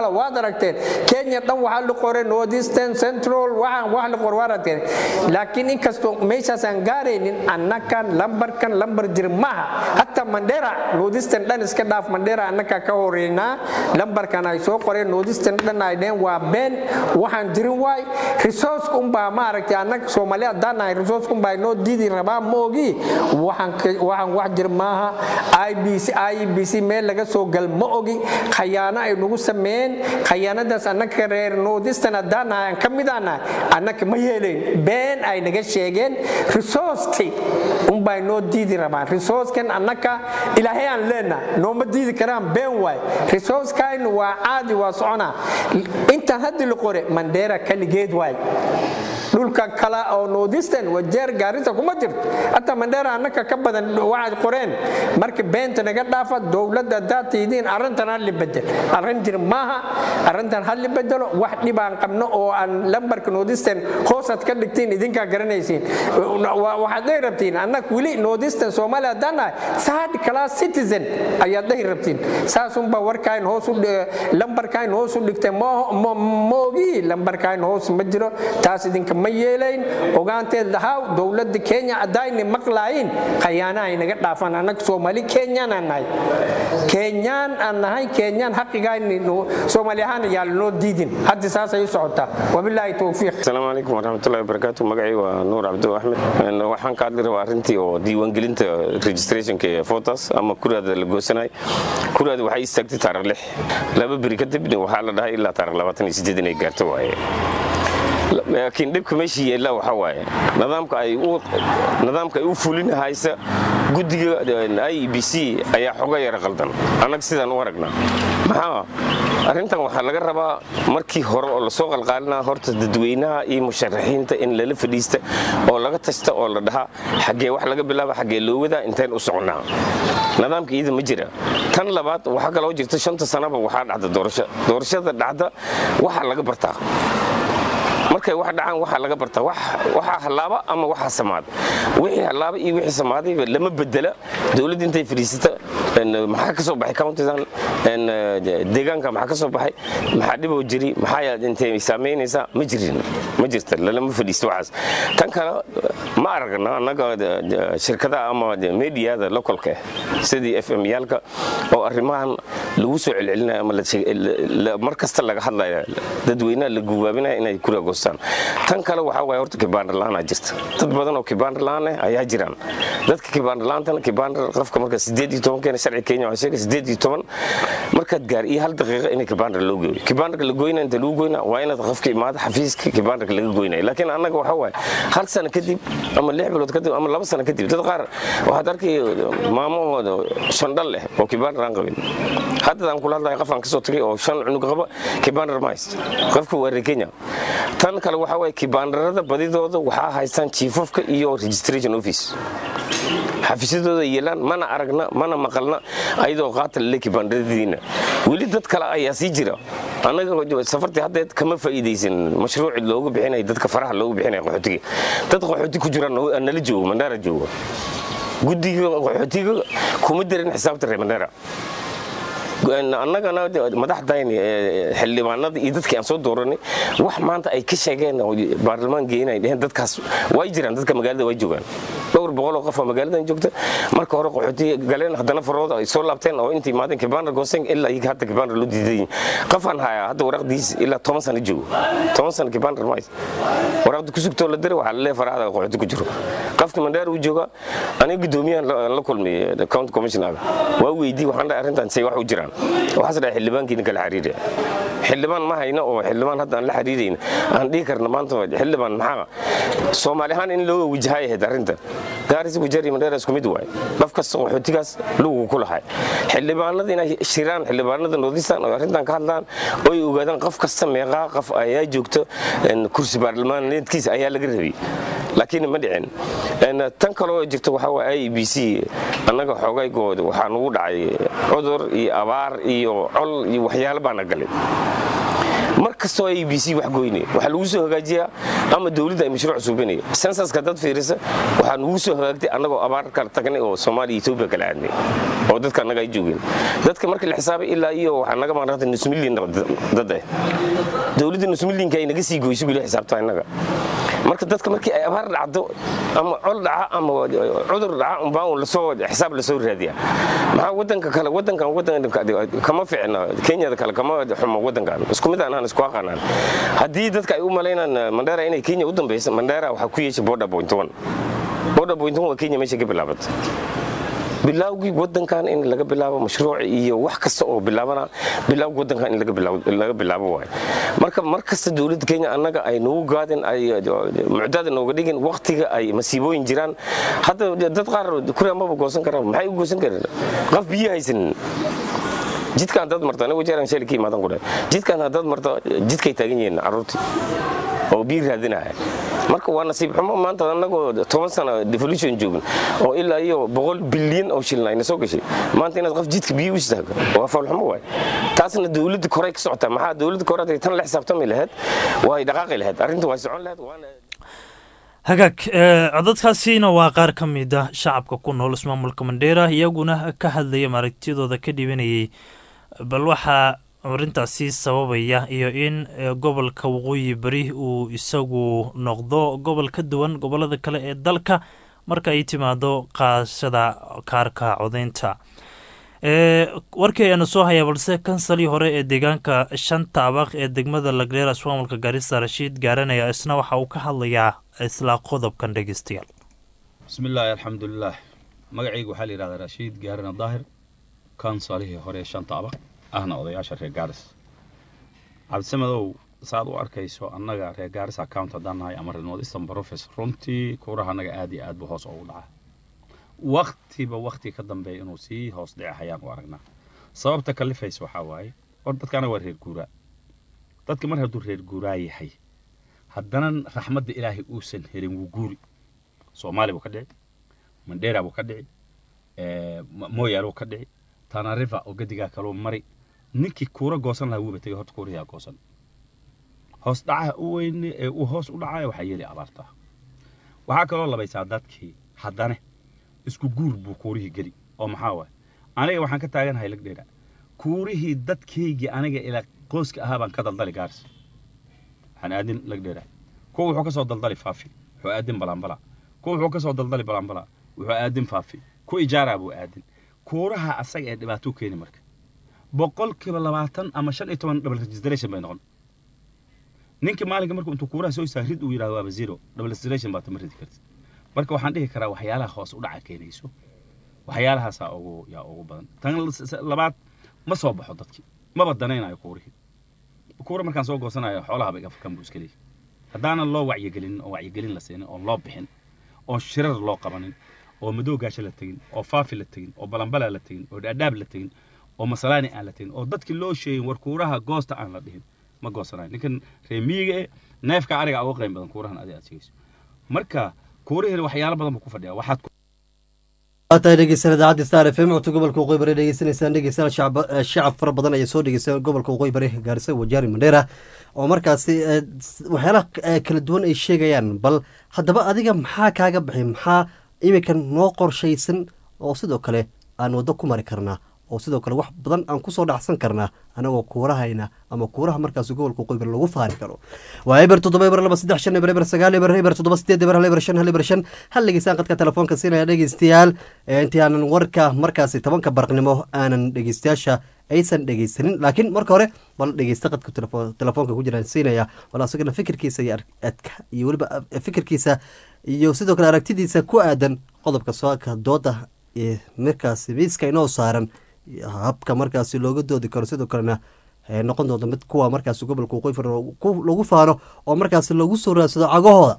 waad aragteen kenya dhan waxaa la qoray northeastern central waxaan wax la qor waad aragteen laakiin inkastoo meeshaasaan gaaraynin annakan lambarkan lambar jir maaha hataa mandera northeastern dhan iska dhaaf mandera annaka ka horeynaa lambarkan ay soo qoreen northeastern dhan ay dheen waa been waxaan jirin waay resource unbaa maaragtay annaga soomaali haddaan nahay resource unbaa inoo diidi rabaa ma ogi waxaan ka- waxaan wax jir maaha ibc ibc meel laga soo gal ma ogi khayaano ay nagu sameeyeen khayaanadaas annaka reer northeastern haddaan nahay aan ka mid aan nahay annaka ma yeelayn been ay naga sheegeen resourceti unbaa inoo diidi rabaan resourcekan annaka ilaahay aan leenahay nooma diidi karaan been waay resourcekayn waa caadi waa soconaa intaan haddi la qore mandera kaligeed waay dhulka kale oo northeastern wajeer gaarisa kuma jirto hataa mandera annaka ka badan waxaad qoreen marka beenta naga dhaafa dowladda haddaad tihidiin arrintan ha li bedel arrin jir maaha arrintan ha li bedelo wax dhibaan qabno oo aan lambarka northeastern hoosaad ka dhigtiin idinkaa garanaysiin Wa- waxaad dhahi rabtiin annak weli northeastern soomaaliya haddaan nahay third class citizen ayaad dhahi rabtiin saasunbaa warkayn hoos u dhi- lambarkayn hoos u dhigtay ma- ma ma ogi lambarkayn hoos ma jiro taas idinka ma yeelayn ogaanteed lahaa dowladda kenya haddayna maqlaayin khayaana ay naga dhaafaan annaga soomaali kenyaan aan nahay kenyaan aan nahay kenyaan xaqigayni soomaali ahaan ayaa lanoo diidin hadda saasay u socotaa wabilaahi towfiiq
asalaamu calaykum waraxmatullahi wabarakaatu magacay waa nuur cabdo axmed Een, waxaan ka hadli rabaa arrintii oo diiwaangelinta registrationka ee photos ama kuraada la goosanay kuraada waxay istaagtay taariikh lix laba beri kadibna waxaa la dhahay ilaa taariikh labaatan iyo sideed inay gaarto waaye laakiin dhibka meesha yeella waxaa waaye nidaamka ay u nidaamka ay u fulinahaysa guddiga i b c ayaa xoga yara qaldan annaga sidaan u aragnaa maxaa arrintan waxaa laga rabaa markii hore oo lasoo qalqaalinaa horta dadweynaha iyo musharaxiinta in lala fadhiista oo laga tasta oo la dhahaa xaggee wax laga bilaaba xaggee loo wadaa intayn u soconaa nidaamka iyada ma jira tan labaad waxaa kaloo jirta shanta sanaba waxaa dhacda doorasho doorashada dhacda waxaa laga bartaa markay wax dhacaan waxaa laga bartaa wax- waxaa hallaaba ama waxaa samaada wixii hallaaba iyo wixii samaadayba lama bedela dowladda intay fadhiisata een, maxaa ka soo baxay countidan een, eh, deegaanka maxaa ka soo baxay maxaa dhiboo jiri maxaa yaad intay saamaynaysaa ma jirin ma jirta lalama fadhiisto waxaas tan kale ma aragna annaga de- de- shirkadaha ama de- mediyada localka ah sidii f m yaalka oo arrimahan lagu soo celcelinayo ama la sheeg- la- la- mar kasta laga hadlaya dadweynaha la gubaabinaya inay kura goostaan tan kale waxaa waaya horta kibaandar la-aanaa jirta dad badan oo kibaandar la-aan ah ayaa jiraan dadka kibaandar la-aantana kibaandar qofka marka sideed iyo toban keena sharci kenya waxaa sheegay sideed iyo toban markaad gaar iyo hal daqiiqa inay kibaandar loo geeyo kibaandarka la goynaya inta lagu goynaa waa inaad qofka imaado xafiiska kibaandarka laga goynaya laakiin annaga waxaa waaye hal sano kadib ama lix bilood kadib ama laba sano kadib dad qaar waxaad arkay maamahooda shan dhal leh oo kibaandar aan qabin haddadaan kula hadlaya qofaan kasoo tagay oo shan cunug qaba kibaandar ma haysto qofka waa reer kenya tan kale waxaa waaye kibaandarada badidooda waxaa haystaan chiefofka iyo registration office xafiisyadooda yeelaan mana aragna mana maqalna ayadoo qaata lale kibaandaradiina weli dad kale ayaa sii jira annaga safartii haddeed kama faa'iidaysan mashruuci loogu bixinaya dadka faraha loogu bixinaya qaxootiga dad qaxooti ku jira nala joogo mandhaara joogo guddiga qaxootiga kuma darin xisaabta reer mandhaara annagana madaxdayni xildhibaanada iyo dadkii aan soo dooranay wax maanta ay ka sheegeen oo baarlamaan geenay dheheen dadkaas way jiraan dadka magaalada way joogaan dhowr boqol oo qof oo magaaladan joogta marka hore qaxooti galeen haddana farooda ay soo laabteen oo intii imaadeen kibaandar gooseen ilaa iyaga hadda kibaandar loo diidayin qofaan hayaa hadda waraqdiis ilaa toban sano joogo toban sano kibaandar mahays waraqda ku sugtoo la diray waxaa lalee faraada qaxooti ku jiro qofka mandhaar uu jooga aniga guddoomiyahan la kulmay county commissioner waa weydii waxaan dhahay arrintan say wax u jiraan waxaas dhahay xildhibaankiina kala xiriira xildhibaan ma hayno oo xildhibaan hadda aan la xiriirayna aan dhihi karna maanta xildhibaan maxaa soomaali ahaan in loo wajahay ahayd arrinta gaaris wajari mandheera isku mid waay qof kasta qaxootigaas lugu ku lahay xildhibaanada inay shiraan xildhibaanada noodistan oo arrintan ka hadlaan oo ay ogaadaan qof kasta meeqaa qof ayaa joogto kursi baarlamaaneedkiisa ayaa laga rabay laakiin ma dhicin tan kaloo jirta waxaa waa i b c annaga xoogaygooda waxaa nagu dhacay cudur iyo abaar iyo col iyo waxyaalo baana galay mar kastoo a b c wax goynaya waxaa lagu soo hagaajiyaa ama dowladda ay mashruuc suubinaya sensaska dad fiirisa waxaa nugu soo hagaagtay annagoo abaar kala tagnay oo soomaaliya etoobiya kala aadnay oo dadka annaga ay joogeen dadka marka la xisaabay ilaa iyo waxaa naga maarata nus milyan dad ah dowladda nus milyanka ay naga sii goyso wili xisaabtaa innaga marka dadka markii ay abaar dhacdo ama col dhaca ama cudur dhaca umbaa lasoo xisaab lasoo raadiya maxaa wadanka kale wadankan wadanka kama ficna kenyada kale kama xumo wadankan isku mid aan isku aqaanaan haddii dadka ay u malaynaan mandera inay kenya u dambeysa mandera waxaa ku yeeshay border point one border point one waa kenya meesha ka bilaabatay bilaawgii wadankan in laga bilaabo mashruuc iyo wax kasta oo bilaabana bilaawgi wadankan in laga bilaabo waay marka mar kasta dowladda kenya annaga ay nagu gaadin ay mucdada nooga dhigin waktiga ay masiibooyin jiraan hadda dad qaar kuria maba goosan karaan maxay u goosan kareen qaf biyo haysanin jidkaan dad marto anigu jeeran shali ka imaadan kudhe jidkaan haddaad marto jidkay taagan yihiin carruurtii oo biir raadinaya marka waa nasiib xumo maanta annagoo toban sana devolution joogin oo ilaa iyo boqol bilyan oo shilin ayna soo gashay maanta inaad qof jidka biyo u istaago waa faalxumo waay taasna dowladda korey ka socotaa maxaa dowladda kore haday tan la xisaabtami lahayd way dhaqaaqi lahayd arrinta way socon lahayd waana
hagaag codadkaasina waa qaar ka mid ah shacabka ku nool ismaamulka mandheera iyaguna ka hadlaya maaragtiyadooda ka dhibanayay bal waxaa arintaasi sababaya iyo in gobolka waqooyi beri uu isagu noqdo gobol ka duwan gobolada kale ee dalka marka ay timaado qaashada kaarka codeynta warkii ayaanu soo hayaa balse kansalii hore ee deegaanka shanta abaq ee degmada lagdheera ismaamulka gaarisa rashiid gaaranaya isna waxa uu ka hadlayaa isla qodobkan dhegeystayaal
bismillaahi alxamdulilaah magacayga waxaa la yidhahdaa rashiid gaarana daahir kansalihii hore ee shanta abaq ahna odayaasha reer gaaris cabdisamadow saaad u arkayso annaga reer gaaris account haddaan nahay ama remote eastern profes runtii kuuraha annaga aad iyo aad buu hoos ugu dhacaa waktiba wakti ka dambeeya inuu sii hoos dhica hayaan u aragnaa sababta kalifaysa waxaa waaye hor dadka anaga waa reer guuraa dadka mar hadduu reer guuraa yahay haddana raxmadda ilaahay uusan helin wuu guuri soomaali buu ka dhici mandheera buu ka dhici mooyaal buu ka dhici tanariva oo gadigaa kaluu mari ninkii kuura goosan lahaa wuuba tegay horta kuurayaa goosan hoos dhacaha u weyne ee uu hoos u dhacaya waxaa yeeli abaarta waxaa kaloo labaysaa dadkii haddane isku guur buu kuurihii geli oo maxaa waaye aniga waxaan ka taaganahay lagdheera kuurihii dadkaygii aniga ilaa qoyska ahaa baan ka daldali gaaris waxaan aadin lagdheera kuwa wuxuu ka soo daldali faafi wuxuu aadin balambala kuwa wuxuu ka soo daldali balambala wuxuu aadin faafi ku ijaaraa buu aadin kuuraha asaga ee dhibaato keeni marka boqolkiiba labaatan ama shan iyo toban double registration bay noqon ninkii maalinka markuu intuu kuuraha soo istaa rid uu yidhahdo waaba zero double registration baa tama ridi kartid marka waxaan dhihi karaa waxyaalaha hoos u dhaca keenayso waxyaalahaasaa ugu yaa ugu badan tan labaad ma soo baxo dadkii maba danaynayo kuurihii kuura markaan soo goosanayo xoolaha bay afrikan buu iska leeyahy haddaanan loo wacyigelinin oo wacyigelin la siinin oo loo bixin oo shirar loo qabanin oo madow gaasho la tegin oo faafi la tegin oo balambala la tegin oo dhaadhaab la tegin oo masalaani aan la tegin oo dadkii loo sheegin war kuuraha goosta aan la dhihin ma goosanayo ninkan reemiyiga eh neefka ariga uga qayn badan kuurahan adi aad sheegayso marka kuurihina waxyaalo badan buu ku fadhiyaa waxaad
waatahay dhegeysan idaacadda star f m codka gobolka waqooyi bari dhegeysanaysaan dhegeystayaal shacab shacab fara badan ayaa soo dhegeysta gobolka waqooyi bari gaarisa wajaari mandheera oo markaasi waxyaalaha kala duwan ay sheegayaan bal haddaba adiga maxaa kaaga baxay maxaa iminkan noo qorshaysan oo sidoo kale aan waddo ku mari karnaa oo sidoo kale wax badan aan kusoo dhacsan karnaa anagoo kuurahayna ama kuuraha markaasi gobolka waqooyi bari lagu faani karo waa eber toddoba eber laba saddex shan eber eber sagaal eber eber toddoba sideed eber hal eber shan hal eber shan hal dhegeystaan qadka telefoonka siinaya dhegeystayaal intii aanan warka markaasi tobanka barqnimo aanan dhegeystayaasha aysan dhegeysanin laakiin marka hore bal dhegeysta qadka telefoonka ku jiraan siinaya bal asagana fikirkiisa iyo iyo weliba fikirkiisa iyo sidoo kale aragtidiisa ku aadan qodobka sooka dooda ee markaasi miiska inoo saaran habka markaasi looga doodi karo sidoo kalena noqon doonto mid kuwa markaasi gobolka waqooyi far lagu faano oo markaasi lagu soo raadsado cagahooda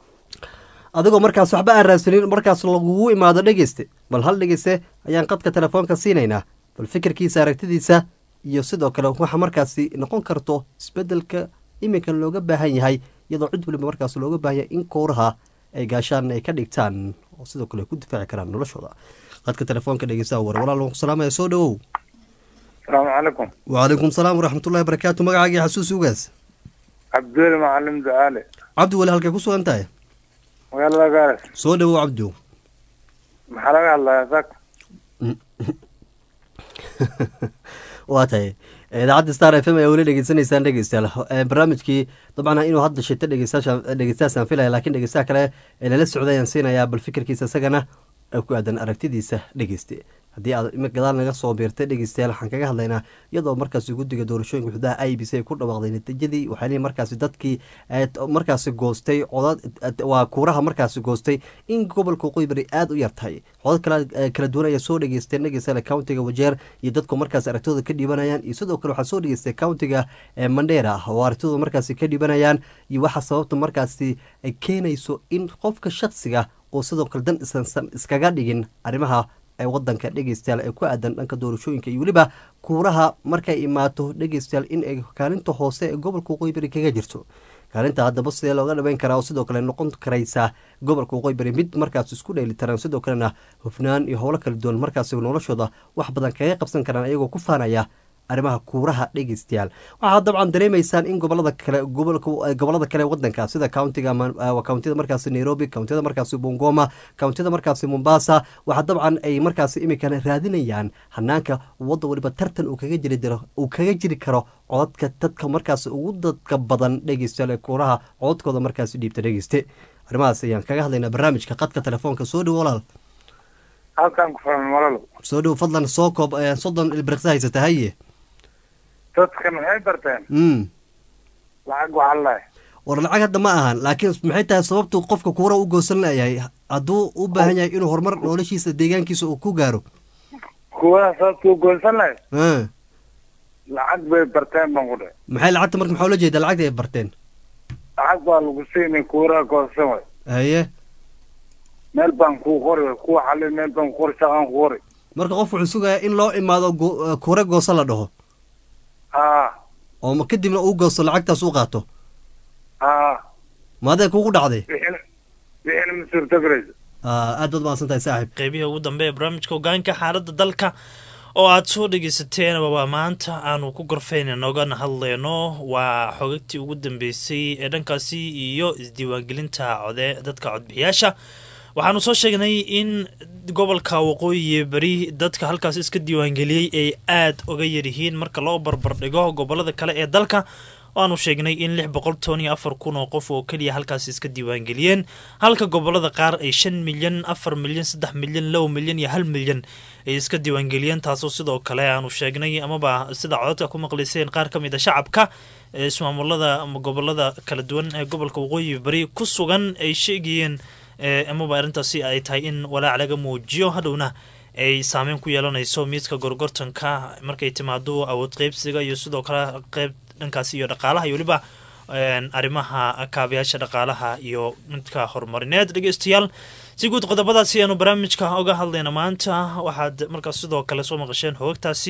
adigoo markaas waxba aan raadsanin markaas lagugu imaado dhegeyste bal hal dhegeyste ayaan qadka telefoonka siinaynaa bal fikirkiisa aragtidiisa iyo sidoo kale waxa markaasi noqon karto isbedelka iminka looga baahan yahay iyadoo cid waliba markaas looga baahan yahay in kowraha ay gaashaan ay ka dhigtaan oo sidoo kale ay ku difaaci karaan noloshooda qadka telefoonka dhegeystaha war walaal waan ku salaamaya soo dhawow
asalaamu calaykum
wacalaykum salaam waraxmatullahi barakaatu magacaagii xasuus ugaas
cabdiweli macalim ducaale
cabdi weli halkay ku sugan tahay
magaalada gaaras
soo dhawow cabdi
maxaa laga hadlayaa sak
waa tahay idaacadda star f m ayaa weli dhegeysanaysaan dhegeystayaal Eh, barnaamijkii dabcan inuu hadda shito dhegeystayaasha dhegeystayaasaan filaya laakiin dhegeystaha kale ee lala socday ayaan siinayaa bal fikirkiisa isagana ee ku aadan aragtidiisa dhegeyste haddii aad imi gadaal naga soo biirtay dhegeystayaal waxaan kaga hadlaynaa iyadoo markaasi guddiga doorashooyinka xuduudaha i b c ay ku dhawaaqday natiijadii waxay leeyihin markaasi dadkii eh, t- markaasi goostay codad eh, waa kuuraha markaasi goostay in gobolka waqooyi bari aada u yar tahay codad kala eh, kala duwan ayaa soo dhegeysteen dhegeystayaal countiga wajeer iyo dadku markaasi aragtidooda ka dhiibanayaan iyo sidoo kale waxaa soo dhegeystay countiga eh, mandera oo aragtidooda markaasi ka dhiibanayaan iyo waxa sababta markaasi ay keenayso in qofka shaksiga oo sidoo kale dan isansan iskaga dhigin arrimaha ee wadanka dhegeystayaal ee ku aadan dhanka doorashooyinka iyo weliba kuuraha markay imaato dhegeystayaal in ay kaalinta hoose ee gobolka waqooyi bari kaga jirto kaalinta haddaba sidee looga dhameyn karaa oo sidoo kale noqon karaysa gobolka waqooyi bari mid markaas isku dheelitiran sidoo kalena hufnaan iyo howlo kala duwan markaas noloshooda wax badan kaga qabsan karaan ayagoo ku faanaya arrimaha kuuraha dhegeystayaal waxaad dabcan dareemaysaan in gobolada kale gobolka gobolada kale wadanka sida countiga Ma- ah, countida markaasi nairobi countida markaasi bungoma countida markaasi mombasa waxaa dabcan ay markaasi imikan raadinayaan hanaanka wadda waliba tartan uu kaga jiri diro uu kaga jiri karo codadka dadka markaasi ugu dadka badan dhegeystayaal ee kuuraha codadkooda markaasi dhiibta dhegeyste arrimahaas ayaan kaga hadlaynaa barnaamijka qadka telefoonka soo dhowo walaal
halkan ku furan malalo
soo dhowo fadlan soo koob eh, soddon ilbiriqsa haysata haye
dadkan waxay barteen
mm.
lacag waxaa lahay
war lacag hadda ma ahan laakiin maxay tahay sababtu qofka kuura u goosan layahay hadduu u baahan yahay inuu horumar noloshiisa deegaankiisa uu ku gaaro
kuwada sababtuu goolsan lahay
Ah,
lacag bay barteen baan ku dhe
maxay lacagta marka maxaa ula jeeda lacagta ay barteen
lacag baa lagu siinay kuuraha goolsan way
haye
meel baan kuu qori way kuwa xalin meel baan ku qori shaqaan ku qori
marka qof wuxuu sugayaa in loo imaado go- eh, kuura goosa la dhaho
haa
oo ma kadibna uu goosto lacagtaas u qaato
haa
maadee kugu dhacday
wixina wixina ma suurtagelayso
Ah, aad baad mahadsan tahay saaxib
qeybihii ugu dambe ee barnaamijka hogaanka xaaladda dalka oo aad soo dhegeysateen waa maanta aanu ku gorfeyna noogana hadleyno waa xogagtii ugu dambeysay ee dhankaasi iyo isdiiwaangelinta code dadka codbixiyaasha waxaanu soo sheegnay in gobolka waqooyi beri dadka halkaas iska diiwaangeliyey ay aad uga yaryihiin marka loo barbardhigo gobolada kale ee dalka waanu sheegnay in lix boqol toban iyo afar kun oo qof oo keliya halkaas iska diiwaangeliyeen halka gobolada qaar ay shan milyan afar milyan saddex milyan laba milyan iyo hal milyan ay iska diiwaangeliyeen taasoo sidoo kale aanu sheegnay amaba sida codadka ku maqlayseen qaar ka mid a shacabka ee ismaamulada ama gobolada kala duwan ee gobolka waqooyi bari ku sugan ay sheegayeen ee amaba arrintaasi ay tahay in walaac laga muujiyo hadhowna ay saameyn ku yeelanayso miiska gorgortanka markay timaado awood qeybsiga iyo sidoo kale qeyb dhankaasi iyo dhaqaalaha iyo weliba een, arrimaha kaabayaasha dhaqaalaha iyo midka horumarineed dhegeystayaal si guud qodobadaasi ayaanu barnaamijka oga hadlayna maanta waxaad markaas sidoo kale soo maqasheen xoogagtaasi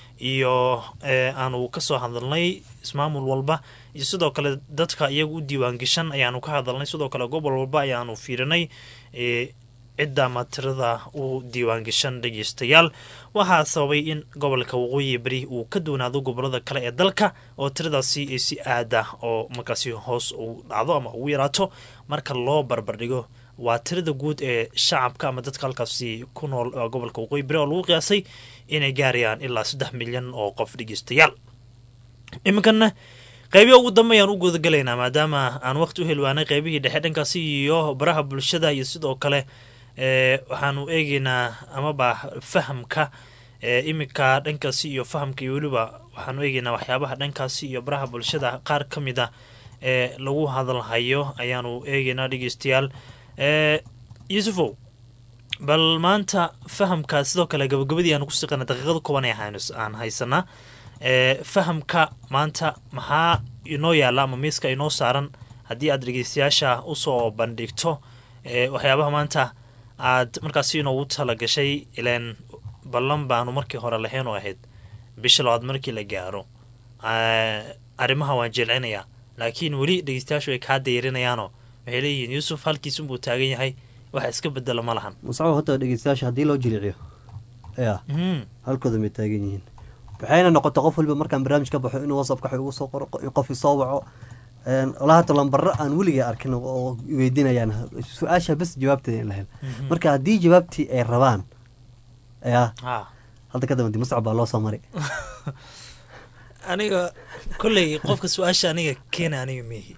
iyo ee, aanu kasoo hadalnay ismaamul walba iyo sidoo kale dadka iyaga u diiwaangashan ayaanu ka hadalnay sidoo kale gobol walba ayaanu fiirinay ee, cidda ama tirada u diiwaangashan dhegeystayaal waxaa sababay in gobolka waqooyi beri uu ka doonaado gobolada kale ee dalka oo tiradaasi ay si aada oo markaasi hoos u dhacdo ama ugu yaraato marka loo barbardhigo waa tirada guud ee shacabka ama dadka halkaasi ku nool ee gobolka waqooyi beri oo lagu qiyaasay inay gaarayaan ilaa saddex milyan oo qof dhegeystayaal iminkana qeybihi ugu dambe ayaan u gudagalaynaa maadaama aan waqti u helwaanay qeybihii dhexe dhankaasi iyo baraha bulshada iyo sidoo kale ee waxaanu eegeynaa amaba fahamka ee iminka dhankaasi iyo fahamka iyo weliba waxaanu eegeynaa waxyaabaha dhankaasi iyo baraha bulshada qaar ka mid a ee lagu hadalhayo ayaanu eegeynaa dhegeystayaal ee yuusufow bal maanta fahamka sidoo kale gabagabadii aan ku siqana daqiiqada kooban ee haynu- aan haysanaa ee fahamka maanta maxaa inoo yaala ama miiska inoo saaran haddii aad dhegeystayaasha usoo bandhigto ee waxyaabaha maanta aad markaasi inoogu tala gashay ileen ballan baanu markii hore lahayn oo ahayd bisha labaad markii la gaaro Ee, arrimaha waan jilcinayaa laakiin weli dhegeystayaashu ay kaa dayrinayaanoo waxay leeyihiin yuusuf halkiisunbuu taagan yahay waxa iska bedela ma lahan
muscaw hata dhegeystayaasha haddii loo jiliciyo ya
Mhm.
halkooda may taagan yihiin waxayna noqotay qof walba markaan barnaamij ka baxo inuu whatsappka wax igu soo qoro in qof isoo waco een, walaa hata lambaro aan weligay arkin oo weydiinayaan su-aasha bas jawaabteeda in la helo
Mhm.
marka haddii jawaabtii ay rabaan yaa
Ha.
hadda ka dambe muscab baa loo soo maray
aniga kolley qofka su-aasha aniga keena aniga mihi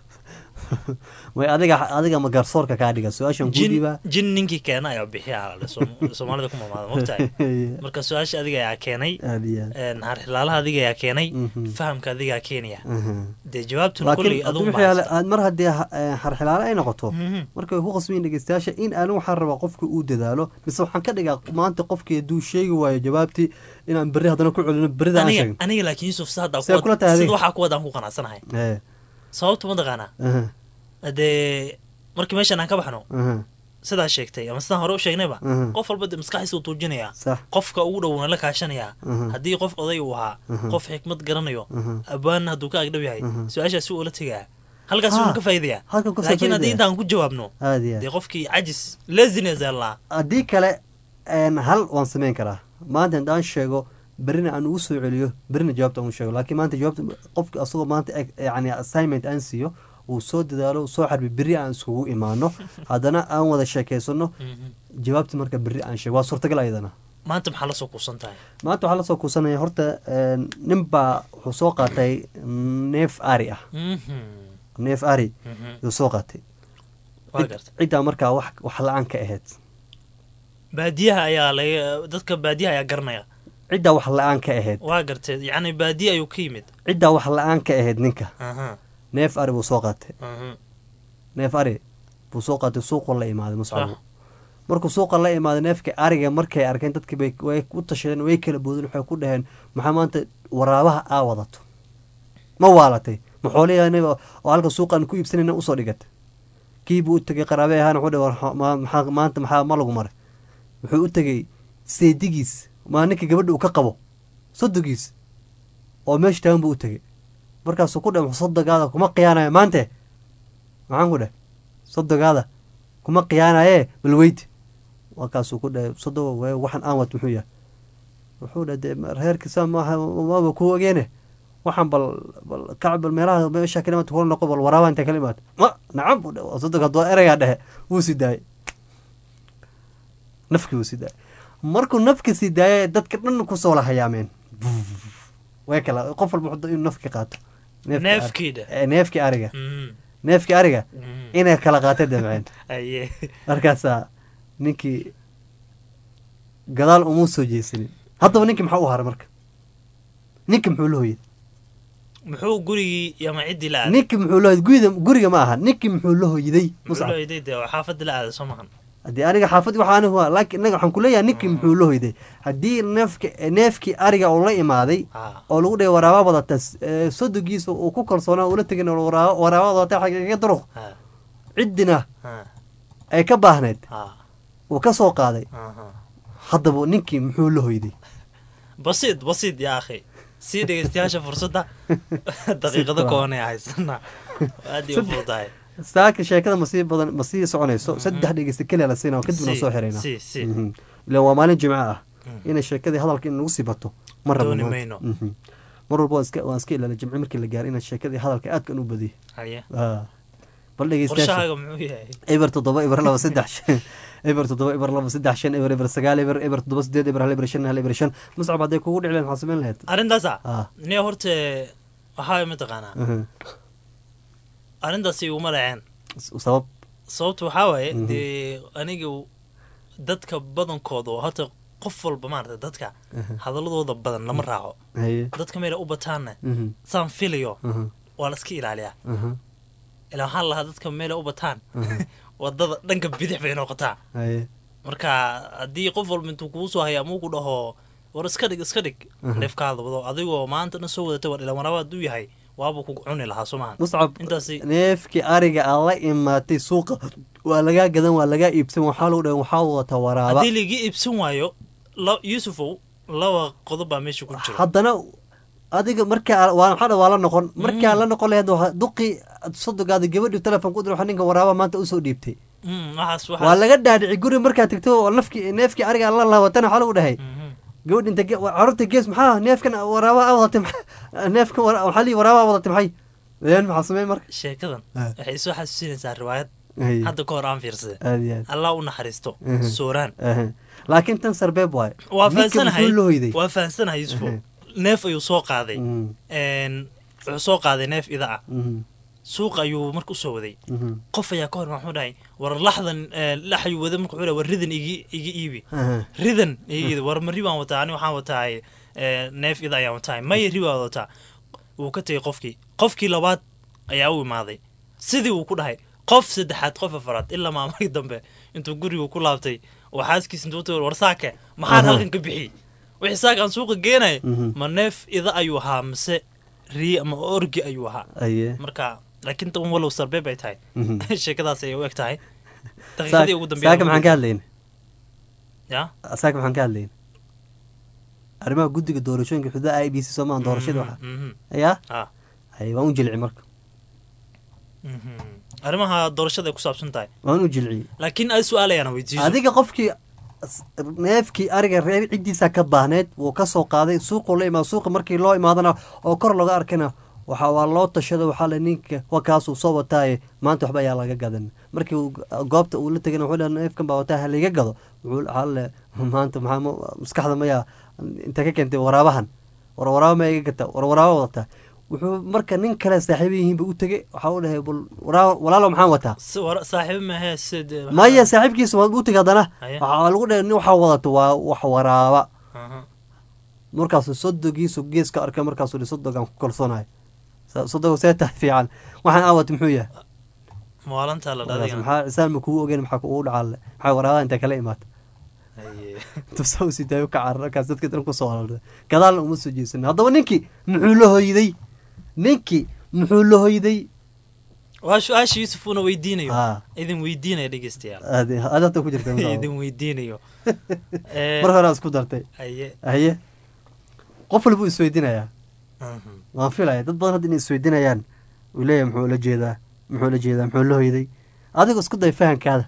way adiga adiga ma garsoorka kaa dhiga su-aashan kuu
jin
dhiibaa
jin ninkii keena ayaa bixiya ala soomaalida ku mamaada mogtahay marka su-aasha adiga ayaa keenay
Aad iyo aad.
een, harxilaalaha adiga ayaa keenay
Mhm.
fahamka adigaa keenaya
Mhm.
dee jawaabtuna kolley
laakiin
adugu
haddii wixii ale- aad mar haddii ha- eh, harxilaale ay noqoto
Mhm.
marka way ku qasbiin dhegeystayaasha in aanin waxaan rabaa qofka uu dadaalo mise waxaan ka dhigaa maanta qofkii hadduu sheegi waayo jawaabtii inaan berri haddana ku celino berrida aan
aniga
sheegin
aniga laakiin yusuf si hadda
See kula tahay
sida
adiga?
waxaa ku wadaan ku qanacsanahay
Eh,
sababta ma taqaanaa
aha,
dee markii meeshan aan ka baxno
aha,
sidaa sheegtay ama sidaan hore u sheegnayba
Mhm.
qof walba dee maskaxiisa uu tuujinayaa
sax
qofka ugu dhowna la kaashanayaa
Mhm.
haddii qof oday uu ahaa
Mhm.
qof xikmad garanayo
Mhm.
abwaanna hadduu ka agdhow yahay
Mhm.
su-aashaasi uu la tegaa halkaas
Ha,
uuna ka faa'iidaya
halkan kasoo
laakiin haddii
faa'iidaya.
intaan ku jawaabno
aad iyo aad
dee qofkii cajis laziness allah
haddii kale een, hal waan samayn karaa maanta haddaan sheego berrina aan ugu soo celiyo berrina jawaabta aan u sheego laakiin maanta jawaabta qofka asagoo maanta eg- yani assignment aan siiyo uu soo dadaalo uu soo xarbi berri aan iskugu imaano haddana aan wada sheekeysano jawaabta marka berri aan sheego waa suurtagal ayadana
maanta maxaa la soo kuusan tahay
maanta waxaa lasoo kuusanaya horta een, nin baa wuxuu soo qaatay neef ari ah
Mhm.
neef ari
Mhm.
yuu soo qaatay
Waa
Cid-
gartay.
ciddaa markaa wax wax la-aan ka ahayd
baadiyaha ayaa laga dadka baadiyaha ayaa garanaya
ciddaa wax la-aan ka ahayd
waa gartay yacni baadiya ayuu ka yimid
ciddaa wax la-aan ka ahayd ninka
aha
neef ari buu soo qaatay
aha
neef ari buu soo qaatay suuqu la imaaday muscabu
Sax.
markuu suuqa la imaaday neefka ariga markay arkeen dadkii bay way u tashadeen way kala boodeen waxay ku dhaheen maxaa maanta waraabaha aa wadato ma waalatay ma xoolihii oo halka suuqaan ku iibsanayna usoo dhigatay kii buu u tegay qaraabe ahaan wuxuu dhahay war ma- maxaa maanta maxaa ma lagu maray wuxuu u tegey seedigiis maa ninka gabadha uu ka qabo sodogiis oo meesha taagan buu u tegey markaasuu ku dheh sodogaada kuma khiyaanayo maante maxaan ku dheh sodogaada kuma khiyaanaye bal weyti markaasuu ku dheh sodogo we waxaan aan wat muxuu yahay wuxuu dheh dee reerkiisa maaha maaba ku ogeene waxaan bal bal kac bal meelaha meesha kala imaad kula noqo bal waraaba intay kala imaad ma nacam buu dheh sodog hadduu ereygaa dhehe wuu sii daayay nafkii wuu sii daayay markuu nafka sii daayay dadka dhan kusoo la hayaameen way kala qof walba wuxuu inuu nafki qaato Neefkii ari-
Neefkii dheh.
Eh, neefkii ariga
Mhm.
neefkii ariga
Mhm.
inay kala qaatay damceen
aye
markaasaa ninkii gadaal umuu soo jeesanin haddaba ninkii maxaa u haray marka ninkii muxuu la hoyay
muxuu gurigii ama ciddii la aaday
ninkii muxuu la hoyay guriga guriga ma aha ninkii muxuu la hoyday
muxuu
muscab
loo iday dee xaafadda la aaday soo mahan
haddii aniga xaafad waxa anigu waa laakiin inaga waxaan kuleeyahay ninkii muxuu la hoyday haddii neefki neefkii ariga uu la imaaday oo lagu dhahay waraaba wadata eh, sodogiisa uu ku kalsoonaa ula tegin oo waraaba waraaba wadata xagiga duruq ciddina ay ka baahnayd uu ka soo qaaday haddaba ninkii muxuu la hoyday
basiid basiid yaa akhi sii dhegeystayaasha fursadda daqiiqado koobanay haysana aad iyo u fududahay
saaka sheekada ma sii badan ma sii soconayso saddex dhegeysta keliya la siinaa kadibna
Si,
soo xirayna
si, si.
ilan waa maalin jimco ah inay sheekadii hadalka in lagu sii bato ma rabo
Dooni
maanta.
mayno.
Mhm. mar walba waan iska waan iska ilaala jimco markii la gaaro inaad sheekadii hadalka aadkan u badiyo
Haye.
Ah. bal dhegeystayaasha
qorshahaaga muxuu yahay
eber toddoba eber laba saddex shan eber toddoba eber laba saddex shan eber eber sagaal eber eber toddoba sideed eber hal eber shan hal eber shan muscab hadday kugu dhici lahayd maxaa samayn lahayd
arrintaasa
Ah.
niya horta waxaa mataqaanaa
Mhm.
arrintaasi iguma dhaceen
sabab
sababta waxaa waaye
Mhm.
dee aniga dadka badankooda oo horta qof walba maarata dadka
Mhm.
hadaladooda badan lama raaco
Haye.
dadka meela u bataanna
Mhm.
saan filayo
Mhm.
waa la iska ilaaliyaa
Mhm.
ilaa waxaan lahaa dadka meela u bataan
Mhm.
wadada dhanka bidix bay noqotaa
Haye.
marka haddii qof walba intuu kugu soo haya amuu ku dhaho war iska dhig iska dhig
Mhm.
neefkaada wado adigoo maanta dhan soo wadatay war ilaa waraaba hadduu yahay waabuu kugu cuni lahaa soo mahan
muscab
intaasi
neefkii ariga aad la imaatay suuqa waa lagaa gadan waa lagaa iibsan waxaa lagu dhahay waxaa wata waraaba
haddii laigi iibsan waayo la- yuusufow laba qodob baa meesha ku jiro
haddana adiga markaa waa maxaa dha waa la noqon markaa la noqon lahayd waa duqii sodogaada gabadhi telefoon ku dir waxa ninka waraaba maanta usoo dhiibtay
Mm, waxaas
waa
waxaas
laga dhaadhici guri markaa tegto oo nafki neefkii ariga la laawatana waxaa lagu dhahay gabadh inta ge- carruurta gees maxaa neefkan waraaba a wadatay maxaa- neefkan wara- waxaa lii waraaba a wadatay maxay een maxaa samey marka
sheekadan
Ah.
waxay soo xasuusinaysaa riwaayad
Ay.
hadda ka hor aan fiirsaday
aad iyo aad
allah u naxariisto
Mhm.
sooraan
Aha. laakiin tan sarbeeb waaye
waa
Ninka
fahansanahay
muxuu la hoyday
waa fahansanahay yusufo
Mhm.
neef ayuu soo qaaday
Mhm.
Een, wuxuu soo qaaday neef ida ah
Mhm.
suuqa ayuu marka usoo waday
Mhm.
qof ayaa ka hor muxuu dhahay war laxdan eh, lax ayuu waday marka wuxuu dhahay war ridan igi iga iibi
Aha.
ridan iga iibi war ma ri baan wataa ani waxaan wataa eh, neef ida ayaan wataa maya ri baan wataa wuu ka tegey qofkii qofkii labaad ayaa u imaaday sidii uu ku dhahay qof saddexaad qof afaraad ilaa maamarkii dambe intuu gurigu ku laabtay oo xaaskiisa intuu utay war saake maxaan
Aha.
halkan ka bixiyey wixii saaka aan suuqa geenay
Mhm.
ma neef ida ayuu ahaa mise ri ama orgi ayuu ahaa
Aye.
marka laakiin tan walow sarbeeb ay tahay
Mhm.
sheekadaas ayay u eg tahay
Saak-
daqiiqadii ugu dambeeyay
saaka maxaan ka hadlayna
ya
saaka maxaan ka hadlayna arrimaha guddiga doorashooyinka xuduuda i b c soomaan doorashada waxa
mhm.
yaa
Ah.
hay waan u jilci marka
Mhm. arrimaha doorashada ay ku saabsan tahay
waan u jilciyey
laakiin ay su-aalayaan weydiiso
adiga qofkii s- neefkii ariga reer ciddiisa ka baahneed wuu ka soo qaaday suuquu la imaado suuqa markii loo imaadana oo kor laga arkana waxa waa loo tashado waxaa le ninka wa kaasuu soo wataaye maanta waxba ayaa laga gadan markii uu goobta uu la tegana wuxuu le neefkan baa wataa ha liga gado wuxuu waxaa le maanta maxaa ma- maskaxda mayaa inta ka keentay waraabahan war waraaba ma iga gata war waraaba wadataa wuxuu marka nin kale saaxiiba yihiinba u tegey waxaa u dhahay bal waraa- walaalo maxaan wataa
Si- war- saaxiibo mahe sid
maya saaxiibkiisa waad u tegi haddana
Haya.
waxaa lagu dhahay nin waxaa wadato waa wax waraaba
Aha.
markaasuu sodogiisu geeska arkay markaasuu hi sodogaan ku kalsoonahay Sa- sodogu see tahay fiican waxaan aawat muxuu yahay
maalintaa la
Markaas
dhadigana
maxaa cisaan ma kugu ogeyn maxaa kugu dhacaale maxaa waraabaha intaa kala imaata
Haye.
tufsa usii daayo ka carar markaas dadka dhan kusoo aroorday gadaalna uma soo jeesan haddaba ninkii muxuu la hoyday ninkii muxuu la hoyday
waa su-aasha yuusuf uuna weydiinayo
Ah.
idin weydiinaya dhegeystayaal
aad aad hadda ku jirta
idin weydiinayo Eh,
mar hore aad isku dartay
Haye.
haye qof walbuu isweydinayaa
Mhm.
waan filaya dad badan hadda inay isweydinayaan uu leeyahay muxuu la jeedaa muxuu la jeedaa muxuu la hoyday adiga isku day fahankaada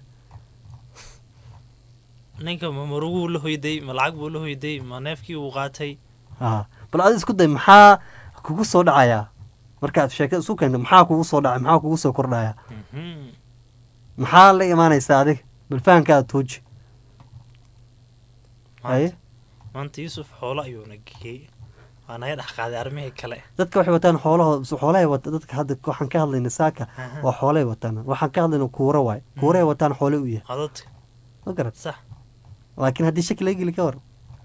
ninka ma maruguu la hoyday ma lacag buu la hoyday ma neefkii uu qaatay
haa bal adiga isku day maxaa kugu soo dhacayaa markaad sheekada isu keento maxaa kugu soo dhacay maxaa kugu soo kordhaya
Mhm.
maxaa la imaanaysaa adiga bal fahankaada tuuji haye
maanta yuusuf xoolo ayuuna geeyey waa naga dhex qaaday arrimihii kale
dadka waxay wataan xoolahooda xoolahay wata dadka hadda waxaan ka hadlayna saaka
Aha.
waa xoolay wataan waxaan ka hadlayna kuura waay kuurahay wataan xoole u yahay
codadka
ma garat
sax
laakiin haddii shaki laga geli ka war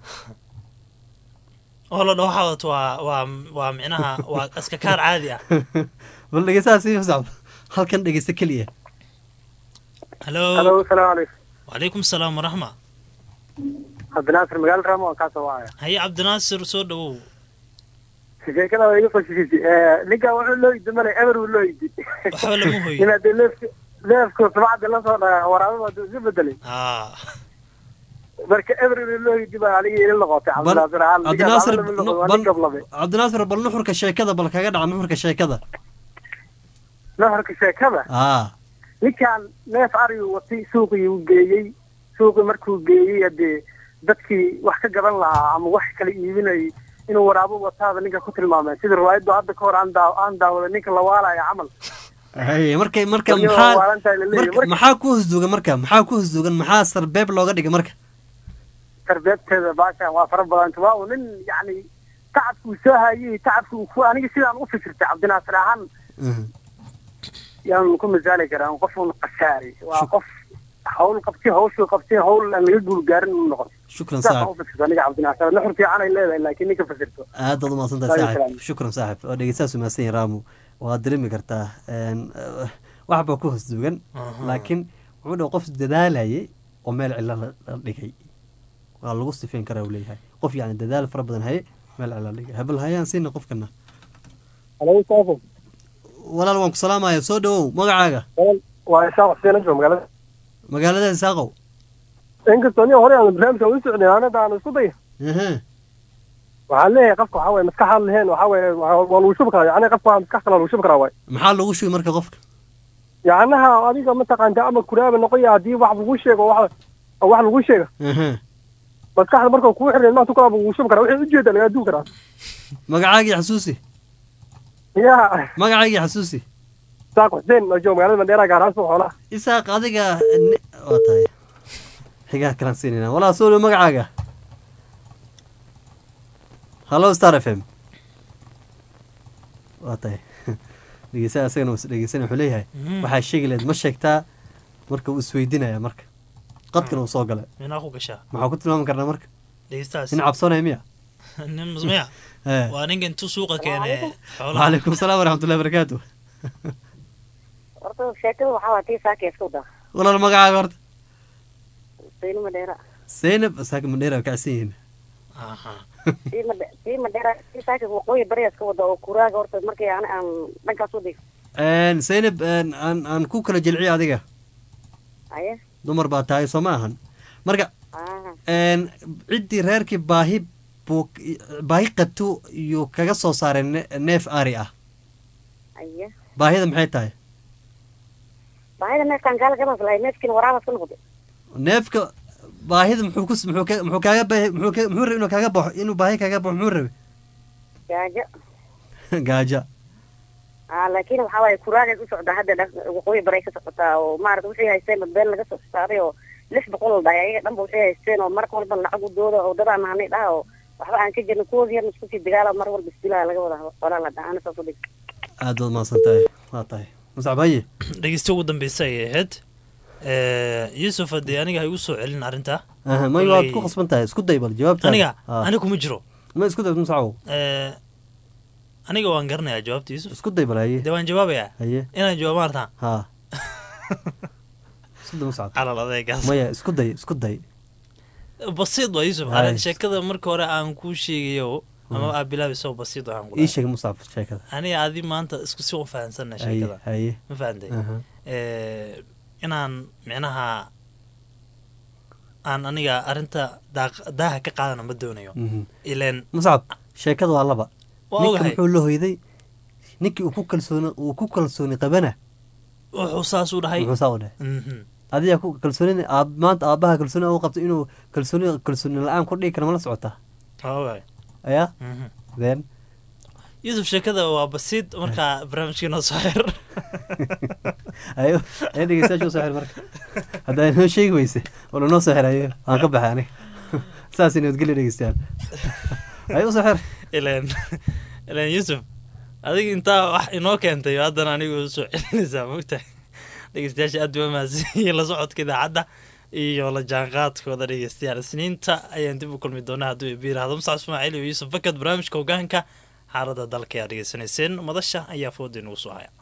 oo la dhaho waxaa wadato waa waa waa micnaha waa iska kaar caadi ah
bal dhegeystaha sii socdo halkan dhegeysta keliya
halo
Halo, salaamu calaykum.
wacalaykum salaam waraxma
cabdinaasir magaalo raamo waan kaasoo wacaya
haye cabdinaasir soo dhawow
sheekada waa iga fashishisi ninkan wuxuu loo yidi male eber uu loo yidi
waxba lama hoyin
ina dee leefka leefku sabacda lasoo dhaga waraababa haduu isu bedelay
aa
marka eber uu loo yidi baa aniga ila noqotay cabdinaasir ahaan
cabdinaasir
waa nin gablabe
cabdinaasir bal nuxurka sheekada bal kaga dhaca nuxurka sheekada
nafarka sheekada
aa
ninkan neef arigu watay suuqii uu geeyey suuqii markuu geeyey hadee dadkii wax ka gadan lahaa ama wax kala iibinayay inuu waraabo wataada ninka ku tilmaamay sida riwaayaddu hadda ka hor aan daa aan daawaday ninka la waalaya camal
haye marka marka
Weliba
maxaa
waa waalantahay la leeyahay.
marka
Marka-
maxaa ku hosduugan marka maxaa ku hosduugan maxaa sarbeeb looga dhigay marka
tarbeebteeda baashan waa fara badanta waa uu nin yacni tacabkuu soo hayay tacabka uu ku aniga sidaan u fikirtay cabdinaasir ahaan yaan ku misaali karaa qof un khasaaray waa qof hawl qabtay hawshuu qabtay hawl aan laga guul gaarin uu noqon
shukran
sidaas aan
saaxib
u fikirto aniga cabdinaasir nuxur fiican ay leedahay laakiin ninka fasirto
aad baad umahadsantahay
Waalaikum
saaxib
salaam.
shukran saaxib oo dhegeystahaas umahadsan yahay raamu waad dareemi kartaa een, eh, wax baa ku hosduugan
Aha.
laakiin wuxuu dhaha qof dadaalayay oo meel cilo la la dhigay waa lagu sifeyn karaa uu leeyahay qof yacni dadaal fara badan haye meel cilo la dhigay habal hayaan siina qofkana
halo saafo
walaal waan ku salaamaya soo dhawow magacaaga
waa isaaq xuseen anjo magaalada
magaalada isaaqow
inkastoo nin hore aan barnaamijka u socday anada aan isku day
Aha.
waxaan leeyahay qofka waxaa waye maskaxaan lahayn waxaa waye waa waa lagu shubi karaa yacni qofka waa maskax kale lagu shubi karaa waay
maxaa lagu shubi marka qofka
yacnaha adiga mataqaanta ama kuraaba noqoya haddii wax lagu sheego wax wax lagu sheega
Aha.
maskaxda markuu kugu xirnay maanta kulaaba wuu shubi karaa wixii ujeeda lagaa duwi karaa
magacaagii xasuusi
ya
magacaagii xasuusi
isaaq xuseen oo jooga magaalada mandheera gaarhaan suuq xoolaha
isaaq adiga ni- waa tahay xigaa kalaan siinayna walaa soo dhow magacaaga hallo star f m waa tahay dhegeysaa isagana was dhegeysanaya wuxuu leeyahay
Mhm.
waxaa sheegi lahayd ma sheegtaa marka uu isweydinaya marka qadkana uu soo galay
minaa ku gashaa
maxaa ku tilmaami karnaa marka
dhegeystaas
nin cabsoonaya miya
nin musmiya
Eh.
waa ninka intuu suuqa keenay xoolaha
waalaikum salaam waraxmatullahi barakaatu
horta sheekada waxaa waa tii saaka iska wadaa
walaal magacaaga horta
sayni madheera
zaynab saaka mandheera waa kacsan yihiin
tii madhe tii madheera tii saaka waqooyi bari iska wada oo kuraaga horta markii aan aan dhankaas waday
Een, zaynab een, aan aan ku kala jilciyo adiga
aye
dumar baa tahay soo ma ahan marka
ah
een, ciddii reerkii baahi buu baahi qabto iyo kaga soo saaray ne- neef ari ah
aye
baahida maxay tahay
baahida neefkaan gaala gabaas lahay neefkiina waraabas ka noqday
neefka baahida muxuu ku muxuu ka- muxuu kaaga baahi muxuu ka- muxuu rabay inuu kaaga baxo inuu baahi kaaga baxo muxuu rabay
gaajo
gaaja
ah laakiin waxaa waaye kuraagay ku socdaa hadda dhan waqooyi bari ka socotaa oo maarata waxay haysteen badbeen laga soo saaray oo lix boqol la dhahay ayaga dhanba waxay haysteen oo mar walba lacag u dooda oo dadaan nahanay dhaha oo waxba aan ka jirno kuwood yarna isku sii dagaala mar walba isdilaa laga wada walaa la dhaha ana saas u dhig
aad baad mahadsan tahay waa tahay muscab haye
dhegeysta ugu dambeysa ayay ahayd Eh, yuusuf haddii aniga ha igu soo celin arrinta
Aha, may waad ku khasban tahay isku day bal jawaabtaada
aniga
Ah.
aniga kuma jiro
ma isku day muscabow
Eh, aniga waan garanayaa jawaabta yuusuf
isku day bal haye
dee waan jawaabayaa
haye
inaan jawaabo maartaan
ha isku day muscab
calal adeegaas
maya isku day isku day
basiid waa yuusuf
Hay.
arrin sheekada marka hore aan kuu sheegayo ama aa bilaabayso basiid waxaan ku
ii sheeg muscab sheekada
aniga adi maanta isku si u fahansana
haye
sheekada
haye
ma fahantay
Aha.
Eh, inaan micnaha aan aniga arrinta daaq- daaha ka qaadana ma doonayo
Mhm.
ileen
muscab sheekada waa laba
Waa
ninka
ogahay.
muxuu la hoyday ninkii uu ku kalsooni uu ku kalsooni qabana
wuxuu saas u dhahay
muxuu saa u dhahay
Mhm.
adiga ku kalsooni aab maanta aabbaha kalsooni u qabto inuu kalsooni kalsooni la-aan ku dhigi kara ma la socotaa
Waa ogahay.
ayaa
Mhm.
then
yuusuf sheekada waa basiid markaa barnaamijkii noo soo xir
ayo ayo dhegeystayaasha usoo xir marka haddaa inoo sheegi weyse wala noo soo xir ayo waan ka baxay aniga saas nabadgelyo dhegeystayaal ayo usoo xir
ileen ileen yuusuf adiga intaa wax inoo keentay haddana anigu soo celinaysaa mogtahay dhegeystayaasha aad baa mahadsanyihiin la socodka idaacadda iyo la jaanqaadkooda dhegeystayaal isniinta ayaan dib u kulmi doonaa hadduu ibi yiraahdo musac ismaaciil iyo yuusuf fakad barnaamijka hogaanka xaaladda dalka ayaa dhegeysanayseen madasha ayaa fooda inugu soo haya